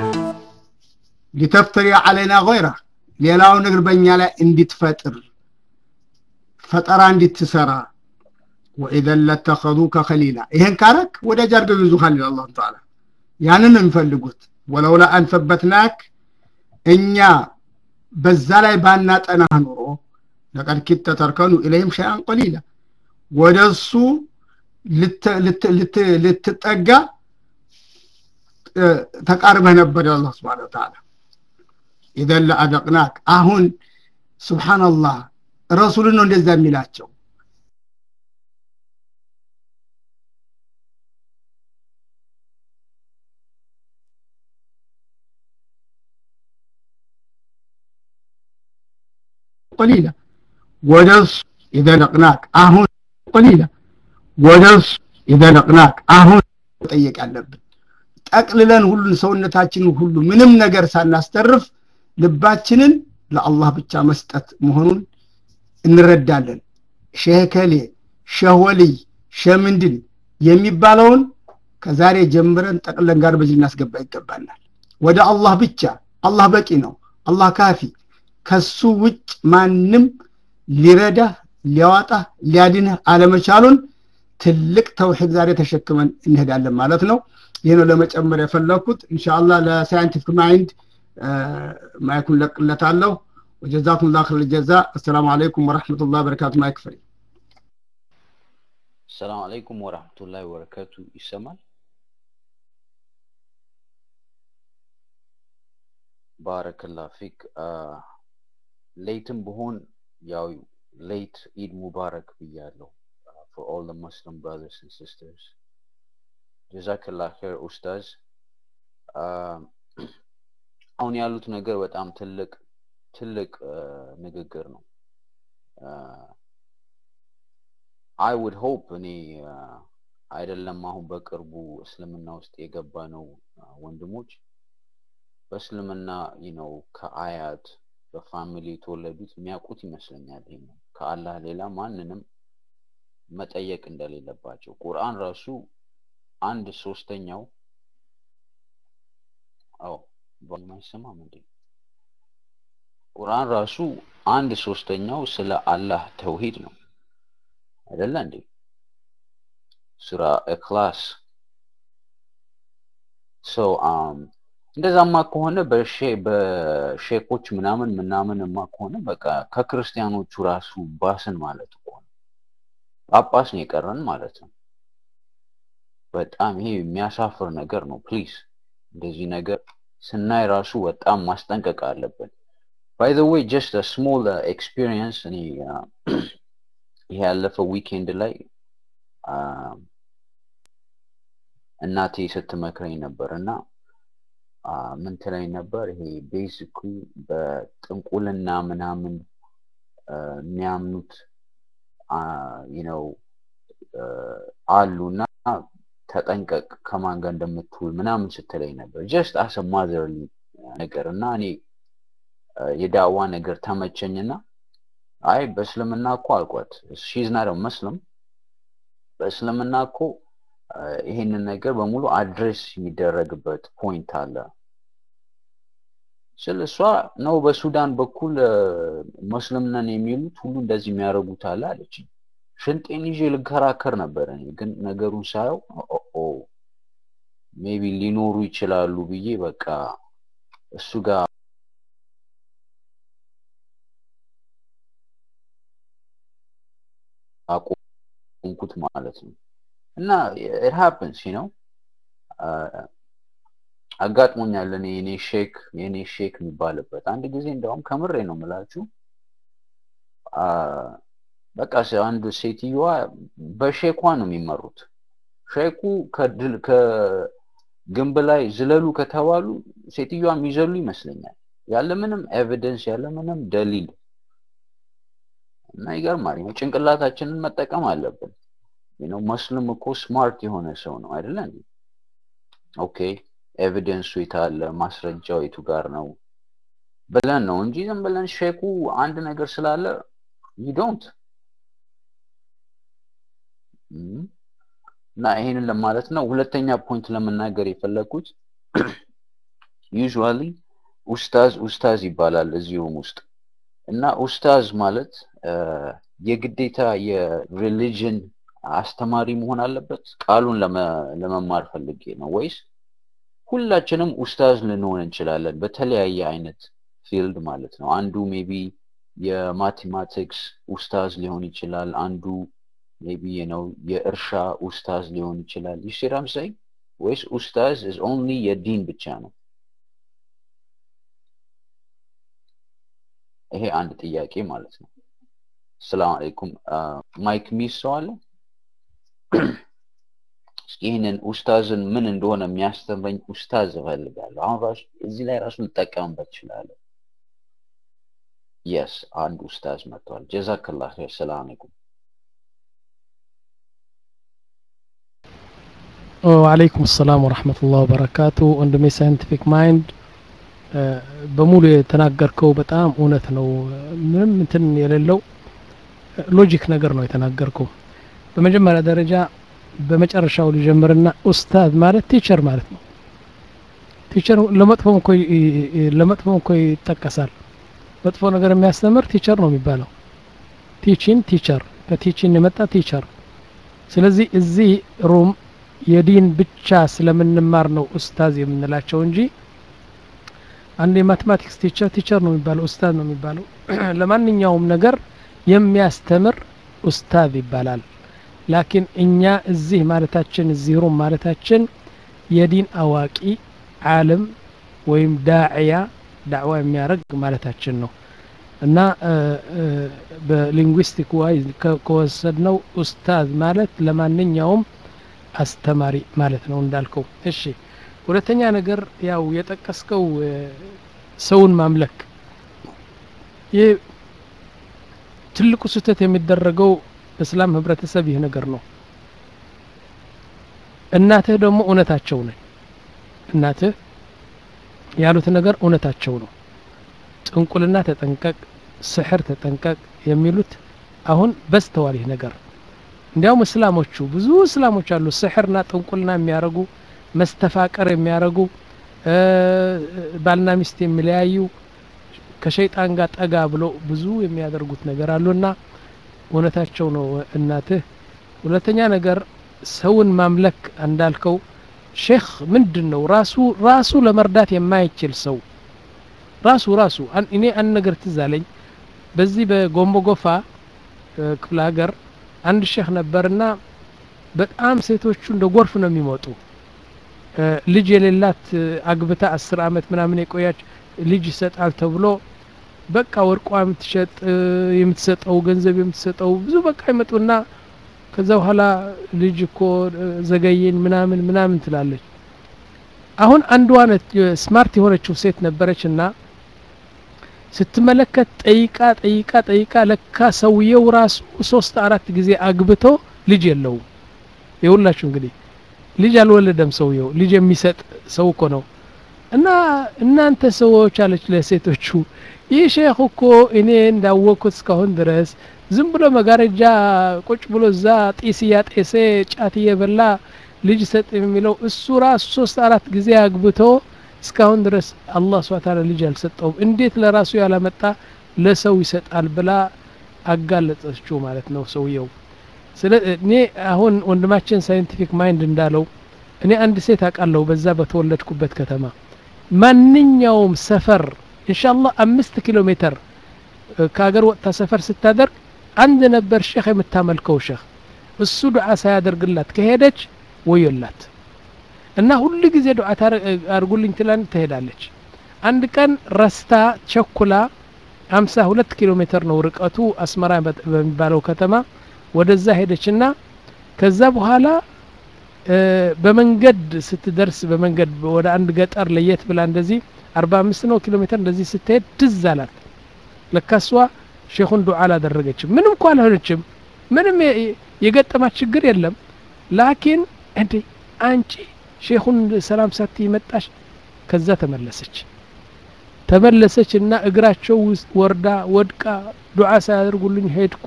ሊተፍተሪ አለይና ገይራ ሌላው ነገር በእኛ ላይ እንድትፈጥር ፈጠራ እንድትሰራ ወኢዘን ለተኸዙከ ከሊላ ይሄን ካረክ ወዳጅ አድርገው ይዙሃል ይላል አላህ ተዓላ ያንን የሚፈልጉት ወለውላ አንሰበትናክ እኛ በዛ ላይ ባናጠናህ ኑሮ ለቀድ ኪተ ተርከኑ ኢለይህም ሸይአን ቀሊላ ወደ እሱ ልትጠጋ ተቃርበህ ነበር አላህ ስብሓን ተዓላ ኢዘን ለአደቅናክ አሁን ስብሓንላህ ረሱልን ነው እንደዛ የሚላቸው ቀሊላ ወደሱ ይዘለቅናክ አሁን ቀሊላ ወደሱ ይዘለቅናክ አሁን ጠየቅ ያለብን ጠቅልለን ሁሉን ሰውነታችንን ሁሉ ምንም ነገር ሳናስተርፍ ልባችንን ለአላህ ብቻ መስጠት መሆኑን እንረዳለን ሸህከሌ ሸህወልይ ሸምንድን የሚባለውን ከዛሬ ጀምረን ጠቅለን ጋር በዚህ እናስገባ ይገባናል ወደ አላህ ብቻ አላህ በቂ ነው አላህ ካፊ ከሱ ውጭ ማንም ሊረዳ ሊያዋጣ ሊያድንህ አለመቻሉን ትልቅ ተውሒድ ዛሬ ተሸክመን እንሄዳለን ማለት ነው ይህ ነው ለመጨመር የፈለግኩት እንሻላ ለሳይንቲፊክ ማይንድ ማይኩን ለቅለታለሁ ወጀዛኩም ላ ክር ጀዛ አሰላሙ አለይኩም ወረሕመቱላህ በረካቱ ማይክ ፍሪ ሰላም አለይኩም ወራህመቱላሂ ወበረካቱ ይሰማል ባረከላ ፊክ ሌትም ብሆን ያው ሌት ኢድ ሙባረክ ብያለሁ for all the Muslim brothers and sisters. ጀዛክላ ኸይር ኡስታዝ አሁን ያሉት ነገር በጣም ትልቅ ትልቅ ንግግር ነው አይ ውድ ሆፕ እኔ አይደለም አሁን በቅርቡ እስልምና ውስጥ የገባ ነው ወንድሞች በእስልምና ነው ከአያት በፋሚሊ የተወለዱት የሚያውቁት ይመስለኛል ይሄ ነው ከአላህ ሌላ ማንንም መጠየቅ እንደሌለባቸው ቁርአን ራሱ አንድ ሶስተኛው አዎ በማይሰማ ምንድ ቁርአን ራሱ አንድ ሶስተኛው ስለ አላህ ተውሂድ ነው አይደለ እንዴ ሱራ ኢክላስ ሶ እንደዛማ ከሆነ በሼኮች ምናምን ምናምንማ ከሆነ በቃ ከክርስቲያኖቹ ራሱ ባስን ማለት እኮ ነው ጳጳስ ነው የቀረን ማለት ነው በጣም ይሄ የሚያሳፍር ነገር ነው ፕሊዝ እንደዚህ ነገር ስናይ ራሱ በጣም ማስጠንቀቅ አለብን ባይ ዘ ዌይ ጀስት ስሞል ኤክስፒሪየንስ እኔ ይሄ ያለፈው ዊኬንድ ላይ እናቴ ስትመክረኝ ነበር እና ምን ትለኝ ነበር ይሄ ቤዚክሊ በጥንቁልና ምናምን የሚያምኑት ነው አሉ እና ተጠንቀቅ ከማን ጋር እንደምትውል ምናምን ስትለኝ ነበር ጀስት አሰ ማዘር ነገር እና እኔ የዳዋ ነገር ተመቸኝና አይ በእስልምና እኮ አልኳት ሺዝ ናት መስልም በእስልምና እኮ ይሄንን ነገር በሙሉ አድሬስ የሚደረግበት ፖይንት አለ ስል እሷ ነው በሱዳን በኩል መስልም ነን የሚሉት ሁሉ እንደዚህ የሚያደርጉት አለ አለችኝ ሽንጤን ይዤ ልከራከር ነበር እኔ ግን ነገሩን ሳየው ሜቢ ሊኖሩ ይችላሉ ብዬ በቃ እሱ ጋር አቆምኩት ማለት ነው እና ኢት ሃፕንስ ነው አጋጥሞኛል እኔ የኔ ሼክ የኔ ሼክ የሚባልበት አንድ ጊዜ እንደውም ከምሬ ነው ምላችሁ በቃ አንድ ሴትዮዋ በሼኳ ነው የሚመሩት ሼኩ ከድል ከግንብ ላይ ዝለሉ ከተባሉ ሴትዮዋ የሚዘሉ ይመስለኛል ያለምንም ኤቪደንስ ያለምንም ደሊል እና ይገርማል ጭንቅላታችንን መጠቀም አለብን ነው መስልም እኮ ስማርት የሆነ ሰው ነው አይደለ ኦኬ ኤቪደንሱ የታለ ማስረጃው የቱ ጋር ነው ብለን ነው እንጂ ዝም ብለን ሼኩ አንድ ነገር ስላለ ዩዶንት እና ይሄንን ለማለት ነው ሁለተኛ ፖይንት ለመናገር የፈለግኩት ዩዥዋሊ ኡስታዝ ኡስታዝ ይባላል እዚሁም ውስጥ እና ኡስታዝ ማለት የግዴታ የሪሊጅን አስተማሪ መሆን አለበት ቃሉን ለመማር ፈልጌ ነው ወይስ ሁላችንም ኡስታዝ ልንሆን እንችላለን በተለያየ አይነት ፊልድ ማለት ነው አንዱ ሜቢ የማቴማቲክስ ኡስታዝ ሊሆን ይችላል አንዱ ሜቢ ነው የእርሻ ኡስታዝ ሊሆን ይችላል ይሽራም ሳይ ወይስ ኡስታዝ is only የዲን ብቻ ነው ይሄ አንድ ጥያቄ ማለት ነው ሰላም አለይኩም ማይክ ሚስ ሰው አለ ይህንን ኡስታዝን ምን እንደሆነ የሚያስተምረኝ ኡስታዝ እፈልጋለሁ አሁን ራሱ እዚህ ላይ ራሱ ልጠቀምበት እችላለሁ የስ አንድ ኡስታዝ መጥቷል ጀዛክላ ር ሰላም አለይኩም ወአለይኩም ሰላም ወረህመቱላህ ወበረካቱ ወንድሜ ሳይንቲፊክ ማይንድ በሙሉ የተናገርከው በጣም እውነት ነው ምንም እንትን የሌለው ሎጂክ ነገር ነው የተናገርከው በመጀመሪያ ደረጃ በመጨረሻው ልጀምርና ኡስታዝ ማለት ቲቸር ማለት ነው ቲቸር ለመጥፎም እኮ ለመጥፎም እኮ ይጠቀሳል መጥፎ ነገር የሚያስተምር ቲቸር ነው የሚባለው ቲቺን ቲቸር ከቲቺን የመጣ ቲቸር ስለዚህ እዚህ ሩም የዲን ብቻ ስለምንማር ነው ኡስታዝ የምንላቸው እንጂ አንድ የማቴማቲክስ ቲቸር ቲቸር ነው የሚባለው ኡስታዝ ነው የሚባለው ለማንኛውም ነገር የሚያስተምር ኡስታዝ ይባላል ላኪን እኛ እዚህ ማለታችን እዚህ ሩም ማለታችን የዲን አዋቂ ዓለም ወይም ዳዕያ ዳዕዋ የሚያደርግ ማለታችን ነው እና በሊንጉስቲክ ዋይ ከወሰድነው ኡስታዝ ማለት ለማንኛውም አስተማሪ ማለት ነው እንዳልከው እሺ ሁለተኛ ነገር ያው የጠቀስከው ሰውን ማምለክ ይህ ትልቁ ስህተት የሚደረገው በእስላም ህብረተሰብ ይህ ነገር ነው እናትህ ደግሞ እውነታቸው ነኝ እናትህ ያሉት ነገር እውነታቸው ነው ጥንቁልና ተጠንቀቅ ስሕር ተጠንቀቅ የሚሉት አሁን በስተዋል ይህ ነገር እንዲያውም እስላሞቹ ብዙ እስላሞች አሉ ስሕርና ጥንቁልና የሚያደርጉ መስተፋቀር የሚያደርጉ ባልና ሚስት የሚለያዩ ከሸይጣን ጋር ጠጋ ብሎ ብዙ የሚያደርጉት ነገር አሉና እውነታቸው ነው እናትህ ሁለተኛ ነገር ሰውን ማምለክ እንዳልከው ሼክ ምንድን ነው ራሱ ራሱ ለመርዳት የማይችል ሰው ራሱ ራሱ እኔ አንድ ነገር ትዝ አለኝ በዚህ በጎንቦ ጎፋ ክፍለ ሀገር አንድ ሼክ ነበርና በጣም ሴቶቹ እንደ ጎርፍ ነው የሚመጡ ልጅ የሌላት አግብታ አስር አመት ምናምን የቆያች ልጅ ይሰጣል ተብሎ በቃ ወርቋ የምትሸጥ የምትሰጠው ገንዘብ የምትሰጠው ብዙ በቃ ይመጡና ከዛ በኋላ ልጅ እኮ ዘገየኝ ምናምን ምናምን ትላለች አሁን አንዷ ስማርት የሆነችው ሴት ነበረች እና ስትመለከት ጠይቃ ጠይቃ ጠይቃ ለካ ሰውየው ራሱ ሶስት አራት ጊዜ አግብቶ ልጅ የለውም የሁላችሁ እንግዲህ ልጅ አልወለደም ሰውየው ልጅ የሚሰጥ ሰው እኮ ነው እና እናንተ ሰዎች አለች ለሴቶቹ ይህ ሼክ እኮ እኔ እንዳወቅኩት እስካሁን ድረስ ዝም ብሎ መጋረጃ ቁጭ ብሎ እዛ ጢስ እያጤሴ ጫት እየበላ ልጅ ሰጥ የሚለው እሱ ራሱ ሶስት አራት ጊዜ አግብቶ እስካሁን ድረስ አላህ ስብሐ ተዓላ ልጅ አልሰጠውም እንዴት ለራሱ ያላመጣ ለሰው ይሰጣል ብላ አጋለጸችው ማለት ነው ሰውየው ስለ እኔ አሁን ወንድማችን ሳይንቲፊክ ማይንድ እንዳለው እኔ አንድ ሴት አውቃለሁ በዛ በተወለድኩበት ከተማ ማንኛውም ሰፈር ኢንሻአላህ አምስት ኪሎ ሜትር ከሀገር ወጥታ ሰፈር ስታደርግ አንድ ነበር ሼክ የምታመልከው ሼክ እሱ ዱዓ ሳያደርግላት ከሄደች ወዮላት እና ሁሉ ጊዜ ዱዓ አርጉልኝ ትላን ትሄዳለች አንድ ቀን ረስታ ቸኩላ ሀምሳ ሁለት ኪሎ ሜትር ነው ርቀቱ አስመራ በሚባለው ከተማ ወደዛ ሄደችና ከዛ በኋላ በመንገድ ስትደርስ በመንገድ ወደ አንድ ገጠር ለየት ብላ እንደዚህ አርባ አምስት ነው ኪሎ ሜትር እንደዚህ ስትሄድ ትዝ አላት ለካሷ ሼኹን ዱዓ አላደረገችም ምንም እኮ አልሆነችም ምንም የገጠማት ችግር የለም ላኪን እንዴ አንቺ ሼኹን ሰላም ሳት መጣሽ ከዛ ተመለሰች ተመለሰች እና እግራቸው ውስጥ ወርዳ ወድቃ ዱዓ ሳያደርጉልኝ ሄድኩ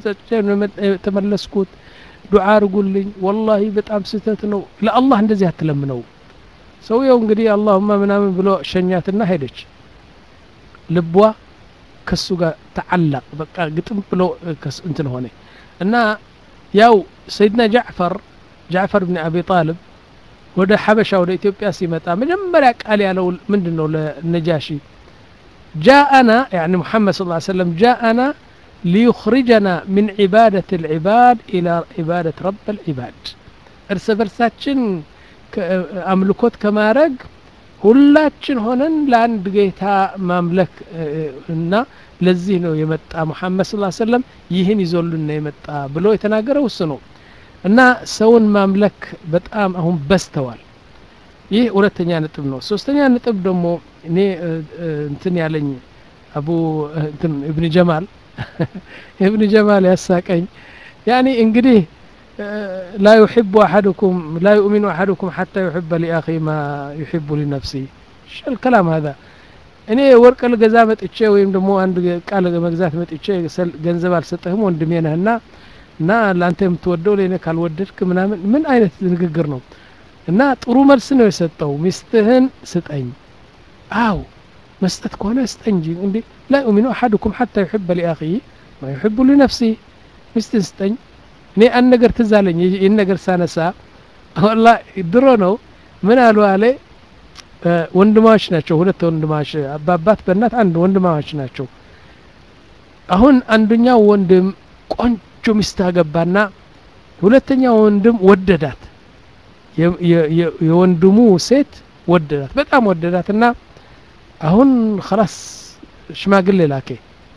ተመለስኩት ዱዓ አርጉልኝ ወላሂ በጣም ስህተት ነው ለአላህ እንደዚህ አትለምነው ሰውየው እንግዲህ አላሁማ ምናምን ብሎ ሸኛትና ሄደች ልቧ ከሱ ጋር ተዓላቅ በቃ ግጥም ብሎ እንትን ሆነ እና ያው ሰይድና ጃዕፈር ጃዕፈር ብን አቢ ጣልብ ወደ ሐበሻ ወደ ኢትዮጵያ ሲመጣ መጀመሪያ ቃል ያለው ምንድን ነው ለነጃሺ ጃአና ያኒ ሙሐመድ ስ ሰለም ጃአና ሊዩኽሪጀና ምን ዒባደት ልዕባድ ኢላ ዒባደት ረብ ልዕባድ እርስ በርሳችን አምልኮት ከማድረግ ሁላችን ሆነን ለአንድ ጌታ ማምለክ እና ለዚህ ነው የመጣ ሙሐመድ ስ ሰለም ይህን ይዞልን ነው የመጣ ብሎ የተናገረው እሱ ነው እና ሰውን ማምለክ በጣም አሁን በስተዋል ይህ ሁለተኛ ነጥብ ነው ሶስተኛ ነጥብ ደግሞ እኔ እንትን ያለኝ አቡ እንትን እብን ጀማል እብን ጀማል ያሳቀኝ ያኒ እንግዲህ لا يحب أحدكم لا يؤمن أحدكم حتى يحب لأخي ما يحب لنفسه شو الكلام هذا እኔ ወርቅ ልገዛ መጥቼ ወይም ደግሞ አንድ ቃል መግዛት መጥቼ ገንዘብ አልሰጠህም ወንድሜ ነህና እና ለአንተ የምትወደው ለእኔ ካልወደድክ ምናምን ምን አይነት ንግግር ነው እና ጥሩ መልስ ነው የሰጠው ሚስትህን ስጠኝ አው መስጠት ከሆነ ስጠኝ እንጂ እንዲ ላ ዩሚኑ አሐድኩም ሐታ ዩሕበ ሊአኺ ማ ዩሕቡ ሊነፍሲ ሚስትን ስጠኝ እኔ አንድ ነገር ትዝ አለኝ ይህን ነገር ሳነሳ ወላ ድሮ ነው ምን አሉ አለ ወንድማዎች ናቸው ሁለት ወንድማዎች በአባት በእናት አንድ ወንድማዎች ናቸው አሁን አንደኛው ወንድም ቆንጆ ሚስት አገባና ሁለተኛ ወንድም ወደዳት የወንድሙ ሴት ወደዳት በጣም ወደዳት እና አሁን ከላስ ሽማግሌ ላኬ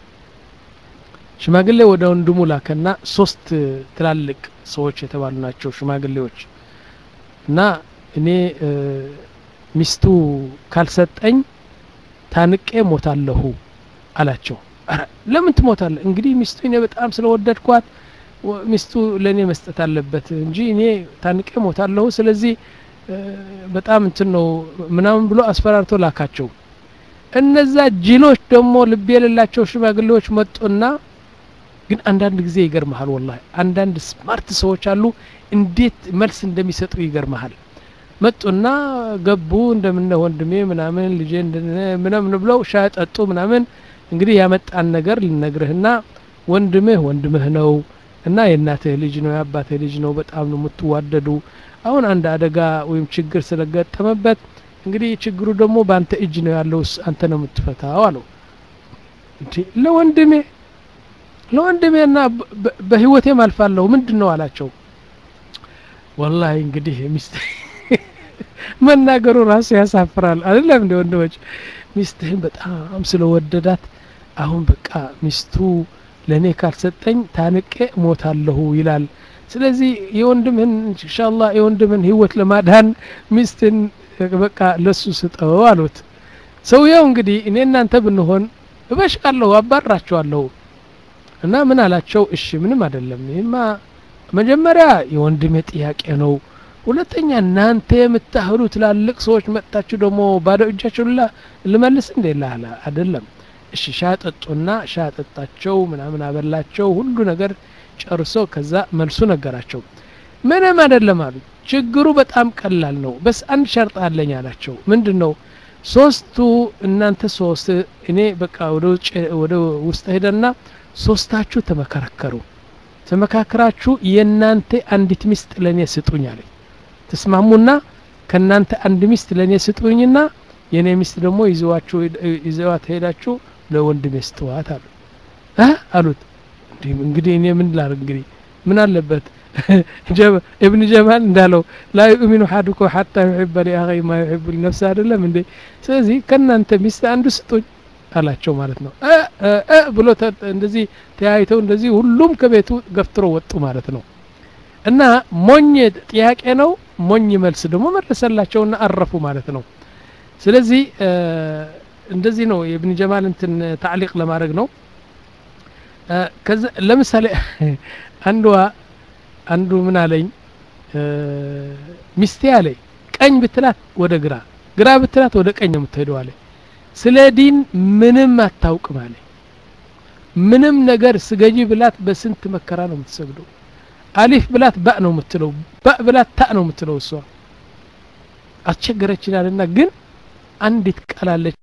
ሽማግሌ ወደ ወንድሙ ላከና ሶስት ትላልቅ ሰዎች የተባሉ ናቸው ሽማግሌዎች እና እኔ ሚስቱ ካልሰጠኝ ታንቄ ሞታለሁ አላቸው ለምን ትሞታለ እንግዲህ ሚስቱ እኔ በጣም ስለወደድኳት ሚስቱ ለእኔ መስጠት አለበት እንጂ እኔ ታንቄ ሞታለሁ ስለዚህ በጣም እንትን ነው ምናምን ብሎ አስፈራርቶ ላካቸው እነዛ ጅሎች ደግሞ ልብ የሌላቸው ሽማግሌዎች መጡና ግን አንዳንድ ጊዜ ይገርመሃል ወላሂ አንዳንድ ስማርት ሰዎች አሉ እንዴት መልስ እንደሚሰጡ ይገርመሃል መጡና ገቡ እንደምነ ወንድሜ ምናምን ልጄ ምናምን ብለው ሻይ ጠጡ ምናምን እንግዲህ ያመጣን ነገር ልነግርህና ወንድምህ ወንድምህ ነው እና የእናትህ ልጅ ነው የአባትህ ልጅ ነው በጣም ነው የምትዋደዱ አሁን አንድ አደጋ ወይም ችግር ስለገጠመበት እንግዲህ ችግሩ ደግሞ በአንተ እጅ ነው ያለው አንተ ነው የምትፈታው አለው ለወንድሜ ለወንድሜና በህይወቴም አልፋለሁ ምንድን ነው አላቸው ወላሂ እንግዲህ ሚስት መናገሩ ራሱ ያሳፍራል አይደለም እንደ ወንድሞች ሚስትህን በጣም ስለወደዳት አሁን በቃ ሚስቱ ለእኔ ካልሰጠኝ ታንቄ ሞታለሁ ይላል ስለዚህ የወንድምህን ኢንሻአላህ የወንድምህን ህይወት ለማዳን ሚስትን በቃ ለሱ ስጠው አሉት ሰውየው እንግዲህ እኔ እናንተ ብንሆን እበሽቃለሁ አባራቸዋለሁ እና ምን አላቸው እሺ ምንም አይደለም ይህማ መጀመሪያ የወንድሜ ጥያቄ ነው ሁለተኛ እናንተ የምታህሉ ትላልቅ ሰዎች መጥታችሁ ደግሞ ባዶ እጃችሁ ላ ልመልስ እንዴ ላለ አይደለም እሺ ሻ ጠጡና ሻ ጠጣቸው ምናምን አበላቸው ሁሉ ነገር ጨርሶ ከዛ መልሱ ነገራቸው ምንም አይደለም አሉ ችግሩ በጣም ቀላል ነው በስ አንድ ሸርጥ አለኝ አላቸው ምንድን ነው ሶስቱ እናንተ ሶስት እኔ በቃ ወደ ውጭ ወደ ውስጥ ሄደና ሶስታችሁ ተመካከሩ ተመካከራችሁ የእናንተ አንዲት ሚስት ለእኔ ስጡኝ አለኝ ተስማሙና ከእናንተ አንድ ሚስት ለእኔ ስጡኝና የእኔ ሚስት ደግሞ ይዘዋችሁ ይዘዋት ሄዳችሁ ለወንድሜ ስጥዋት አሉ እ አሉት እንግዲህ እኔ ምን ላር እንግዲህ ምን አለበት እብን ጀማል እንዳለው ላ ዩእሚኑ ሀዱኩም ሐታ ዩሕበ ሊአኺ ማ ዩሕቡ ሊነፍስ አይደለም እንዴ ስለዚህ ከእናንተ ሚስት አንዱ ስጡኝ አላቸው ማለት ነው እ ብሎ እንደዚህ ተያይተው እንደዚህ ሁሉም ከቤቱ ገፍትሮ ወጡ ማለት ነው እና ሞኝ ጥያቄ ነው ሞኝ መልስ ደግሞ መለሰላቸውና አረፉ ማለት ነው ስለዚህ እንደዚህ ነው የብን ጀማል እንትን ታዕሊቅ ለማድረግ ነው ለምሳሌ አንዷ አንዱ ምን አለኝ ሚስቴ አለኝ ቀኝ ብትላት ወደ ግራ ግራ ብትላት ወደ ቀኝ ነው የምትሄደው አለኝ ስለ ዲን ምንም አታውቅም አለኝ ምንም ነገር ስገጂ ብላት በስንት መከራ ነው የምትሰግደው አሊፍ ብላት ባእ ነው የምትለው ባእ ብላት ታእ ነው የምትለው እሷ አስቸገረችናልና ግን አንዲት ቃላለች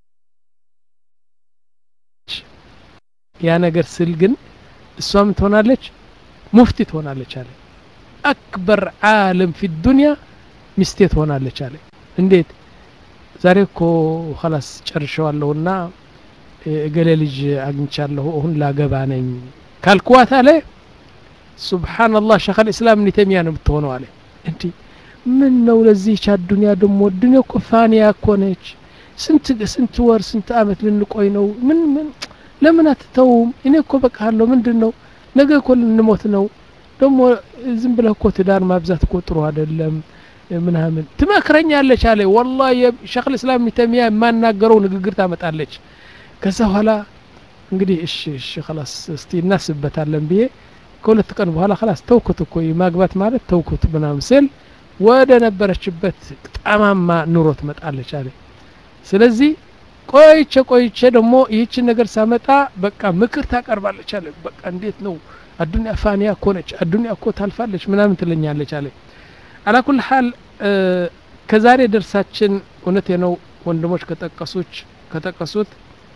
ያ ነገር ስል ግን እሷም ትሆናለች ሙፍቲ ትሆናለች አለ አክበር ዓለም ፊ ዱንያ ሚስቴ ትሆናለች አለ እንዴት ዛሬ እኮ ኸላስ ጨርሸዋለሁና እገሌ ልጅ አግኝቻለሁ አሁን ላገባ ነኝ ካልኩዋት አለ ሱብሓንላህ ሸክ ልእስላም እብን ተይሚያ ነው የምትሆነው አለ እንዲ ምን ነው ለዚህች አዱንያ ደሞ ዱንያ እኮ ፋንያ እኮ ነች ስንት ስንት ወር ስንት አመት ልንቆይ ነው ምን ምን ለምን አትተውም እኔ እኮ በቃለሁ ምንድን ነው ነገ እኮ ልንሞት ነው ደግሞ ዝም ብለህ እኮ ትዳር ማብዛት እኮ ጥሩ አይደለም ምናምን ትመክረኛለች አለ ወላ ሸክ ልእስላም እብን ተይሚያ የማናገረው ንግግር ታመጣለች ከዛ በኋላ እንግዲህ እሺ እሺ ላስ እስቲ እናስበታለን ብዬ ከሁለት ቀን በኋላ ላስ ተውኩት እኮ ማግባት ማለት ተውኩት ምናምን ስል ወደ ነበረችበት ጠማማ ኑሮ ትመጣለች አለ ስለዚህ ቆይቼ ቆይቼ ደግሞ ይህችን ነገር ሳመጣ በቃ ምክር ታቀርባለች አለ በቃ እንዴት ነው አዱኒያ ፋኒያ እኮ ነች አዱኒያ እኮ ታልፋለች ምናምን ትለኛለች አለ አላኩል ሀል ከዛሬ ደርሳችን እውነቴ ነው ወንድሞች ከጠቀሱች ከጠቀሱት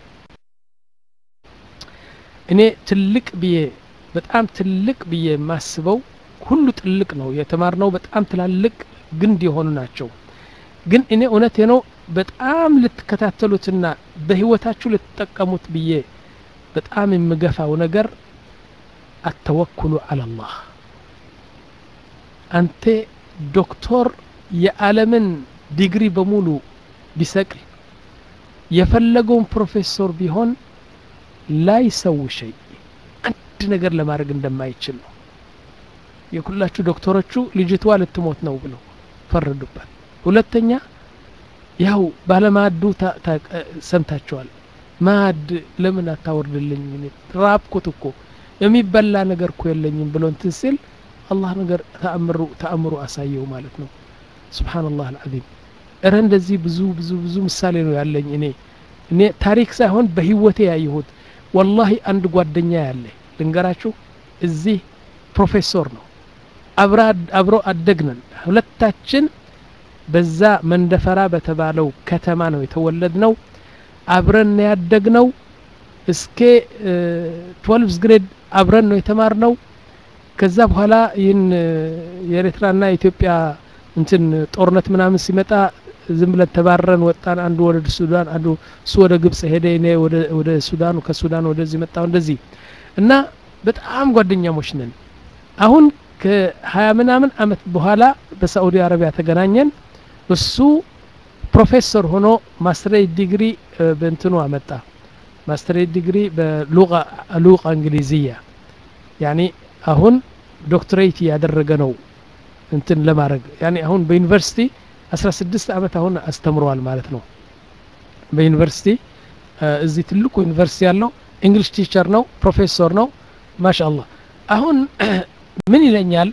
እኔ ትልቅ ብዬ በጣም ትልቅ ብዬ የማስበው ሁሉ ትልቅ ነው የተማርነው በጣም ትላልቅ ግንድ የሆኑ ናቸው ግን እኔ እውነቴ ነው በጣም ልትከታተሉትና በህይወታችሁ ልትጠቀሙት ብዬ በጣም የምገፋው ነገር አተወኩሉ አላላህ አንተ ዶክተር የዓለምን ዲግሪ በሙሉ ቢሰቅል የፈለገውን ፕሮፌሰር ቢሆን ላይሰው ሸይ አንድ ነገር ለማድረግ እንደማይችል ነው የሁላችሁ ዶክተሮቹ ልጅቷ ልትሞት ነው ብለው ፈረዱበት ሁለተኛ ያው ባለማዱ ሰምታቸዋል ማድ ለምን አታወርድልኝ ራብኩት እኮ የሚበላ ነገር እኮ የለኝም ብሎ እንትን ሲል አላህ ነገር ተአምሩ ተአምሩ አሳየው ማለት ነው ስብሓንላህ አልዓዚም እረ እንደዚህ ብዙ ብዙ ብዙ ምሳሌ ነው ያለኝ እኔ እኔ ታሪክ ሳይሆን በህይወቴ ያየሁት ወላሂ አንድ ጓደኛ ያለ ልንገራችሁ እዚህ ፕሮፌሰር ነው አብሮ አደግነን ሁለታችን በዛ መንደፈራ በተባለው ከተማ ነው የተወለድ ነው አብረን ያደግ ነው እስከ ትወልቭስ ግሬድ አብረን ነው የተማር ነው ከዛ በኋላ ይህን የኤርትራና የኢትዮጵያ እንትን ጦርነት ምናምን ሲመጣ ዝም ብለን ተባረን ወጣን አንዱ ወደ ሱዳን አንዱ እሱ ወደ ግብጽ ሄደ እኔ ወደ ሱዳኑ ከሱዳን ወደዚህ መጣው እንደዚህ እና በጣም ጓደኛሞች ነን አሁን ከሀያ ምናምን አመት በኋላ በሳዑዲ አረቢያ ተገናኘን እሱ ፕሮፌሰር ሆኖ ማስተሬት ዲግሪ በእንትኑ አመጣ ማስተሬት ዲግሪ በሉቃ እንግሊዝያ ያኒ አሁን ዶክትሬት ያደረገ ነው እንትን ለማድረግ ያኔ አሁን በዩኒቨርሲቲ 16 ዓመት አሁን አስተምረዋል ማለት ነው በዩኒቨርሲቲ እዚህ ትልቁ ዩኒቨርሲቲ ያለው እንግሊሽ ቲቸር ነው ፕሮፌሰር ነው ማሻአላህ አሁን ምን ይለኛል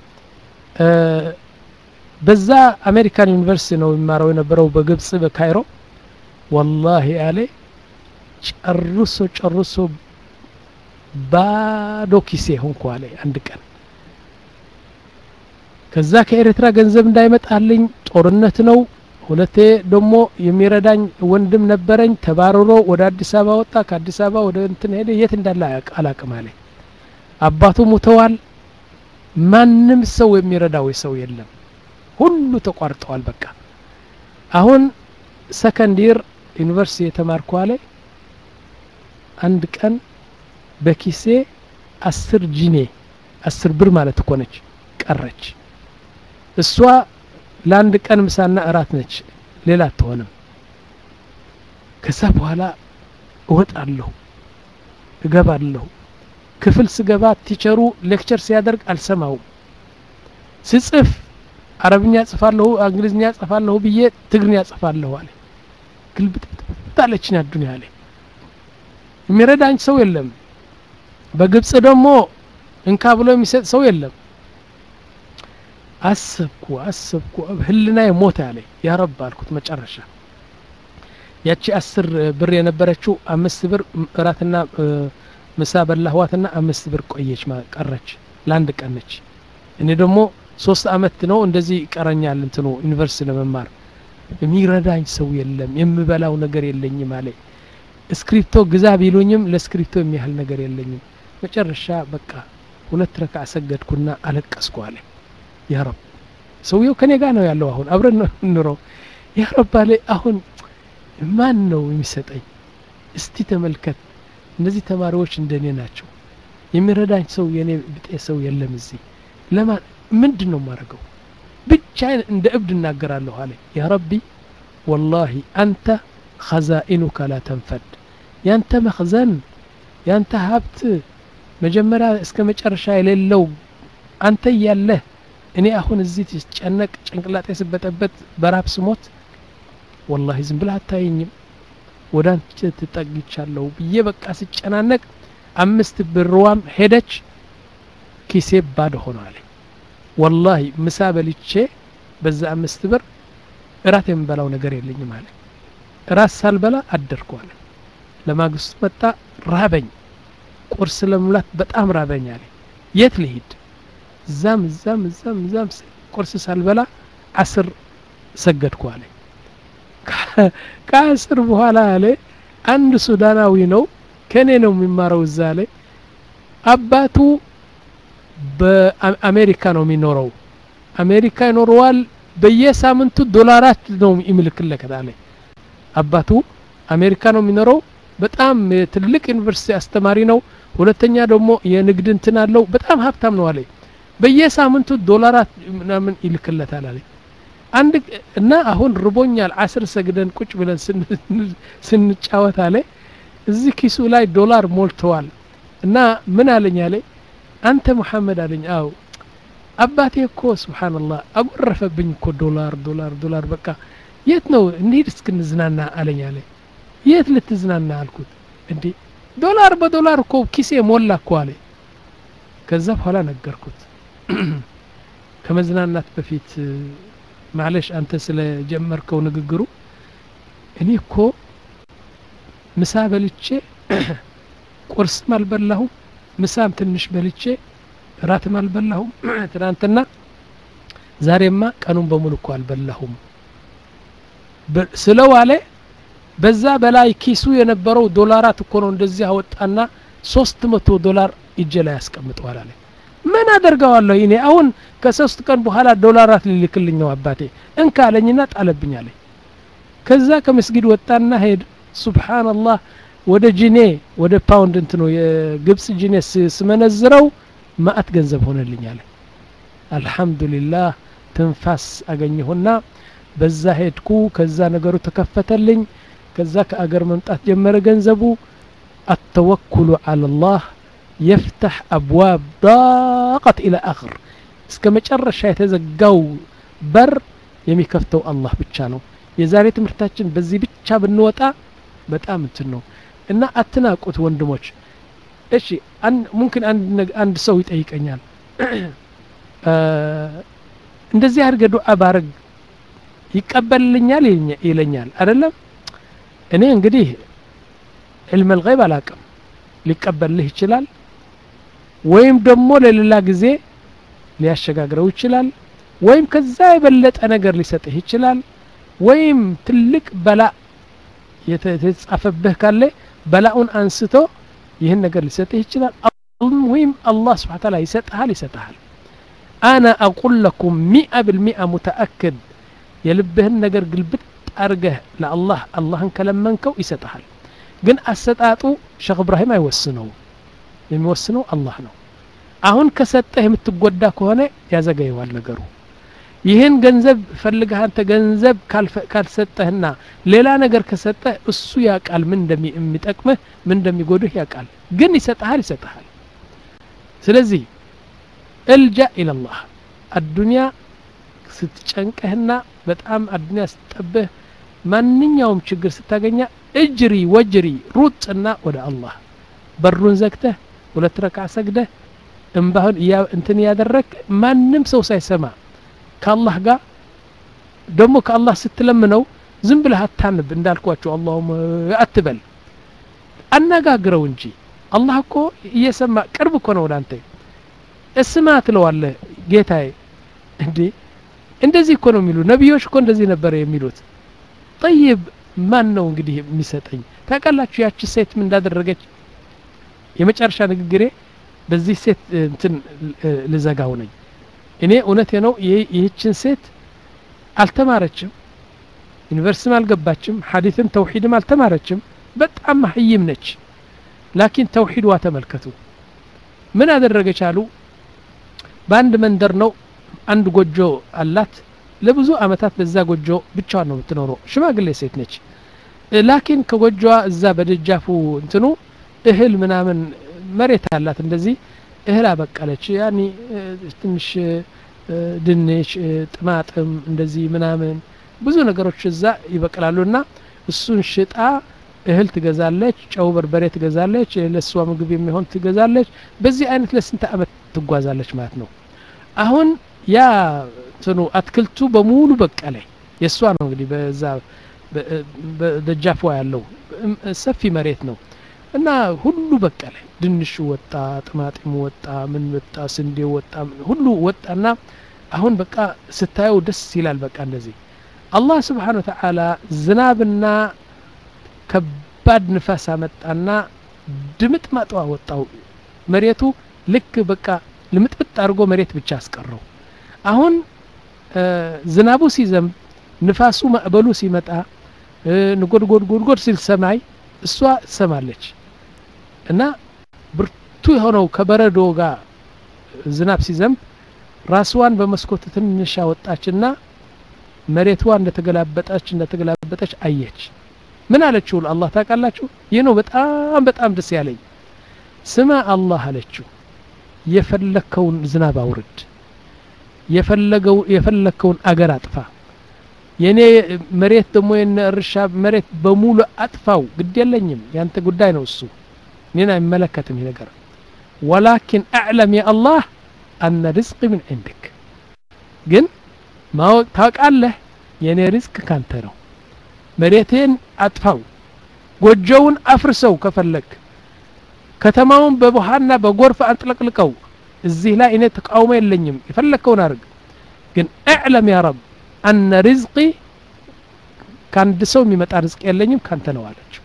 በዛ አሜሪካን ዩኒቨርሲቲ ነው የሚማረው የነበረው በግብጽ በካይሮ ወላሂ አለ ጨርሶ ጨርሶ ባዶ ኪሴ ሆንኩ አለ አንድ ቀን ከዛ ከኤርትራ ገንዘብ እንዳይመጣልኝ ጦርነት ነው ሁለቴ ደግሞ የሚረዳኝ ወንድም ነበረኝ ተባርሮ ወደ አዲስ አበባ ወጣ ከአዲስ አበባ ወደ እንትን ሄደ የት እንዳለ አላቅም አለ አባቱ ሙተዋል ማንም ሰው የሚረዳው ሰው የለም ሁሉ ተቋርጠዋል በቃ አሁን ሰከንድ ይር ዩኒቨርሲቲ የተማርኩ አለ አንድ ቀን በኪሴ አስር ጂኔ አስር ብር ማለት እኮ ነች ቀረች እሷ ለአንድ ቀን ምሳና እራት ነች ሌላ አትሆንም ከዛ በኋላ እወጣለሁ እገባለሁ ክፍል ስገባ ቲቸሩ ሌክቸር ሲያደርግ አልሰማውም ስጽፍ አረብኛ ጽፋለሁ እንግሊዝኛ ጽፋለሁ ብዬ ትግርኛ ጽፋለሁ አለ ግልብጥብጥ አለችኝ አዱኒያ አለ የሚረዳኝ ሰው የለም በግብጽ ደግሞ እንካ ብሎ የሚሰጥ ሰው የለም አሰብኩ አሰብኩ ህልና የሞተ አለ ያ ረብ አልኩት መጨረሻ ያቺ አስር ብር የነበረችው አምስት ብር እራትና ምሳ በላህዋትና አምስት ብር ቆየች ቀረች ለአንድ ቀን ነች እኔ ደግሞ ሶስት አመት ነው እንደዚህ ይቀረኛል እንትኑ ዩኒቨርሲቲ ለመማር የሚረዳኝ ሰው የለም የምበላው ነገር የለኝም አለ እስክሪፕቶ ግዛ ቢሉኝም ለስክሪፕቶ የሚያህል ነገር የለኝም መጨረሻ በቃ ሁለት ረካ ሰገድኩና አለቀስኩ አለ ያ ረብ ሰውየው ከኔ ጋር ነው ያለው አሁን አብረን ነው እንኖረው ያ ረብ አለ አሁን ማን ነው የሚሰጠኝ እስቲ ተመልከት እነዚህ ተማሪዎች እንደኔ ናቸው የሚረዳኝ ሰው የኔ ብጤ ሰው የለም እዚህ ለማን ምንድን ነው የማደርገው ብቻ እንደ እብድ እናገራለሁ አለ ያ ረቢ ወላሂ አንተ ኸዛኢኑከ ላ ተንፈድ ያንተ መኽዘን ያንተ ሀብት መጀመሪያ እስከ መጨረሻ የሌለው አንተ እያለህ እኔ አሁን እዚህ ስጨነቅ ጭንቅላጤ ስበጠበት በራብ ስሞት ወላሂ ዝም ብለህ አታየኝም ወደ አንቺ ትጠግቻለሁ ብዬ በቃ ስጨናነቅ አምስት ብርዋም ሄደች ኪሴ ባዶ ሆኗል ወላሂ ምሳ በልቼ በዛ አምስት ብር እራት የምበላው ነገር የለኝም አለ እራት ሳልበላ አደርኩ አለ ለማግስቱ መጣ ራበኝ ቁርስ ለመብላት በጣም ራበኝ አለ የት ልሂድ እዛም እዛም እዛም እዛም ቁርስ ሳልበላ አስር ሰገድኩ አለ ከአስር በኋላ አለ አንድ ሱዳናዊ ነው ከኔ ነው የሚማረው እዛ አለ አባቱ በአሜሪካ ነው የሚኖረው አሜሪካ ይኖረዋል በየሳምንቱ ዶላራት ነው ይምልክለከት አለ አባቱ አሜሪካ ነው የሚኖረው በጣም ትልቅ ዩኒቨርሲቲ አስተማሪ ነው ሁለተኛ ደግሞ የንግድ እንትን አለው በጣም ሀብታም ነው አለ በየሳምንቱ ዶላራት ምናምን ይልክለታል አለ አንድ እና አሁን ርቦኛል አስር ሰግደን ቁጭ ብለን ስንጫወት አለ እዚህ ኪሱ ላይ ዶላር ሞልተዋል እና ምን አለኝ አለ አንተ ሙሐመድ አለኝ አው አባቴ እኮ ስብሓንላህ አጎረፈብኝ እኮ ዶላር ዶላር ዶላር በቃ የት ነው እንሂድ እስክንዝናና አለኝ አለ የት ልትዝናና አልኩት እንዴ ዶላር በዶላር እኮ ኪሴ ሞላ እኮ አለ ከዛ በኋላ ነገርኩት ከመዝናናት በፊት ማለሽ አንተ ስለ ጀመርከው ንግግሩ እኔ እኮ ምሳ በልቼ ቁርስም አልበላሁም ምሳም ትንሽ በልቼ እራትም አልበላሁም ትናንትና ዛሬማ ቀኑን በሙሉ እኮ አልበላሁም ስለው አለ በዛ በላይ ኪሱ የነበረው ዶላራት እኮ ነው እንደዚህ አወጣና ሶስት መቶ ዶላር እጄ ላይ ያስቀምጠዋል አለ ምን አደርገዋለሁ እኔ አሁን ከሶስት ቀን በኋላ ዶላራት ሊልክልኝ ነው አባቴ እንካ አለኝና ጣለብኝ አለኝ ከዛ ከመስጊድ ወጣና ሄድ ሱብሓንላህ ወደ ጂኔ ወደ ፓውንድ እንትኑ የግብጽ ጂኔ ስመነዝረው ማአት ገንዘብ ሆነልኝ አለ አልሐምዱሊላህ ትንፋስ አገኘሁና በዛ ሄድኩ ከዛ ነገሩ ተከፈተልኝ ከዛ ከአገር መምጣት ጀመረ ገንዘቡ አተወኩሉ አለላህ የፍተሕ አብዋብ ዳቀት ኢላ አኽር እስከ መጨረሻ የተዘጋው በር የሚከፍተው አላህ ብቻ ነው የዛሬ ትምህርታችን በዚህ ብቻ ብንወጣ በጣም እንትን ነው እና አትናቁት ወንድሞች እሺ ሙምኪን አንድ ሰው ይጠይቀኛል እንደዚህ አድርገ ዱዓ ባረግ ይቀበልልኛል ይለኛል አይደለም እኔ እንግዲህ ዕልም ልገይብ አላቅም ሊቀበልህ ይችላል ወይም ደግሞ ለሌላ ጊዜ ሊያሸጋግረው ይችላል ወይም ከዛ የበለጠ ነገር ሊሰጥህ ይችላል ወይም ትልቅ በላ የተጻፈብህ ካለ በላኡን አንስቶ ይህን ነገር ሊሰጥህ ይችላል ወይም አላህ ስብሓ ታላ ይሰጥሃል ይሰጥሃል አና አቁል ለኩም ሚአ ብልሚአ ሙተአክድ የልብህን ነገር ግልብጥ አርገህ ለአላህ አላህን ከለመንከው ይሰጥሃል ግን አሰጣጡ ሸክ እብራሂም አይወስነውም የሚወስነው አላህ ነው አሁን ከሰጠህ የምትጎዳ ከሆነ ያዘገየዋል ነገሩ ይህን ገንዘብ ፈልገህ አንተ ገንዘብ ካልሰጠህና ሌላ ነገር ከሰጠህ እሱ ያቃል ምን እንደሚጠቅምህ ምን እንደሚጎድህ ያቃል ግን ይሰጠሃል ይሰጠሃል ስለዚህ እልጃ ኢለላህ አዱንያ ስትጨንቀህና በጣም አዱንያ ስትጠብህ ማንኛውም ችግር ስታገኛ እጅሪ ወጅሪ ሩጥና ወደ አላህ በሩን ዘግተህ ሁለት ረካ ሰግደህ እምባህን እንትን ያደረግ ማንም ሰው ሳይሰማ ከአላህ ጋር ደግሞ ከአላህ ስትለምነው ዝም ብለህ አታንብ እንዳልኳቸው አላሁም አትበል አነጋግረው እንጂ አላህ እኮ እየሰማ ቅርብ እኮ ነው ወዳንተ እስማ ትለዋለህ ጌታዬ እንዴ እንደዚህ እኮ ነው የሚሉ ነቢዮች እኮ እንደዚህ ነበር የሚሉት ጠይብ ማን ነው እንግዲህ የሚሰጠኝ ታውቃላችሁ ያቺ ሴት ምን እንዳደረገች የመጨረሻ ንግግሬ በዚህ ሴት እንትን ልዘጋው ነኝ እኔ እውነቴ ነው ይህችን ሴት አልተማረችም ዩኒቨርሲቲም አልገባችም ሐዲትም ተውሂድም አልተማረችም በጣም መሀይም ነች ላኪን ተውሂድዋ ተመልከቱ ምን አደረገች አሉ በአንድ መንደር ነው አንድ ጎጆ አላት ለብዙ አመታት በዛ ጎጆ ብቻዋን ነው የምትኖረው ሽማግሌ ሴት ነች ላኪን ከጎጆዋ እዛ በደጃፉ እንትኑ እህል ምናምን መሬት አላት እንደዚህ እህል አበቀለች ያኒ ትንሽ ድንች ጥማጥም እንደዚህ ምናምን ብዙ ነገሮች እዛ ይበቅላሉ እና እሱን ሽጣ እህል ትገዛለች ጨው በርበሬ ትገዛለች ለእሷ ምግብ የሚሆን ትገዛለች በዚህ አይነት ለስንት አመት ትጓዛለች ማለት ነው አሁን ያ እንትኑ አትክልቱ በሙሉ በቀለ የእሷ ነው እንግዲህ በዛ በደጃፏ ያለው ሰፊ መሬት ነው እና ሁሉ በቀለ ድንሹ ወጣ ጥማጢሙ ወጣ ምን ወጣ ስንዴ ወጣ ሁሉ ወጣና አሁን በቃ ስታየው ደስ ይላል በቃ እንደዚህ አላህ ስብሓን ወተዓላ ዝናብና ከባድ ንፋስ አመጣና ድምጥ ማጥዋ ወጣው መሬቱ ልክ በቃ ልምጥምጥ አድርጎ መሬት ብቻ አስቀረው አሁን ዝናቡ ሲዘንብ ንፋሱ ማዕበሉ ሲመጣ ንጎድጎድ ጎድጎድ ሲል ሰማይ እሷ ትሰማለች እና ብርቱ የሆነው ከበረዶ ጋር ዝናብ ሲዘንብ ራስዋን በመስኮት ትንሽ አወጣችና መሬቷ እንደተገላበጠች እንደተገላበጠች አየች ምን አለችው አላህ ታውቃላችሁ ይህ ነው በጣም በጣም ደስ ያለኝ ስማ አላህ አለችው የፈለከውን ዝናብ አውርድ የፈለገው የፈለከውን አገር አጥፋ የኔ መሬት ደግሞ የነ እርሻ መሬት በሙሉ አጥፋው ግድ የለኝም ያንተ ጉዳይ ነው እሱ እኔን አይመለከትም ይህ ነገር ወላኪን አዕለም የአላህ አነ ርዝቅ ምን ዕንድክ ግን ማወቅ ታውቃለህ የእኔ ርዝቅ ካንተ ነው መሬቴን አጥፋው ጎጆውን አፍርሰው ከፈለግ ከተማውን በውሃና በጎርፍ አንጥለቅልቀው እዚህ ላይ እኔ ተቃውሞ የለኝም የፈለግከውን አድርግ ግን እዕለም ያ ረብ አነ ርዝቂ ከአንድ ሰው የሚመጣ ርዝቅ የለኝም ካንተ ነው አለችው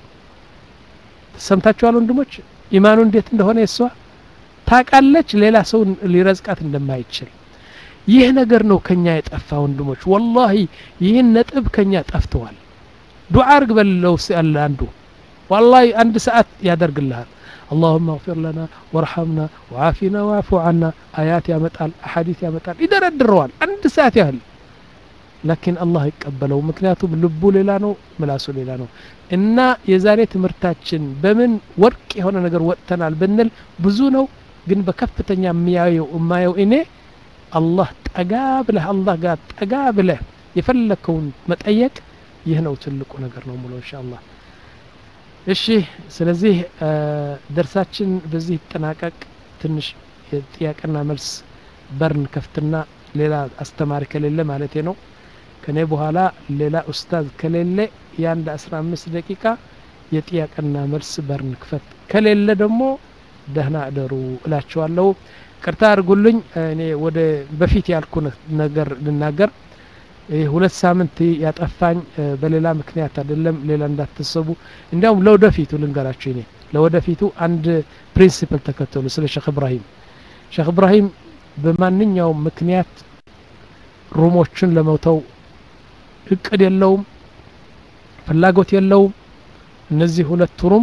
ሰምታችኋል ወንድሞች ኢማኑ እንዴት እንደሆነ የሷ ታቃለች ሌላ ሰው ሊረዝቃት እንደማይችል ይህ ነገር ነው ከኛ የጠፋ ወንድሞች ወላሂ ይህን ነጥብ ከኛ ጠፍተዋል ዱዓ አርግ በለው ያለ አንዱ ዋላሂ አንድ ሰዓት ያደርግልሃል اللهم اغفر لنا وارحمنا وعافنا واعف عنا آيات ያመጣል አሐዲስ ያመጣል ይደረድረዋል አንድ ሰዓት ያህል ላኪን አላህ ይቀበለው ምክንያቱም ልቡ ሌላ ነው ምላሱ ሌላ ነው እና የዛሬ ትምህርታችን በምን ወርቅ የሆነ ነገር ወጥተናል ብንል ብዙ ነው ግን በከፍተኛ የሚያየው የማየው እኔ አላህ ጠጋ ብለህ አላህ ጋር ጠጋ ብለህ የፈለከውን መጠየቅ ይህ ነው ትልቁ ነገር ነው ሙሉ ኢንሻአላህ እሺ ስለዚህ ደርሳችን በዚህ ይጠናቀቅ ትንሽ የጥያቄና መልስ በርን ከፍትና ሌላ አስተማሪ ከሌለ ማለቴ ነው ከኔ በኋላ ሌላ ኡስታዝ ከሌለ የአንድ አስራ አምስት ደቂቃ የጥያቄና መልስ በርን ክፈት ከሌለ ደግሞ ደህና እደሩ እላችኋለሁ ቅርታ አድርጉልኝ እኔ ወደ በፊት ያልኩ ነገር ልናገር ሁለት ሳምንት ያጠፋኝ በሌላ ምክንያት አይደለም ሌላ እንዳትሰቡ እንዲያውም ለወደፊቱ ልንገራችሁ እኔ ለወደፊቱ አንድ ፕሪንሲፕል ተከተሉ ስለ ሼክ እብራሂም ሼክ እብራሂም በማንኛውም ምክንያት ሩሞችን ለመውተው እቅድ የለውም ፍላጎት የለውም እነዚህ ሁለት ሩም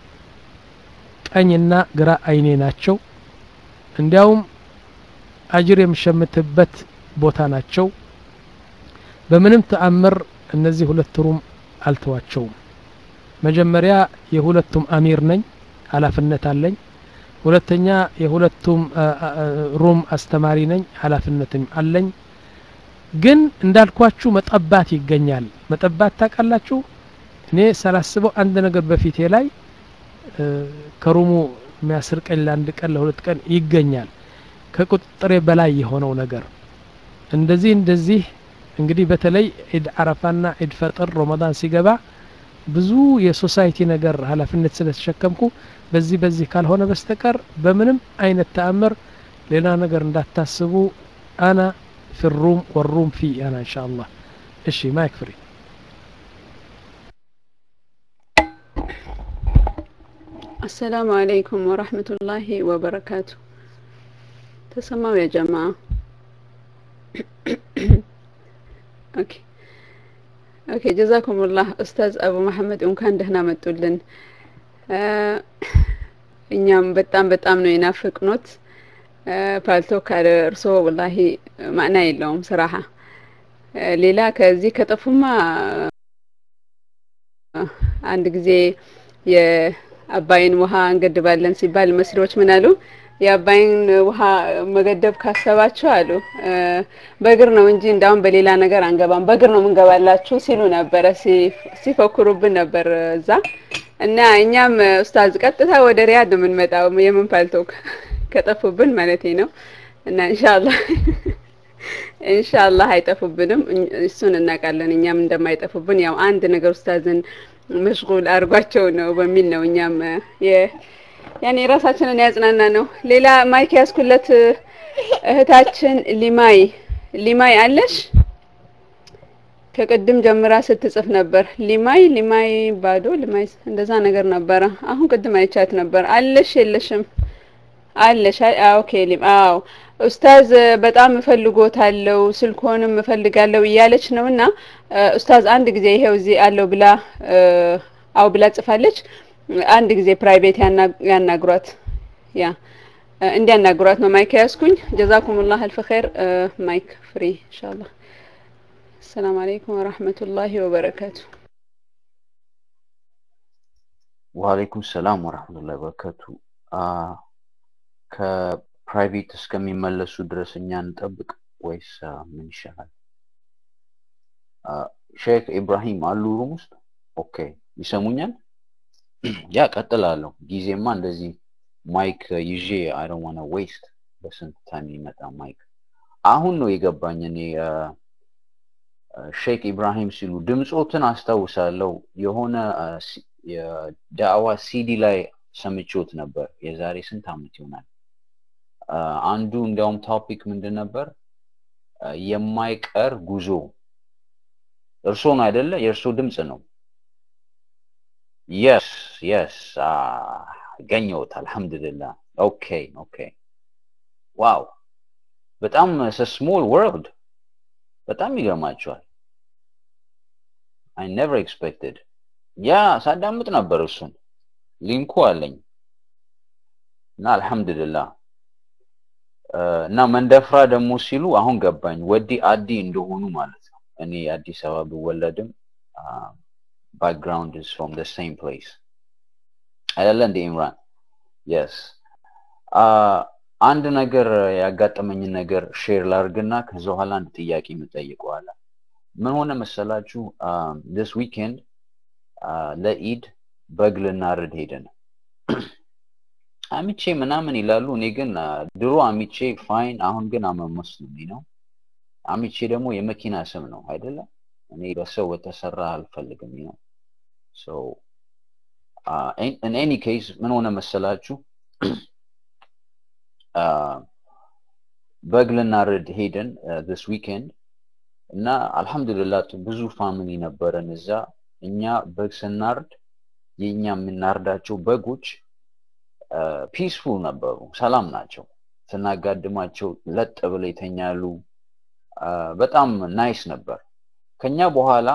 ቀኝና ግራ አይኔ ናቸው እንዲያውም አጅር የምሸምትበት ቦታ ናቸው በምንም ተአምር እነዚህ ሁለት ሩም አልተዋቸውም መጀመሪያ የሁለቱም አሚር ነኝ ሀላፍነት አለኝ ሁለተኛ የሁለቱም ሩም አስተማሪ ነኝ ሀላፍነትም አለኝ ግን እንዳልኳችሁ መጠባት ይገኛል መጠባት ታውቃላችሁ እኔ ሳላስበው አንድ ነገር በፊቴ ላይ ከሩሙ የሚያስርቀኝ ለአንድ ቀን ለሁለት ቀን ይገኛል ከቁጥጥሬ በላይ የሆነው ነገር እንደዚህ እንደዚህ እንግዲህ በተለይ ዒድ አረፋና ዒድ ፈጥር ረመዳን ሲገባ ብዙ የሶሳይቲ ነገር ሀላፊነት ስለተሸከምኩ በዚህ በዚህ ካልሆነ በስተቀር በምንም አይነት ተአምር ሌላ ነገር እንዳታስቡ አና ፊ ሩም ወሩም ፊ አና እንሻ አላህ እሺ ማይክ ፍሪ አሰላሙ አለይኩም ወራህመቱላሂ ወበረካቱ ተሰማው ያ ጀማ ኦኬ ኦኬ ጀዛኩሙላህ ኡስታዝ አቡ መሐመድ እንኳን ደህና መጡልን እኛም በጣም በጣም ነው የናፍቅኖት ፓልቶ ካለ እርሶ ወላሂ ማዕና የለውም ስራሃ ሌላ ከዚህ ከጠፉማ አንድ ጊዜ የአባይን ውሃ እንገድባለን ሲባል መስሪዎች ምን አሉ የአባይን ውሃ መገደብ ካሰባችሁ አሉ በእግር ነው እንጂ እንዳሁን በሌላ ነገር አንገባም በእግር ነው ምንገባላችሁ ሲሉ ነበረ ሲፎክሩብን ነበር እዛ እና እኛም ኡስታዝ ቀጥታ ወደ ሪያድ ነው የምንመጣው የምን ፓልቶክ ከጠፉብን ማለቴ ነው እና ኢንሻአላህ ኢንሻአላህ አይጠፉብንም እሱን እናውቃለን እኛም እንደማይጠፉብን ያው አንድ ነገር ኡስታዝን መሽጉል አድርጓቸው ነው በሚል ነው እኛም ያኔ ራሳችንን ያጽናና ነው ሌላ ማይክ ያስኩለት እህታችን ሊማይ ሊማይ አለሽ ከቅድም ጀምራ ስትጽፍ ነበር ሊማይ ሊማይ ባዶ ሊማይ እንደዛ ነገር ነበረ አሁን ቅድም አይቻት ነበር አለሽ የለሽም አለሽ ኦኬ ሊም አዎ ኡስታዝ በጣም እፈልጎታለሁ ስልኮንም እፈልጋለሁ እያለች ነው እና ኡስታዝ አንድ ጊዜ ይሄው እዚህ አለው ብላ አው ብላ ጽፋለች አንድ ጊዜ ፕራይቬት ያናግሯት ያ እንዲያናግሯት ነው ማይክ ያስኩኝ ጀዛኩሙላህ አልፍ ኸይር ማይክ ፍሪ ኢንሻአላህ السلام عليكم ورحمة الله وبركاته ወአለይኩም ሰላም ወራህመቱላሂ ወበረካቱ ከፕራይቬት እስከሚመለሱ ድረስ እኛ እንጠብቅ ወይስ ምን ይሻላል ሼክ ኢብራሂም አሉ ሩም ውስጥ ኦኬ ይሰሙኛል ያ ቀጥላለሁ ጊዜማ እንደዚህ ማይክ ይዤ አይ ዶንት ዋና ዌስት በስንት ታይም ይመጣ ማይክ አሁን ነው የገባኝ እኔ ሼክ ኢብራሂም ሲሉ ድምፆትን አስታውሳለሁ የሆነ የዳዕዋ ሲዲ ላይ ሰምቾት ነበር የዛሬ ስንት አመት ይሆናል አንዱ እንዲያውም ቶፒክ ምንድን ነበር የማይቀር ጉዞ እርሶ ነው አይደለ የእርሶ ድምፅ ነው የስ የስ ገኘሁት አልሐምዱሊላህ ኦኬ ኦኬ ዋው በጣም ስሞል ወርልድ በጣም ይገርማቸዋል አይ ኔቨር ኤክስፔክትድ ያ ሳዳምጥ ነበር እሱን ሊንኩ አለኝ እና አልሐምዱሊላህ እና መንደፍራ ደግሞ ሲሉ አሁን ገባኝ ወዲ አዲ እንደሆኑ ማለት ነው እኔ አዲስ አበባ ብወለድም background is from the same place አይደለ እንደ ኢምራን የስ አንድ ነገር ያጋጠመኝን ነገር ሼር ላርግና ከዛ በኋላ አንድ ጥያቄ የምጠይቀዋለ ምን ሆነ መሰላችሁ this weekend ለኢድ በግ ልናርድ ሄደን አሚቼ ምናምን ይላሉ እኔ ግን ድሮ አሚቼ ፋይን አሁን ግን አመመስሉም ነው አሚቼ ደግሞ የመኪና ስም ነው አይደለም እኔ በሰው በተሰራ አልፈልግም ነው ሶ ኢን ኤኒ ኬስ ምን ሆነ መሰላችሁ በግ ልናርድ ሄደን this weekend እና አልহামዱሊላህ ብዙ ፋሚሊ ነበረን እዛ እኛ በግ ስናርድ የኛ የምናርዳቸው በጎች ፒስፉል ነበሩ ሰላም ናቸው ስናጋድማቸው ለጥ ብለው ይተኛሉ በጣም ናይስ ነበር ከኛ በኋላ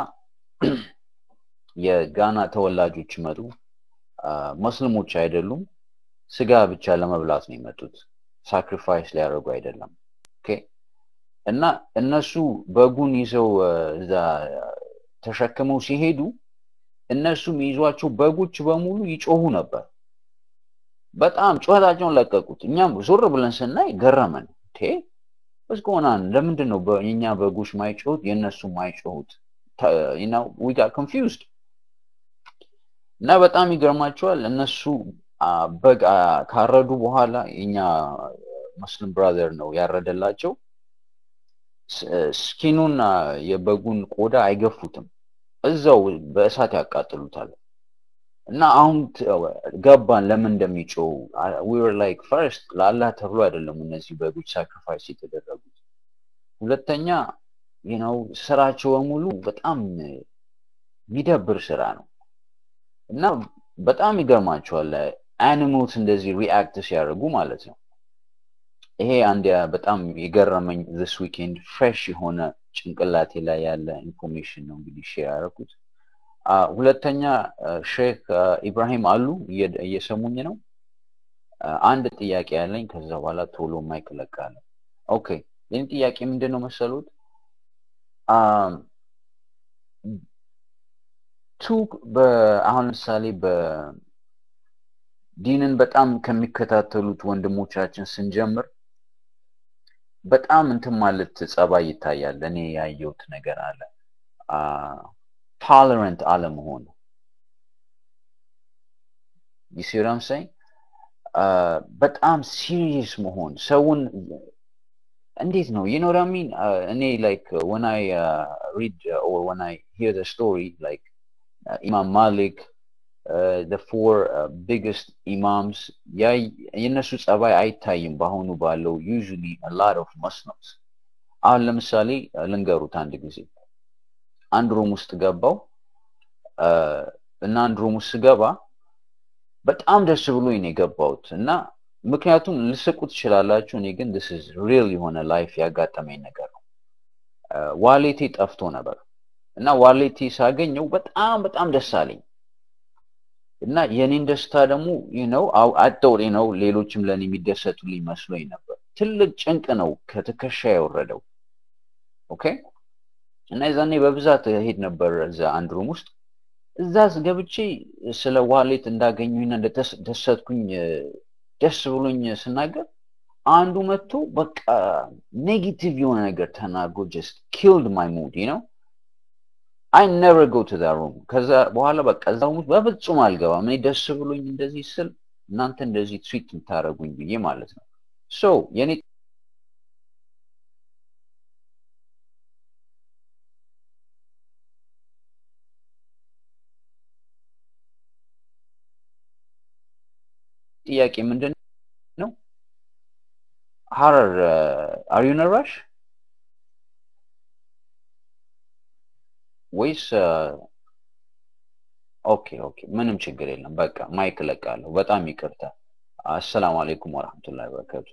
የጋና ተወላጆች መጡ መስልሞች አይደሉም ስጋ ብቻ ለመብላት ነው የመጡት ሳክሪፋይስ ሊያደርጉ አይደለም ኦኬ እና እነሱ በጉን ይዘው እዛ ተሸክመው ሲሄዱ እነሱ የሚይዟቸው በጎች በሙሉ ይጮሁ ነበር በጣም ጩኸታቸውን ለቀቁት እኛም ዞር ብለን ስናይ ገረመን ቴ እስከሆናን ለምንድን ነው የኛ በጎች ማይጮሁት የእነሱ ማይጮሁት ዊ ጋር ኮንፊውዝድ እና በጣም ይገርማቸዋል እነሱ በግ ካረዱ በኋላ የኛ ሙስሊም ብራዘር ነው ያረደላቸው ስኪኑን የበጉን ቆዳ አይገፉትም እዛው በእሳት ያቃጥሉታል እና አሁን ገባን ለምን እንደሚጮው ዊር ላይክ ፈርስት ለአላህ ተብሎ አይደለም እነዚህ በጎች ሳክሪፋይስ የተደረጉት ሁለተኛ ነው ስራቸው በሙሉ በጣም የሚደብር ስራ ነው እና በጣም ይገርማቸዋል አኒሞልስ እንደዚህ ሪአክት ሲያደርጉ ማለት ነው ይሄ አንድ በጣም የገረመኝ this weekend ፍሬሽ የሆነ ጭንቅላቴ ላይ ያለ ኢንፎርሜሽን ነው እንግዲህ ሼር ያደረኩት ሁለተኛ ሼክ ኢብራሂም አሉ እየሰሙኝ ነው አንድ ጥያቄ ያለኝ ከዛ በኋላ ቶሎ ማይክ ለቃለ ኦኬ ይህን ጥያቄ ምንድን ነው መሰሉት ቱ አሁን ለምሳሌ በዲንን በጣም ከሚከታተሉት ወንድሞቻችን ስንጀምር በጣም እንትን ማለት ጸባይ ይታያል እኔ ያየሁት ነገር አለ ቶለረንት አለመሆን ይሲራም ሳይ በጣም ሲሪየስ መሆን ሰውን እንዴት ነው you know what i mean uh, እኔ like uh, when i uh, read uh, or when i hear the story like uh, imam malik uh, the four uh, biggest imams ያ የነሱ ጸባይ አይታይም በአሁኑ ባለው usually a lot of muslims አሁን ለምሳሌ ልንገሩት አንድ ጊዜ አንድ ሩም ውስጥ ገባው እና አንድ ሩም ውስጥ ስገባ በጣም ደስ ብሎኝ ነው የገባሁት እና ምክንያቱም ልስቁ ትችላላችሁ እኔ ግን this is real የሆነ ላይፍ ያጋጠመኝ ነገር ነው ዋሌቴ ጠፍቶ ነበር እና ዋሌቴ ሳገኘው በጣም በጣም ደስ አለኝ እና የኔን ደስታ ደግሞ ነው አጠው ነው ሌሎችም ለእኔ የሚደሰቱልኝ መስሎኝ ነበር ትልቅ ጭንቅ ነው ከትከሻ የወረደው ኦኬ እና የዛኔ በብዛት ሄድ ነበር እዛ አንድ ሩም ውስጥ እዛ ገብቼ ስለ ዋሌት እንዳገኙኝና እንደተደሰትኩኝ ደስ ብሎኝ ስናገር አንዱ መጥቶ በቃ ኔጌቲቭ የሆነ ነገር ተናግሮ ጀስት ኪልድ ማይ ሙድ ነው አይ ነቨር ጎ ቱ ሩም ከዛ በኋላ በቃ እዛ ሩም በፍጹም አልገባም እኔ ደስ ብሎኝ እንደዚህ ስል እናንተ እንደዚህ ትሪት የምታደረጉኝ ብዬ ማለት ነው ሶ የኔ ጥያቄ ምንድን ነው ሀረር አር ዩ ነራሽ ወይስ ኦኬ ኦኬ ምንም ችግር የለም በቃ ማይክ ለቃለሁ በጣም ይቅርታ አሰላሙ አለይኩም ወረህመቱላሂ ወበረካቱ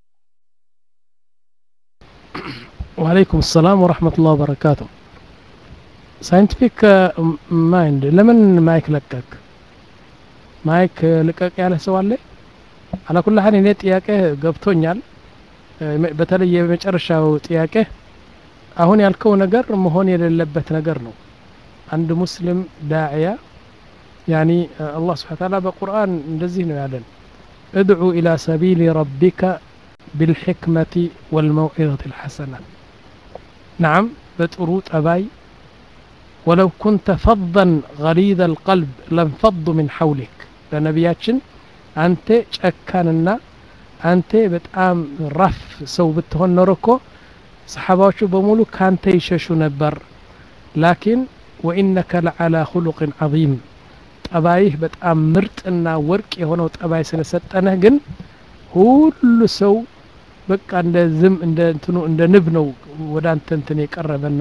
ወአለይኩም ሰላም ወረህመቱላህ ወበረካቱ ሳይንቲፊክ ማይንድ ለምን ማይክ ለቀቅ ማይክ ልቀቅ ያለ ሰው አለ አላኩል ሀል እኔ ጥያቄ ገብቶኛል በተለይ የመጨረሻው ጥያቄ አሁን ያልከው ነገር መሆን የሌለበት ነገር ነው አንድ ሙስሊም ዳዕያ ያኒ አላህ ስብሓን ታላ በቁርአን እንደዚህ ነው ያለን እድዑ ኢላ ሰቢሊ ረቢከ بالحكمة والموعظة الحسنة نعم በጥሩ ጠባይ ولو كنت فظا غليظ القلب لانفضوا من حولك ለነቢያችን አንተ ጨካንና አንተ በጣም ራፍ ሰው ብትሆን ኖሮ እኮ ሰሓባዎቹ በሙሉ ካንተ ይሸሹ ነበር ላኪን ወኢነከ ለዓላ ሁሉቅን ዐዚም ጠባይህ በጣም ምርጥና ወርቅ የሆነው ጠባይ ስለሰጠነህ ግን ሁሉ ሰው በቃ እንደ ዝም እንደ እንትኑ እንደ ንብ ነው ወደ አንተ እንትን የቀረበና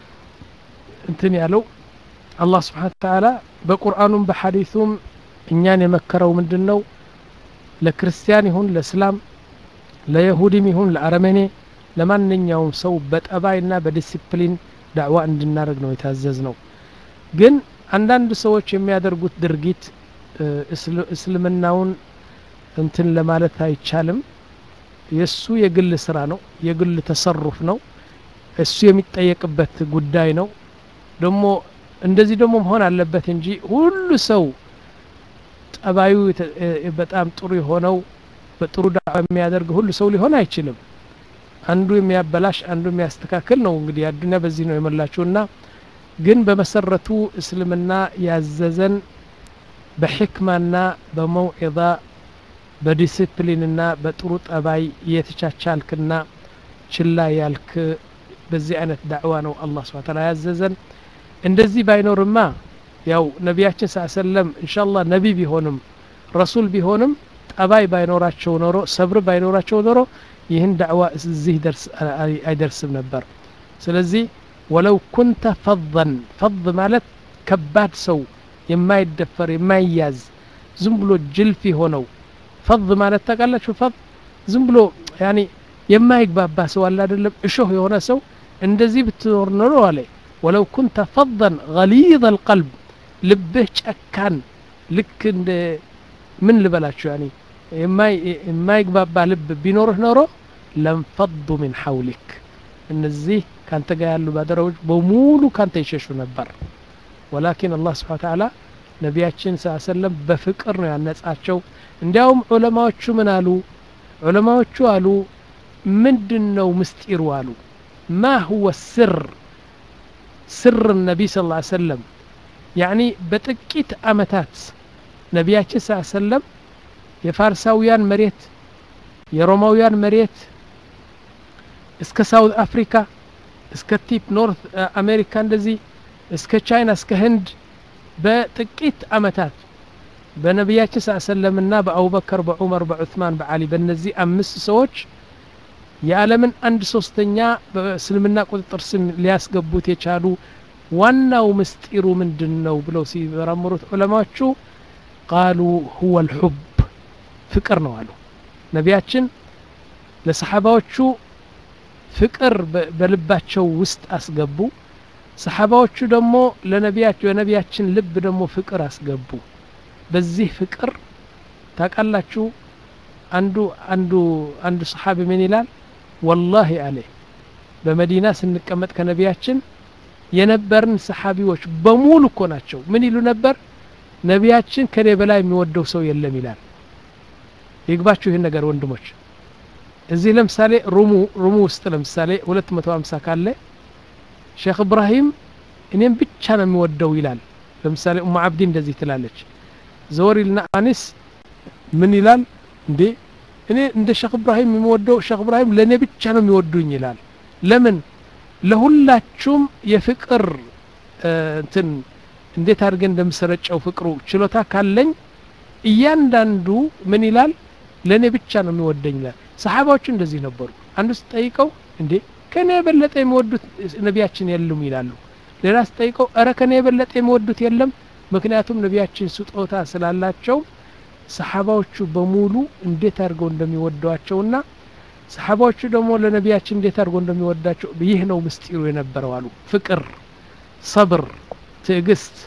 እንትን ያለው አላህ ስብሓን ተዓላ በቁርአኑም በሐዲሱም እኛን የመከረው ምንድን ነው ለክርስቲያን ይሁን ለእስላም ለየሁዲም ይሁን ለአረመኔ ለማንኛውም ሰው በጠባይና በዲሲፕሊን ዳዕዋ እንድናደርግ ነው የታዘዝ ነው ግን አንዳንድ ሰዎች የሚያደርጉት ድርጊት እስልምናውን እንትን ለማለት አይቻልም የእሱ የግል ስራ ነው የግል ተሰሩፍ ነው እሱ የሚጠየቅበት ጉዳይ ነው ደግሞ እንደዚህ ደግሞ መሆን አለበት እንጂ ሁሉ ሰው ጠባዩ በጣም ጥሩ የሆነው በጥሩ ዳዕዋ የሚያደርግ ሁሉ ሰው ሊሆን አይችልም አንዱ የሚያበላሽ አንዱ የሚያስተካክል ነው እንግዲህ አዱኒያ በዚህ ነው የሞላችውና ግን በመሰረቱ እስልምና ያዘዘን በሕክማና በመውዒዛ በዲስፕሊንና በጥሩ ጠባይ እየተቻቻልክና ችላ ያልክ በዚህ አይነት ዳዕዋ ነው አላህ ስብሐ ተዓላ ያዘዘን እንደዚህ ባይኖርማ ያው ነቢያችን ስ ሰለም እንሻላ ነቢ ቢሆንም ረሱል ቢሆንም ጠባይ ባይኖራቸው ኖሮ ሰብር ባይኖራቸው ኖሮ ይህን ዳዕዋ እዚህ አይደርስም ነበር ስለዚህ ወለው ኩንተ ፈضን ፈض ማለት ከባድ ሰው የማይደፈር የማይያዝ ዝም ብሎ ጅልፍ የሆነው ፈض ማለት ታውቃላችሁ ፈض ዝም ብሎ ያኒ የማይግባባ ሰው አለ አይደለም እሾህ የሆነ ሰው እንደዚህ ብትኖር ኖሮ አለ ወለው ኩንተ ፈضን ገሊظ القلب ልብህ ጨካን ልክ እንደ ምን ልበላችሁ ያኒ የማይግባባ ልብ ቢኖርህ ኖሮ ለንፈዱ ምን ሐውሊክ እነዚህ ካንተ ጋር ያሉ ባደረቦች በሙሉ ካንተ ይሸሹ ነበር ወላኪን አላህ ስብሓን ተዓላ ነቢያችን ስ ሰለም በፍቅር ነው ያነጻቸው እንዲያውም ዑለማዎቹ ምን አሉ ዑለማዎቹ አሉ ምንድን ነው ምስጢሩ አሉ ማ ሁወ ስር ስር ነቢይ ስ ሰለም ያኒ በጥቂት አመታት ነቢያችን ስ ሰለም የፋርሳውያን መሬት የሮማውያን መሬት እስከ ሳውት አፍሪካ እስከ ቲፕ ኖርት አሜሪካ እንደዚህ እስከ ቻይና እስከ ህንድ በጥቂት አመታት በነቢያችን ስ ሰለምና በአቡበከር በዑመር በዑትማን በአሊ በእነዚህ አምስት ሰዎች የዓለምን አንድ ሶስተኛ በእስልምና ቁጥጥር ስም ሊያስገቡት የቻሉ ዋናው ምስጢሩ ምንድን ነው ብለው ሲመረምሩት ዑለማዎቹ ቃሉ ሁወ ልሑብ ፍቅር ነው አሉ ነቢያችን ለሰሓባዎቹ ፍቅር በልባቸው ውስጥ አስገቡ ሰሓባዎቹ ደግሞ ለነቢያቸው የነቢያችን ልብ ደግሞ ፍቅር አስገቡ በዚህ ፍቅር ታቃላችሁ አንዱ አንዱ አንዱ ሰሓቢ ምን ይላል ወላሂ አለ በመዲና ስንቀመጥ ከነቢያችን የነበርን ሰሓቢዎች በሙሉ እኮ ናቸው ምን ይሉ ነበር ነቢያችን ከኔ በላይ የሚወደው ሰው የለም ይላል ይግባችሁ ይህን ነገር ወንድሞች እዚህ ለምሳሌ ሩሙ ሩሙ ውስጥ ለምሳሌ 250 ካለ ሼክ እብራሂም እኔም ብቻ ነው የሚወደው ይላል ለምሳሌ ኡማ አብዲ እንደዚህ ትላለች ዘወሪልና አኒስ ምን ይላል እንዴ እኔ እንደ ሼክ እብራሂም የሚወደው ሼክ እብራሂም ለእኔ ብቻ ነው የሚወዱኝ ይላል ለምን ለሁላችሁም የፍቅር እንትን እንዴት አድርገን እንደምሰረጨው ፍቅሩ ችሎታ ካለኝ እያንዳንዱ ምን ይላል ለእኔ ብቻ ነው የሚወደኝ ይላል ሰሓባዎቹ እንደዚህ ነበሩ አንዱ ስጠይቀው እንዴ ከኔ የበለጠ የሚወዱት ነቢያችን የሉም ይላሉ ሌላ ስጠይቀው እረ ከኔ የበለጠ የሚወዱት የለም ምክንያቱም ነቢያችን ስጦታ ስላላቸው ሰሓባዎቹ በሙሉ እንዴት አድርገው እንደሚወዷቸውና ሰሓባዎቹ ደግሞ ለነቢያችን እንዴት አድርገው እንደሚወዳቸው ይህ ነው ምስጢሩ የነበረው አሉ ፍቅር ሰብር ትዕግስት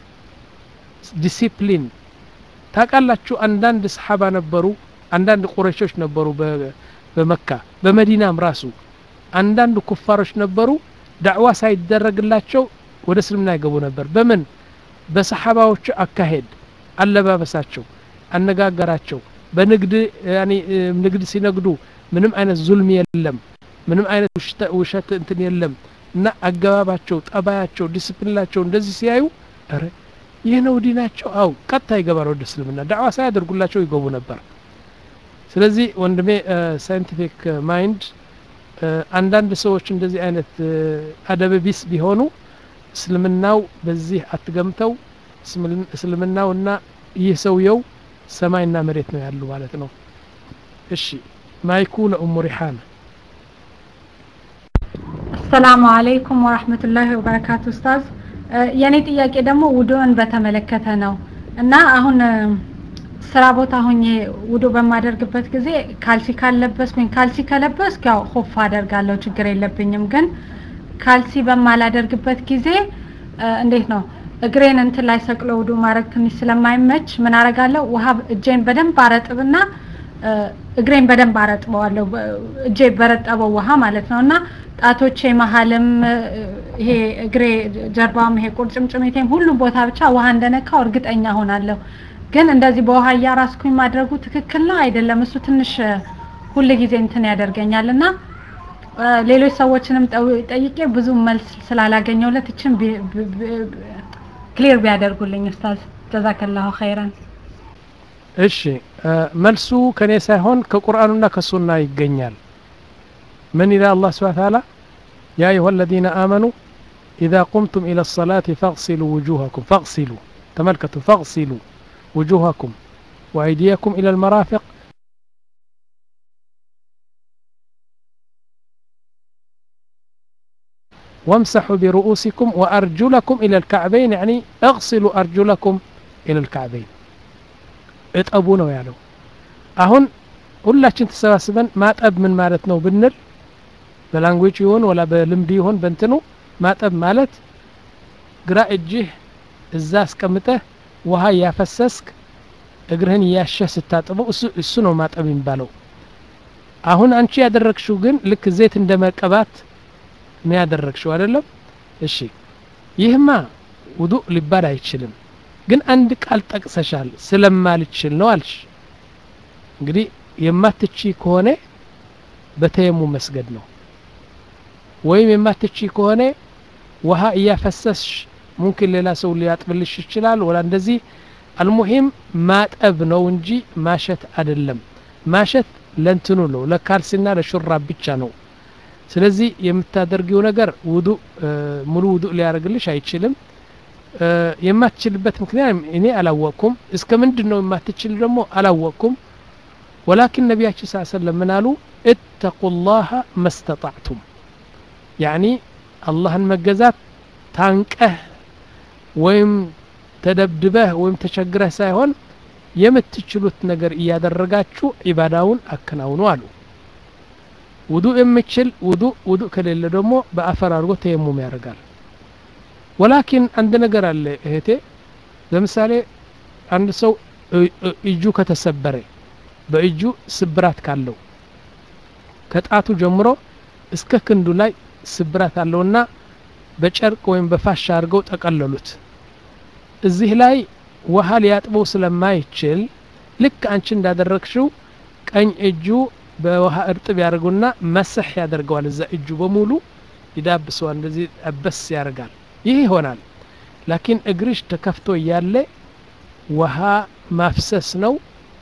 ዲሲፕሊን ታቃላችሁ አንዳንድ ሰሓባ ነበሩ አንዳንድ ቁረሾች ነበሩ በመካ በመዲናም ራሱ አንዳንድ ኩፋሮች ነበሩ ዳዕዋ ሳይደረግላቸው ወደ እስልምና ይገቡ ነበር በምን በሰሓባዎቹ አካሄድ አለባበሳቸው አነጋገራቸው በንግድ ያኒ ንግድ ሲነግዱ ምንም አይነት ዙልም የለም ምንም አይነት ውሸት እንትን የለም እና አገባባቸው ጠባያቸው ዲስፕሊናቸው እንደዚህ ሲያዩ ረ ይህ ነው ዲናቸው አው ቀጥታ ይገባል ወደ እስልምና ዳዕዋ ሳያደርጉላቸው ይገቡ ነበር ስለዚህ ወንድሜ ሳይንቲፊክ ማይንድ አንዳንድ ሰዎች እንደዚህ አይነት አደብ ቢስ ቢሆኑ እስልምናው በዚህ አትገምተው እስልምናውና ይህ ሰውየው ሰማይና መሬት ነው ያሉ ማለት ነው እሺ ማይኩ ለኡሙ ሪሓና አሰላሙ አለይኩም ወራህመቱላሂ ወበረካቱ ኡስታዝ የኔ ጥያቄ ደግሞ ውዱእን በተመለከተ ነው እና አሁን ስራ ቦታ ሆኜ ውዱ በማደርግበት ጊዜ ካልሲ ካለበስኩኝ ካልሲ ከለበስኩ ያው ሆፍ አደርጋለሁ ችግር የለብኝም ግን ካልሲ በማላደርግበት ጊዜ እንዴት ነው እግሬን እንትን ላይ ሰቅሎ ውዱ ማድረግ ትንሽ ስለማይመች ምን አረጋለሁ ውሃ እጄን በደንብ አረጥብና እግሬን በደንብ አረጥበዋለሁ እጄ በረጠበው ውሃ ማለት ነው እና ጣቶቼ መሀልም ይሄ እግሬ ጀርባም ይሄ ቁርጭምጭሚቴም ሁሉም ቦታ ብቻ ውሃ እንደነካው እርግጠኛ ሆናለሁ ግን እንደዚህ በውሃ እያራስኩኝ ማድረጉ ትክክል ነው አይደለም እሱ ትንሽ ሁል ጊዜ እንትን ያደርገኛል እና ሌሎች ሰዎችንም ጠይቄ ብዙ መልስ ስላላገኘውለት እችን ክሊር ቢያደርጉልኝ ኡስታዝ ጀዛከላሁ ኸይረን እሺ መልሱ ከኔ ሳይሆን ከቁርአኑና ከሱና ይገኛል ምን ይላል አላህ ስብሐ ተዓላ ያ አዩሃ الذين آمنوا إذا قمتم إلى الصلاة فاغسلوا وجوهكم فاغسلوا تملكتوا فاغسلوا وجوهكم وأيديكم إلى المرافق وامسحوا برؤوسكم وأرجلكم إلى الكعبين يعني اغسلوا أرجلكم إلى الكعبين እጠቡ ነው ያለው አሁን ሁላችን ተሰባስበን ማጠብ ምን ማለት ነው ብንል በላንጉጅ ይሆን ወላ በልምድ ይሆን በእንትኑ ማጠብ ማለት ግራ እጅህ እዛ አስቀምጠህ ውሃ እያፈሰስክ እግርህን እያሸህ ስታጥበው እሱ ነው ማጠብ የሚባለው አሁን አንቺ ያደረግሽው ግን ልክ ዘይት እንደ መቀባት ነው ያደረግሽው አይደለም እሺ ይህማ ውዱእ ሊባል አይችልም ግን አንድ ቃል ጠቅሰሻል ስለማልችል ነው አልሽ እንግዲህ የማትቺ ከሆነ በተየሙ መስገድ ነው ወይም የማትቺ ከሆነ ውሃ እያፈሰስሽ ሙምኪን ሌላ ሰው ሊያጥብልሽ ይችላል ወላ እንደዚህ አልሙሂም ማጠብ ነው እንጂ ማሸት አይደለም ማሸት ለንትኑ ነው ለካልሲና ለሹራብ ብቻ ነው ስለዚህ የምታደርጊው ነገር ውዱ ሙሉ ውዱ ሊያደርግልሽ አይችልም የማትችልበት ምክንያት እኔ አላወቅኩም እስከ ምንድን ነው የማትችል ደግሞ አላወቅኩም ወላኪን ነቢያችን ስ ሰለም ምን አሉ እተቁ ላሀ መስተጣዕቱም ያኒ አላህን መገዛት ታንቀህ ወይም ተደብድበህ ወይም ተቸግረህ ሳይሆን የምትችሉት ነገር እያደረጋችሁ ዒባዳውን አከናውኑ አሉ ውዱእ የምችል ውዱእ ውዱእ ከሌለ ደግሞ በአፈር አድርጎ ተየሙም ያደርጋል ወላኪን አንድ ነገር አለ እህቴ ለምሳሌ አንድ ሰው እጁ ከተሰበረ በእጁ ስብራት ካለው ከጣቱ ጀምሮ እስከ ክንዱ ላይ ስብራት አለውና በጨርቅ ወይም በፋሻ አድርገው ጠቀለሉት እዚህ ላይ ውሃ ሊያጥበው ስለማይችል ልክ አንቺ እንዳደረግሽው ቀኝ እጁ በውሃ እርጥብ ያደርጉና መስሕ ያደርገዋል እዛ እጁ በሙሉ ይዳብሰዋል እንደዚህ አበስ ያደርጋል ይህ ይሆናል ላኪን እግርሽ ተከፍቶ እያለ ውሃ ማፍሰስ ነው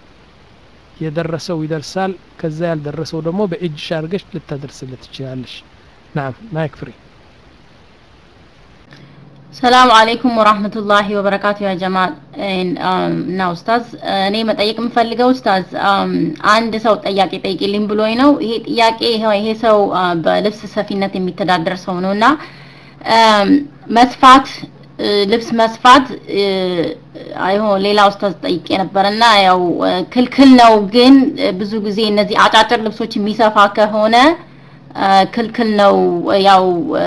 የደረሰው ይደርሳል ከዛ ያልደረሰው ደግሞ በእጅሽ አድርገሽ ልታደርስለት ትችላለሽ ናም ማይክ ፍሪ ሰላም አለይኩም ወራህመቱላሂ ወበረካቱ ያ ጀማ እና ኡስታዝ እኔ መጠየቅ የምፈልገው ኡስታዝ አንድ ሰው ጥያቄ ጠይቂልኝ ብሎኝ ነው ይሄ ጥያቄ ይሄ ሰው በልብስ ሰፊነት የሚተዳደር ሰው ነው እና መስፋት ልብስ መስፋት አይሆን ሌላ ኡስታዝ ጠይቄ ነበርና ያው ክልክል ነው ግን ብዙ ጊዜ እነዚህ አጫጭር ልብሶች የሚሰፋ ከሆነ ክልክል ነው ያው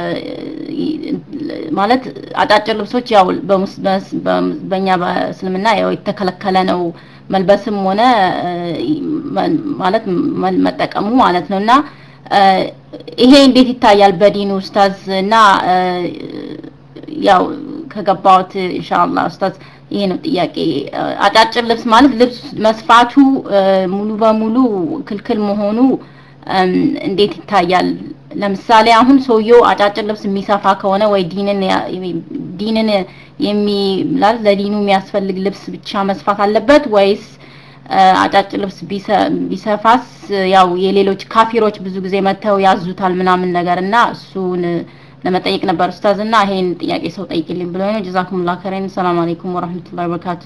ማለት አጫጭር ልብሶች ያው በእኛ በእስልምና ያው የተከለከለ ነው መልበስም ሆነ ማለት መጠቀሙ ማለት ነው እና ይሄ እንዴት ይታያል በዲኑ ኡስታዝ እና ያው ከገባሁት ኢንሻአላህ ኡስታዝ ይሄ ነው ጥያቄ። እ፣ አጫጭር ልብስ ማለት ልብስ መስፋቱ እ፣ ሙሉ በሙሉ ክልክል መሆኑ እም፣ እንዴት ይታያል? ለምሳሌ አሁን ሰውየው አጫጭር ልብስ የሚሰፋ ከሆነ ወይ ዲንን ያ- ዲንን የሚ ማለት ለዲኑ የሚያስፈልግ ልብስ ብቻ መስፋት አለበት ወይስ እ፣ አጫጭር ልብስ ቢሰ- ቢሰፋስ ያው የሌሎች ካፊሮች ብዙ ጊዜ መጥተው ያዙታል ምናምን ነገር እና እሱን ለመጠየቅ ነበር ኡስታዝ እና ይሄን ጥያቄ ሰው ጠይቅልኝ ብሎ ነው። ጀዛኩሙላህ ከረን። ሰላም አለይኩም ወራህመቱላሂ ወበረካቱ።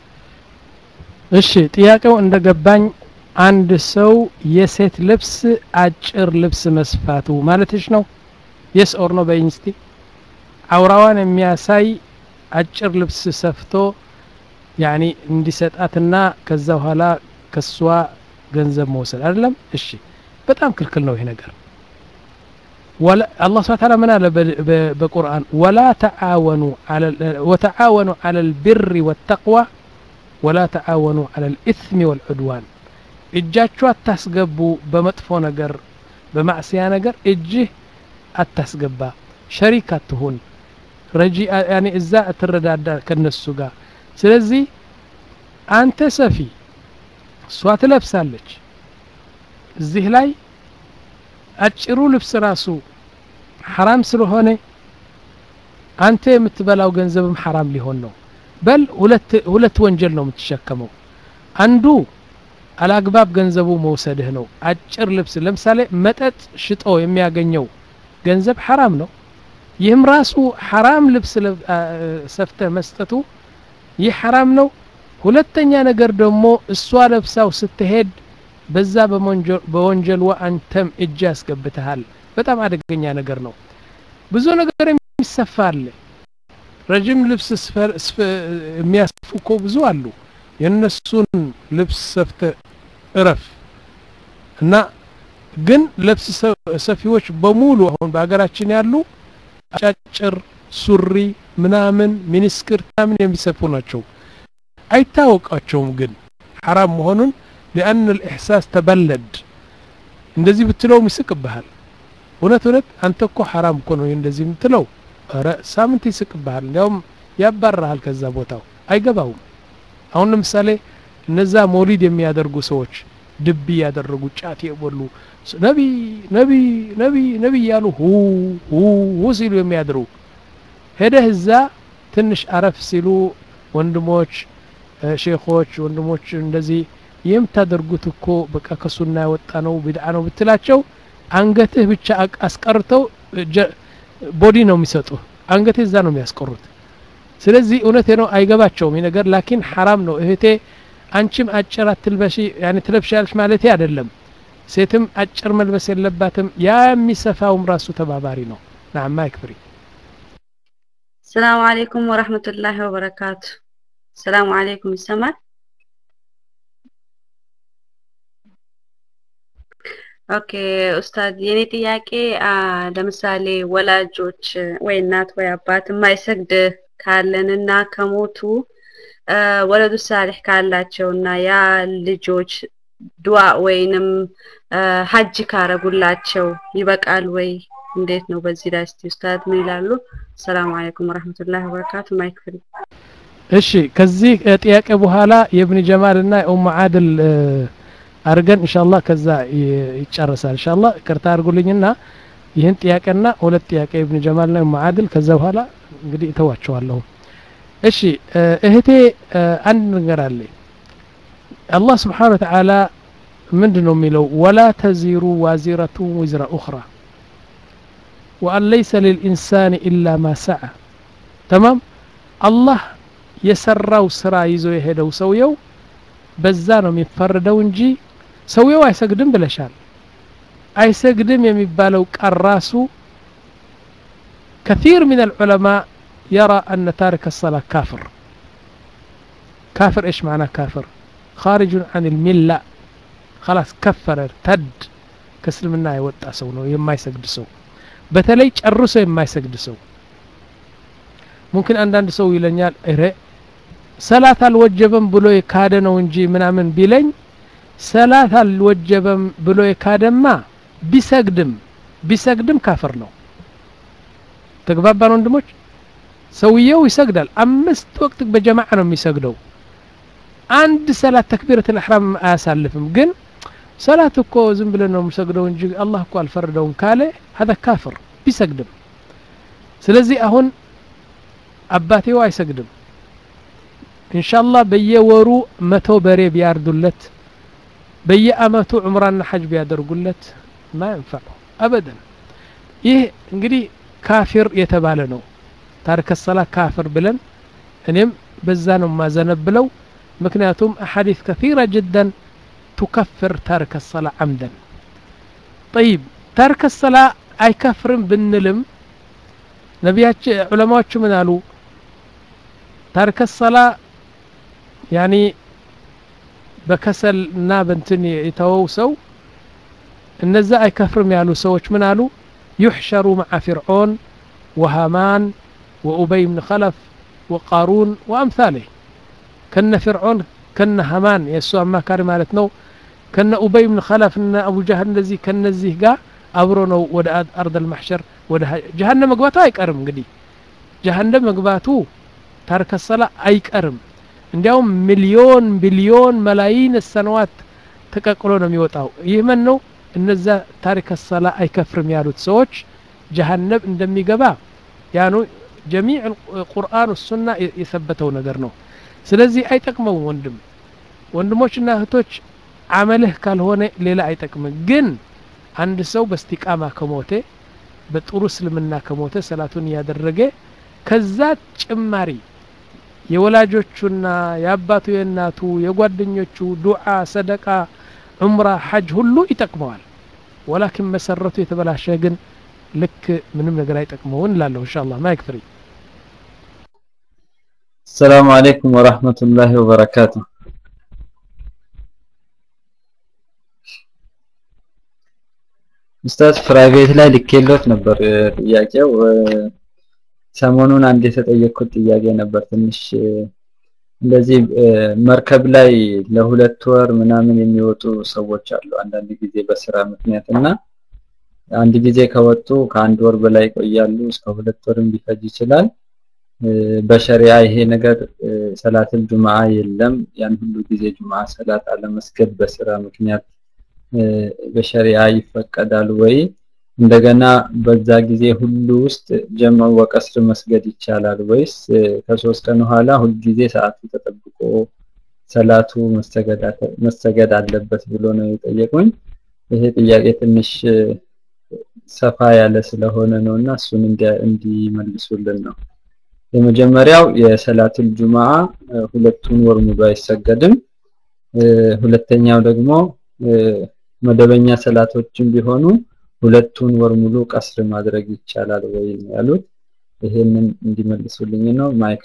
እሺ ጥያቄው እንደገባኝ አንድ ሰው የሴት ልብስ አጭር ልብስ መስፋቱ ማለትሽ ነው? የስ ኦር ነው በይኝ እስቲ። አውራዋን የሚያሳይ አጭር ልብስ ሰፍቶ ያኒ እንዲሰጣትና ከዛ በኋላ ከሷ ገንዘብ መውሰድ አይደለም? እሺ በጣም ክልክል ነው ይሄ ነገር። ወላ አላህ ስብሐ ተዓላ ምን አለ በ- በ- በቁርአን ወላ ተዓወኑ ዐለ ወተዓወኑ ዐለል ቢሪ ወተቅዋ ወላ ተዓወኑ ዐለል ኢስሚ ወልዑድዋን እጃችሁ አታስገቡ በመጥፎ ነገር በማዕስያ ነገር እጅህ አታስገባ ሸሪክ አትሁን ረጂ ያኔ እዛ ትረዳዳ ከነሱ ጋር ስለዚህ አንተ ሰፊ እሷ ትለብሳለች እዚህ ላይ አጭሩ ልብስ ራሱ ሐራም ስለሆነ አንተ የምትበላው ገንዘብም ሐራም ሊሆን ነው በል ሁለት ሁለት ወንጀል ነው የምትሸከመው አንዱ አላግባብ ገንዘቡ መውሰድህ ነው አጭር ልብስ ለምሳሌ መጠጥ ሽጦ የሚያገኘው ገንዘብ ሐራም ነው ይህም ራሱ ሐራም ልብስ ለብ- አ- ሰፍተህ መስጠቱ ይህ ሐራም ነው ሁለተኛ ነገር ደግሞ እሷ ለብሳው ስትሄድ በዛ በመንጀ- በወንጀልዋ አንተም እጅ ያስገብተሃል በጣም አደገኛ ነገር ነው ብዙ ነገር የሚሰፋ አለ ረጅም ልብስ ስፈ- ስፈ- የሚያስፉ እኮ ብዙ አሉ የእነሱን ልብስ ሰፍተ እረፍ እና ግን ልብስ ሰ- ሰፊዎች በሙሉ አሁን በሀገራችን ያሉ አጫጭር ሱሪ ምናምን ሚኒስክር ምናምን የሚሰፉ ናቸው አይታወቃቸውም ግን ሐራም መሆኑን ሊአን ልእሕሳስ ተበለድ እንደዚህ ብትለውም ይስቅብሃል እውነት እውነት አንተ እኮ ሐራም እኮ ነው እንደዚህ የምትለው ኧረ ሳምንት ይስቅብሃል እንዲያውም ያባራሃል ከዛ ቦታው አይገባውም አሁን ለምሳሌ እነዛ ሞሊድ የሚያደርጉ ሰዎች ድቢ ያደረጉ ጫት የበሉ ነቢ ነቢ ነቢ ነቢ እያሉ ሁ ሁ ሁ ሲሉ የሚያድሩ ሄደህ እዛ ትንሽ አረፍ ሲሉ ወንድሞች እ፣ ሼኾች ወንድሞች እንደዚህ የምታደርጉት እኮ በቃ ከሱና የወጣ ነው ቢድዓ ነው ብትላቸው አንገትህ ብቻ አቅ- አስቀርተው እ፣ ጀ- ቦዲ ነው የሚሰጡ አንገትህ እዛ ነው የሚያስቀሩት ስለዚህ እውነቴ ነው አይገባቸውም ይህ ነገር ላኪን ሐራም ነው እህቴ አንቺም አጭር አትልበሺ ያኔ ትለብሻለሽ ማለቴ አይደለም ሴትም አጭር መልበስ የለባትም ያ የሚሰፋውም ራሱ ተባባሪ ነው ናማ ይክፍሪ ሰላም አለይኩም ወራህመቱላሂ ወበረካቱ። ሰላም አለይኩም ይሰማል? ኦኬ ኡስታዝ፣ የኔ ጥያቄ አ፣ ለምሳሌ ወላጆች ወይ እናት ወይ አባት የማይሰግድ ካለንና ከሞቱ አ፣ ወለዱ ሳሊሕ ካላቸውና ያ ልጆች ዱዓ ወይንም አ፣ ሀጅ ካረጉላቸው ይበቃል ወይ? እንዴት ነው? በዚህ ላይ እስቲ ኡስታዝ ምን ይላሉ? ሰላም አለይኩም ወራህመቱላሂ ወበረካቱ። ማይክ ፍሪ እሺ ከዚህ እ፣ ጥያቄ በኋላ የእብን ጀማል እና የኡም አድል እ፣ አድርገን ኢንሻአላህ ከዛ ይ- ይጨረሳል ኢንሻአላህ ይቅርታ አድርጉልኝና ይህን ጥያቄና ሁለት ጥያቄ የእብን ጀማልና የኡም አድል ከዛ በኋላ እንግዲህ እተዋቸዋለሁ እሺ እ፣ እህቴ እ፣ አንድ ነገር አለ አላህ ስብሓን ወተዓላ ምንድን ነው የሚለው ወላ ተዚሩ ዋዚረቱ ዊዝራ ኡኽራ ወአን ለይሰ ልልኢንሳን ኢላ ማ ሰዓ ተማም አላህ የሰራው ስራ ይዞ የሄደው ሰውየው በዛ ነው የሚፈርደው እንጂ ሰውየው አይሰግድም ብለሻል አይሰግድም የሚባለው ቃል ራሱ كثير من العلماء يرى أن تارك الصلاة كافر كافر إيش معنى كافر خارج عن الملة خلاص كفر ارتد كسلمنا يوጣ ሰው ነው የማይሰግድ ሰው በተለይ ጨርሶ የማይሰግድ ሰው ሙምኪን አንዳንድ ሰው ይለኛል እረ ሰላት አልወጀበም ብሎ የካደ ነው እንጂ ምናምን ቢለኝ ሰላት አልወጀበም ብሎ የካደማ ቢሰግድም ቢሰግድም ካፍር ነው ተግባባን ወንድሞች ሰውየው ይሰግዳል አምስት ወቅት በጀማዓ ነው የሚሰግደው አንድ ሰላት ተክቢረት ልሕራም አያሳልፍም ግን ሰላት እኮ ዝም ብለን ነው የምሰግደው እንጂ አላህ እኮ አልፈረደውም ካለ ሀዛ ካፍር ቢሰግድም ስለዚህ አሁን አባቴው አይሰግድም ኢንሻአላህ በየወሩ መቶ በሬ ቢያርዱለት በየአመቱ ዑምራና ሐጅ ቢያደርጉለት ማ ይንፈዑ አበደን ይህ እንግዲህ ካፊር የተባለ ነው ታሪከ ሰላ ካፍር ብለን እኔም በዛ ነው ማዘነብለው ምክንያቱም አሐዲስ ከثيرة جدا تكفر تارك الصلاة عمدا طيب تارك الصلاة አይከፍርም ብንልም ነቢያች ዑለማዎቹ ምን አሉ ታርከ ሰላ ያኒ በከሰል እና በንትን የተወው ሰው እነዛ አይከፍርም ያሉ ሰዎች ምን አሉ يحشر مع فرعون وهامان وأبي بن خلف وقارون وأمثاله كن فرعون كن هامان يسوع ما كان مالتنا كن أبي بن خلف إن أبو جهل الذي كن الزيه قا أبرونو ود أرض المحشر ود جهنم مقباتو አይቀርም እንግዲህ ጀሀነም መግባቱ ታርከ ሰላ አይቀርም እንዲያውም ሚሊዮን ቢሊዮን መላይን ሰነዋት ተቀቅሎ ነው የሚወጣው ይህ ምን ነው እነዛ ታሪከ ሰላ አይከፍርም ያሉት ሰዎች ጀሀነም እንደሚገባ ያኑ ጀሚዕ ቁርአን ሱና የሰበተው ነገር ነው ስለዚህ አይጠቅመውም ወንድም ወንድሞችና እህቶች አመልህ ካልሆነ ሌላ አይጠቅምም ግን አንድ ሰው በስቲቃማ ከሞተ በጥሩ እስልምና ከሞተ ሰላቱን እያደረገ ከዛ ጭማሪ የወላጆቹና የአባቱ የእናቱ የጓደኞቹ ዱዓ ሰደቃ ዑምራ ሐጅ ሁሉ ይጠቅመዋል ወላኪን መሰረቱ የተበላሸ ግን ልክ ምንም ነገር አይጠቅመውን እላለሁ እንሻ አላህ ማይክ ፍሪ السلام عليكم ورحمة الله وبركاته ኡስታዝ ፕራይቬት ላይ ልኬሎት ነበር ጥያቄው ሰሞኑን አንድ የተጠየቅኩት ጥያቄ ነበር ትንሽ እንደዚህ መርከብ ላይ ለሁለት ወር ምናምን የሚወጡ ሰዎች አሉ አንዳንድ ጊዜ በስራ ምክንያት እና አንድ ጊዜ ከወጡ ከአንድ ወር በላይ ይቆያሉ እስከ ሁለት ወርም ሊፈጅ ይችላል በሸሪዓ ይሄ ነገር ሰላትን ጁምዓ የለም ያን ሁሉ ጊዜ ጁምዓ ሰላት አለመስገድ በስራ ምክንያት በሸሪዓ ይፈቀዳል ወይ እንደገና በዛ ጊዜ ሁሉ ውስጥ ጀምዕ ወቀስር መስገድ ይቻላል ወይስ ከሶስት ቀን በኋላ ሁል ጊዜ ሰዓቱ ተጠብቆ ሰላቱ መሰገድ አለበት ብሎ ነው የጠየቁኝ ይሄ ጥያቄ ትንሽ ሰፋ ያለ ስለሆነ ነውና እሱን እንዲመልሱልን ነው የመጀመሪያው የሰላቱል ጁማዓ ሁለቱን ወር ሙሉ አይሰገድም ሁለተኛው ደግሞ መደበኛ ሰላቶችን ቢሆኑ ሁለቱን ወር ሙሉ ቀስር ማድረግ ይቻላል ወይ ነው ያሉት ይሄንን እንዲመልሱልኝ ነው ማይክ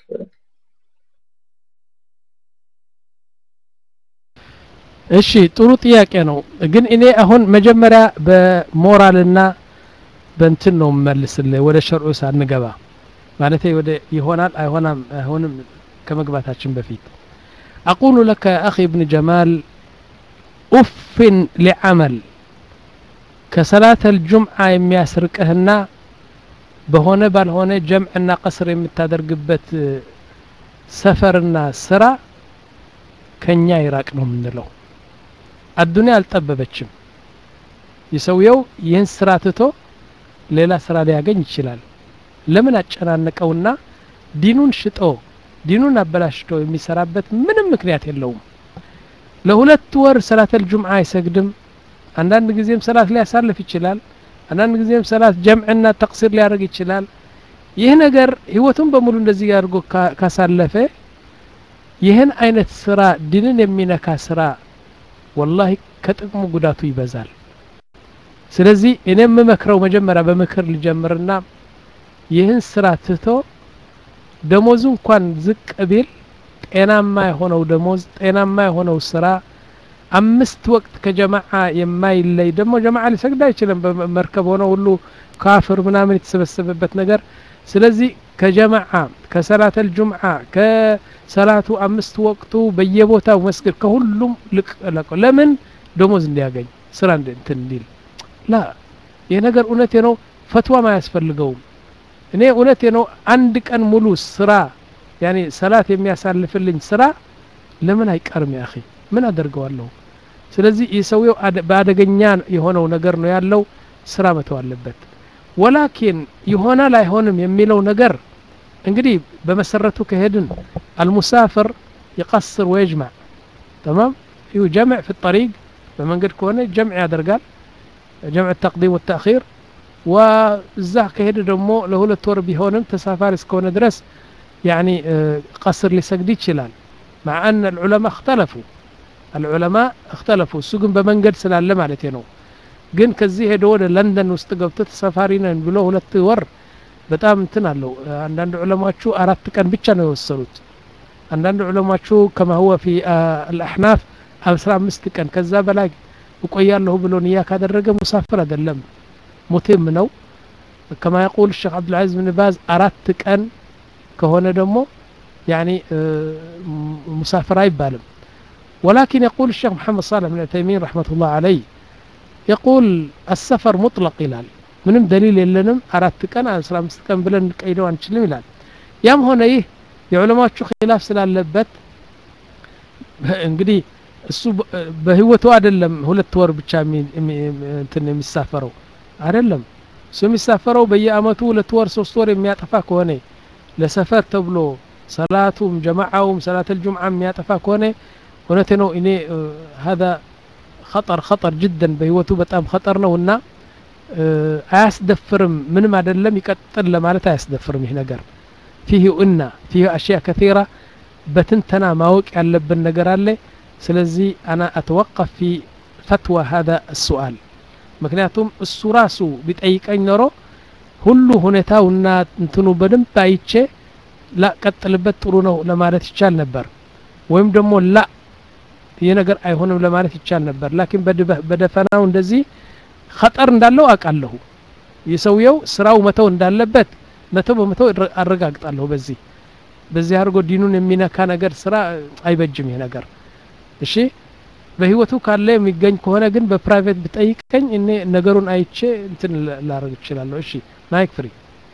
እሺ ጥሩ ጥያቄ ነው ግን እኔ አሁን መጀመሪያ በሞራልና በእንትን ነው መልስልህ ወደ ሸርዑ ሳንገባ ማለት ወደ ይሆናል አይሆናም አይሆንም ከመግባታችን በፊት አቁሉ ለከ አኺ ብን ጀማል ኡፍን ሊዓመል ከሰላት አልጁምዓ የሚያስርቅህና በሆነ ባልሆነ ጀምዕና ቀስር የምታደርግበት ሰፈርና ስራ ከኛ ይራቅ ነው የምንለው አዱንያ አልጠበበችም የሰውየው ይህን ስራ ትቶ ሌላ ስራ ሊያገኝ ይችላል ለምን አጨናነቀውና ዲኑን ሽጦ ዲኑን አበላሽቶ የሚሰራበት ምንም ምክንያት የለውም ለሁለት ወር ሰላተል ጁምዓ አይሰግድም አንዳንድ ጊዜም ሰላት ሊያሳልፍ ይችላል አንዳንድ ጊዜም ሰላት ጀምዕና ተቅሲር ሊያደርግ ይችላል ይህ ነገር ህይወቱን በሙሉ እንደዚህ አድርጎ ካሳለፈ ይህን አይነት ስራ ዲንን የሚነካ ስራ ወላሂ ከጥቅሙ ጉዳቱ ይበዛል ስለዚህ እኔ የምመክረው መጀመሪያ በምክር ልጀምርና ይህን ስራ ትቶ ደሞዙ እንኳን ዝቅ ቢል ጤናማ የሆነው ደሞዝ ጤናማ የሆነው ስራ አምስት ወቅት ከጀማዓ የማይለይ ደግሞ ጀማዓ ሊሰግድ አይችልም በመርከብ ሆነ ሁሉ ካፍር ምናምን የተሰበሰበበት ነገር ስለዚህ ከጀማዓ ከሰላተል ጁምዓ ከሰላቱ አምስት ወቅቱ በየቦታው መስገድ ከሁሉም ልቅ ለቀው ለምን ደሞዝ እንዲያገኝ ስራ እንትን እንዲል ላ ይህ ነገር እውነቴ ነው ፈትዋም አያስፈልገውም እኔ እውነቴ ነው አንድ ቀን ሙሉ ስራ ያኔ ሰላት የሚያሳልፍልኝ ስራ ለምን አይቀርም ያ አኺ ምን አደርገዋለሁ ስለዚህ የሰውየው በአደገኛ የሆነው ነገር ነው ያለው ስራ መተው አለበት ወላኪን ይሆናል አይሆንም የሚለው ነገር እንግዲህ በመሰረቱ ከሄድን አልሙሳፍር ይቀስር ወይጅማዕ ተማም ይሁ ጀምዕ ፊ ጠሪቅ በመንገድ ከሆነ ጀምዕ ያደርጋል ጀምዕ ተቅዲም ወተአኺር ወእዛ ከሄደ ደግሞ ለሁለት ወር ቢሆንም ተሳፋሪ እስከሆነ ድረስ ያኒ ቀስር ሊሰግድ ይችላል مع أن العلماء اختلفوا العلماء اختلفوا እሱ ግን በመንገድ ስላለ ማለት ነው ግን ከዚህ ሄዶ ወደ ለንደን ውስጥ ገብቶ ተሳፋሪ ነን ብሎ ሁለት ወር በጣም እንትን አለው አንዳንድ ዑለማዎቹ አራት ቀን ብቻ ነው የወሰኑት አንዳንድ ዑለማዎቹ ከማ ሁወ ፊ አልአሕናፍ አስራ አምስት ቀን ከዛ በላይ እቆያለሁ ብሎ ንያ ካደረገ ሙሳፍር አይደለም ሙቲም ነው ከማ የቁል ሼክ አብዱልዓዚዝ ብን ባዝ አራት ቀን ከሆነ ደግሞ ያኒ ሙሳፍር አይባልም ولكن يقول الشيخ محمد صالح بن عثيمين رحمة الله عليه يقول السفر مطلق ይላል ምንም ደሊል የለንም አራት ቀን አስራ አምስት ቀን ብለን እንቀይደው አንችልም ይላል ያም ሆነ ይህ የዑለማዎቹ ኪላፍ ስላለበት እንግዲህ እሱ በህይወቱ አይደለም ሁለት ወር ብቻ እንትን የሚሳፈረው አይደለም እሱ የሚሳፈረው በየአመቱ ሁለት ወር ሶስት ወር የሚያጠፋ ከሆነ ለሰፈር ተብሎ ሰላቱም ጀማዓውም ሰላት አልጁምዓ የሚያጠፋ ከሆነ እውነቴ ነው እኔ هذا خطر خطر جدا በህይወቱ በጣም خطر ነውና አያስደፍርም ምንም አይደለም ይቀጥል ለማለት አያስደፍርም ይህ ነገር ፊህ እና ፊህ አሽያ ከثيرة በትንተና ማወቅ ያለብን ነገር አለ ስለዚህ አና አተወቀፍ ፊ ፈትዋ هذا السؤال ምክንያቱም እሱ ራሱ ቢጠይቀኝ ኖሮ ሁሉ ሁኔታውና እንትኑ በደንብ አይቼ ላ ቀጥልበት ጥሩ ነው ለማለት ይቻል ነበር ወይም ደግሞ ላ ይህ ነገር አይሆንም ለማለት ይቻል ነበር ላኪን በደፈናው እንደዚህ ኸጠር እንዳለው አውቃለሁ የሰውየው ስራው መተው እንዳለበት መቶ በመቶ አረጋግጣለሁ በዚህ በዚህ አድርጎ ዲኑን የሚነካ ነገር ስራ አይበጅም ይህ ነገር እሺ በህይወቱ ካለ የሚገኝ ከሆነ ግን በፕራይቬት ብጠይቀኝ እኔ ነገሩን አይቼ እንትን ላረግ እችላለሁ እሺ ማይክ ፍሪ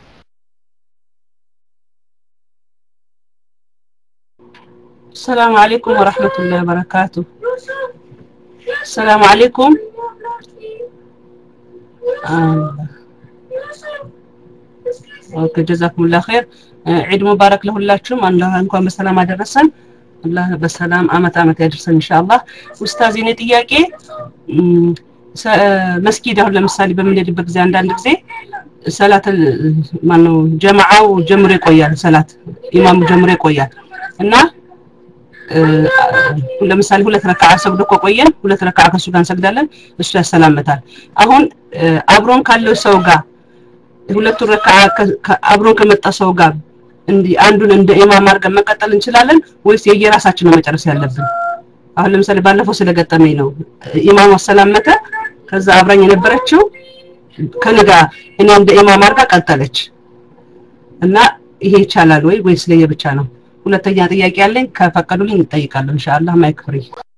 السلام عليكم ورحمة الله وبركاته السلام عليكم ኦኬ ጀዛኩሙላ ኸይር ዒድ ሙባረክ ለሁላችሁም አላህ እንኳን በሰላም አደረሰን አላህ በሰላም አመት አመት ያደርሰን ኢንሻአላህ ኡስታዝ የኔ ጥያቄ መስጊድ አሁን ለምሳሌ በምንሄድበት ጊዜ አንዳንድ ጊዜ ሰላት ማነው ጀማዓው ጀምሮ ይቆያል ሰላት ኢማሙ ጀምሮ ይቆያል እና ለምሳሌ ሁለት ረካዓ ሰግዶ ከቆየን ሁለት ረካዓ ከሱ ጋር እንሰግዳለን እሱ ያሰላምታል አሁን አብሮን ካለው ሰው ጋር ሁለቱ ረካዓ አብሮን ከመጣ ሰው ጋር እንዲህ አንዱን እንደ ኢማም አድርገን መቀጠል እንችላለን ወይስ የየራሳችን ነው መጨረስ ያለብን አሁን ለምሳሌ ባለፈው ስለገጠመኝ ነው ኢማሙ አሰላመተ ከዛ አብራኝ የነበረችው ከኔ ጋር እኔ እንደ ኢማም አድርጋ ቀጠለች እና ይሄ ይቻላል ወይ ወይስ ለየብቻ ነው ሁለተኛ ጥያቄ ያለኝ ከፈቀዱልኝ እጠይቃለሁ ኢንሻአላህ ማይክ ፍሪ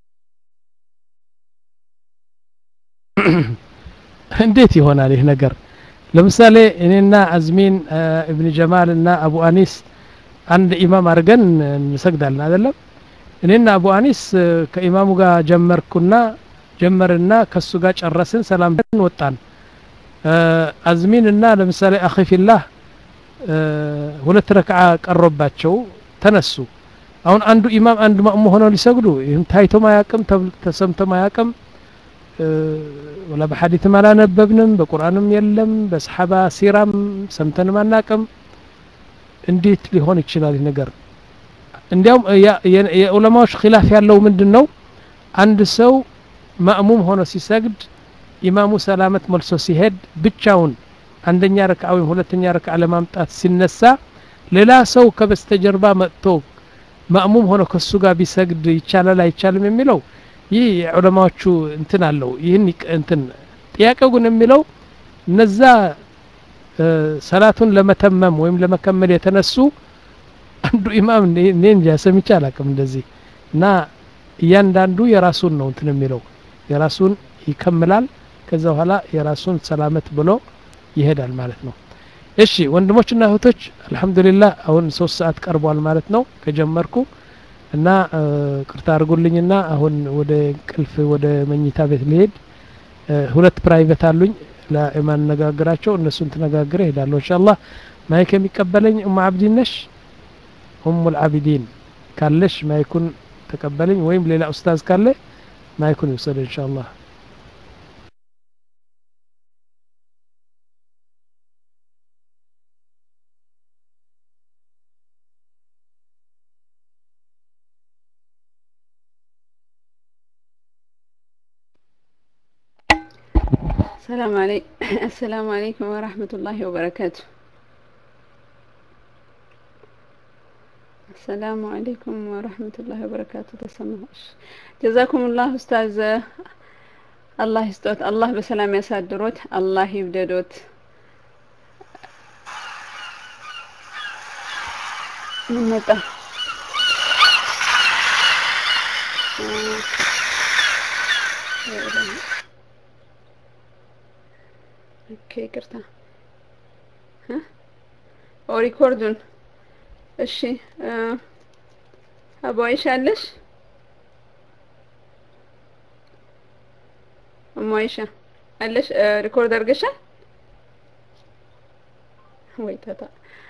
እንዴት ይሆናል ይህ ነገር ለምሳሌ እኔና አዝሚን እብን ጀማል እና አቡ አኒስ አንድ ኢማም አድርገን እንሰግዳለን አይደለም እኔና አቡ አኒስ ከኢማሙ ጋር ጀመርኩና ጀመርና ከሱ ጋር ጨረስን ሰላም ወጣን አዝሚን እና ለምሳሌ አኺፊላህ ሁለት ረክዓ ቀሮባቸው ተነሱ አሁን አንዱ ኢማም አንዱ ማእሙ ሆነው ሊሰግዱ ይህም ታይቶም አያቅም ተሰምቶም አያቅም ወላ በሐዲትም አላነበብንም በቁርአንም የለም በሰሓባ ሲራም ሰምተንም አናቅም እንዴት ሊሆን ይችላል ይህ ነገር እንዲያውም የዑለማዎች ኪላፍ ያለው ምንድን ነው አንድ ሰው ማእሙም ሆኖ ሲሰግድ ኢማሙ ሰላመት መልሶ ሲሄድ ብቻውን አንደኛ ረክዓ ወይም ሁለተኛ ረክዓ ለማምጣት ሲነሳ ሌላ ሰው ከበስተጀርባ መጥቶ ማእሙም ሆኖ ከሱ ጋር ቢሰግድ ይቻላል አይቻልም የሚለው ይህ የዑለማዎቹ እንትን አለው ይህን እንትን ጥያቄው ግን የሚለው እነዛ ሰላቱን ለመተመም ወይም ለመከመል የተነሱ አንዱ ኢማም እኔ እንጃ ሰምቼ አላቅም እንደዚህ እና እያንዳንዱ የራሱን ነው እንትን የሚለው የራሱን ይከምላል ከዛ በኋላ የራሱን ሰላመት ብሎ ይሄዳል ማለት ነው እሺ ወንድሞችና እህቶች አልহামዱሊላህ አሁን ሶስት ሰዓት ቀርቧል ማለት ነው ከጀመርኩ እና ቅርታ አድርጉልኝና አሁን ወደ ቅልፍ ወደ መኝታ ቤት ልሄድ ሁለት ፕራይቬት አሉኝ ለማነጋግራቸው እነሱን ተነጋግረ ሄዳለሁ ኢንሻአላህ ማይክ የሚቀበለኝ ኡም አብዲን ነሽ ኡሙል አቢዲን ካለሽ ማይኩን ተቀበለኝ ወይም ሌላ ኡስታዝ ካለ ማይኩን ይውሰድ ኢንሻአላህ السلام عليكم السلام عليكم ورحمة الله وبركاته السلام عليكم ورحمة الله وبركاته تسمعش جزاكم الله أستاذ الله يستوت الله بسلام يسادروت الله يبددوت من متى ኦኬ ይቅርታ ኦ ሪኮርዱን እሺ አቡ አይሻ አለሽ እሙ አይሻ አለሽ ሪኮርድ አድርገሻል ወይ ታታ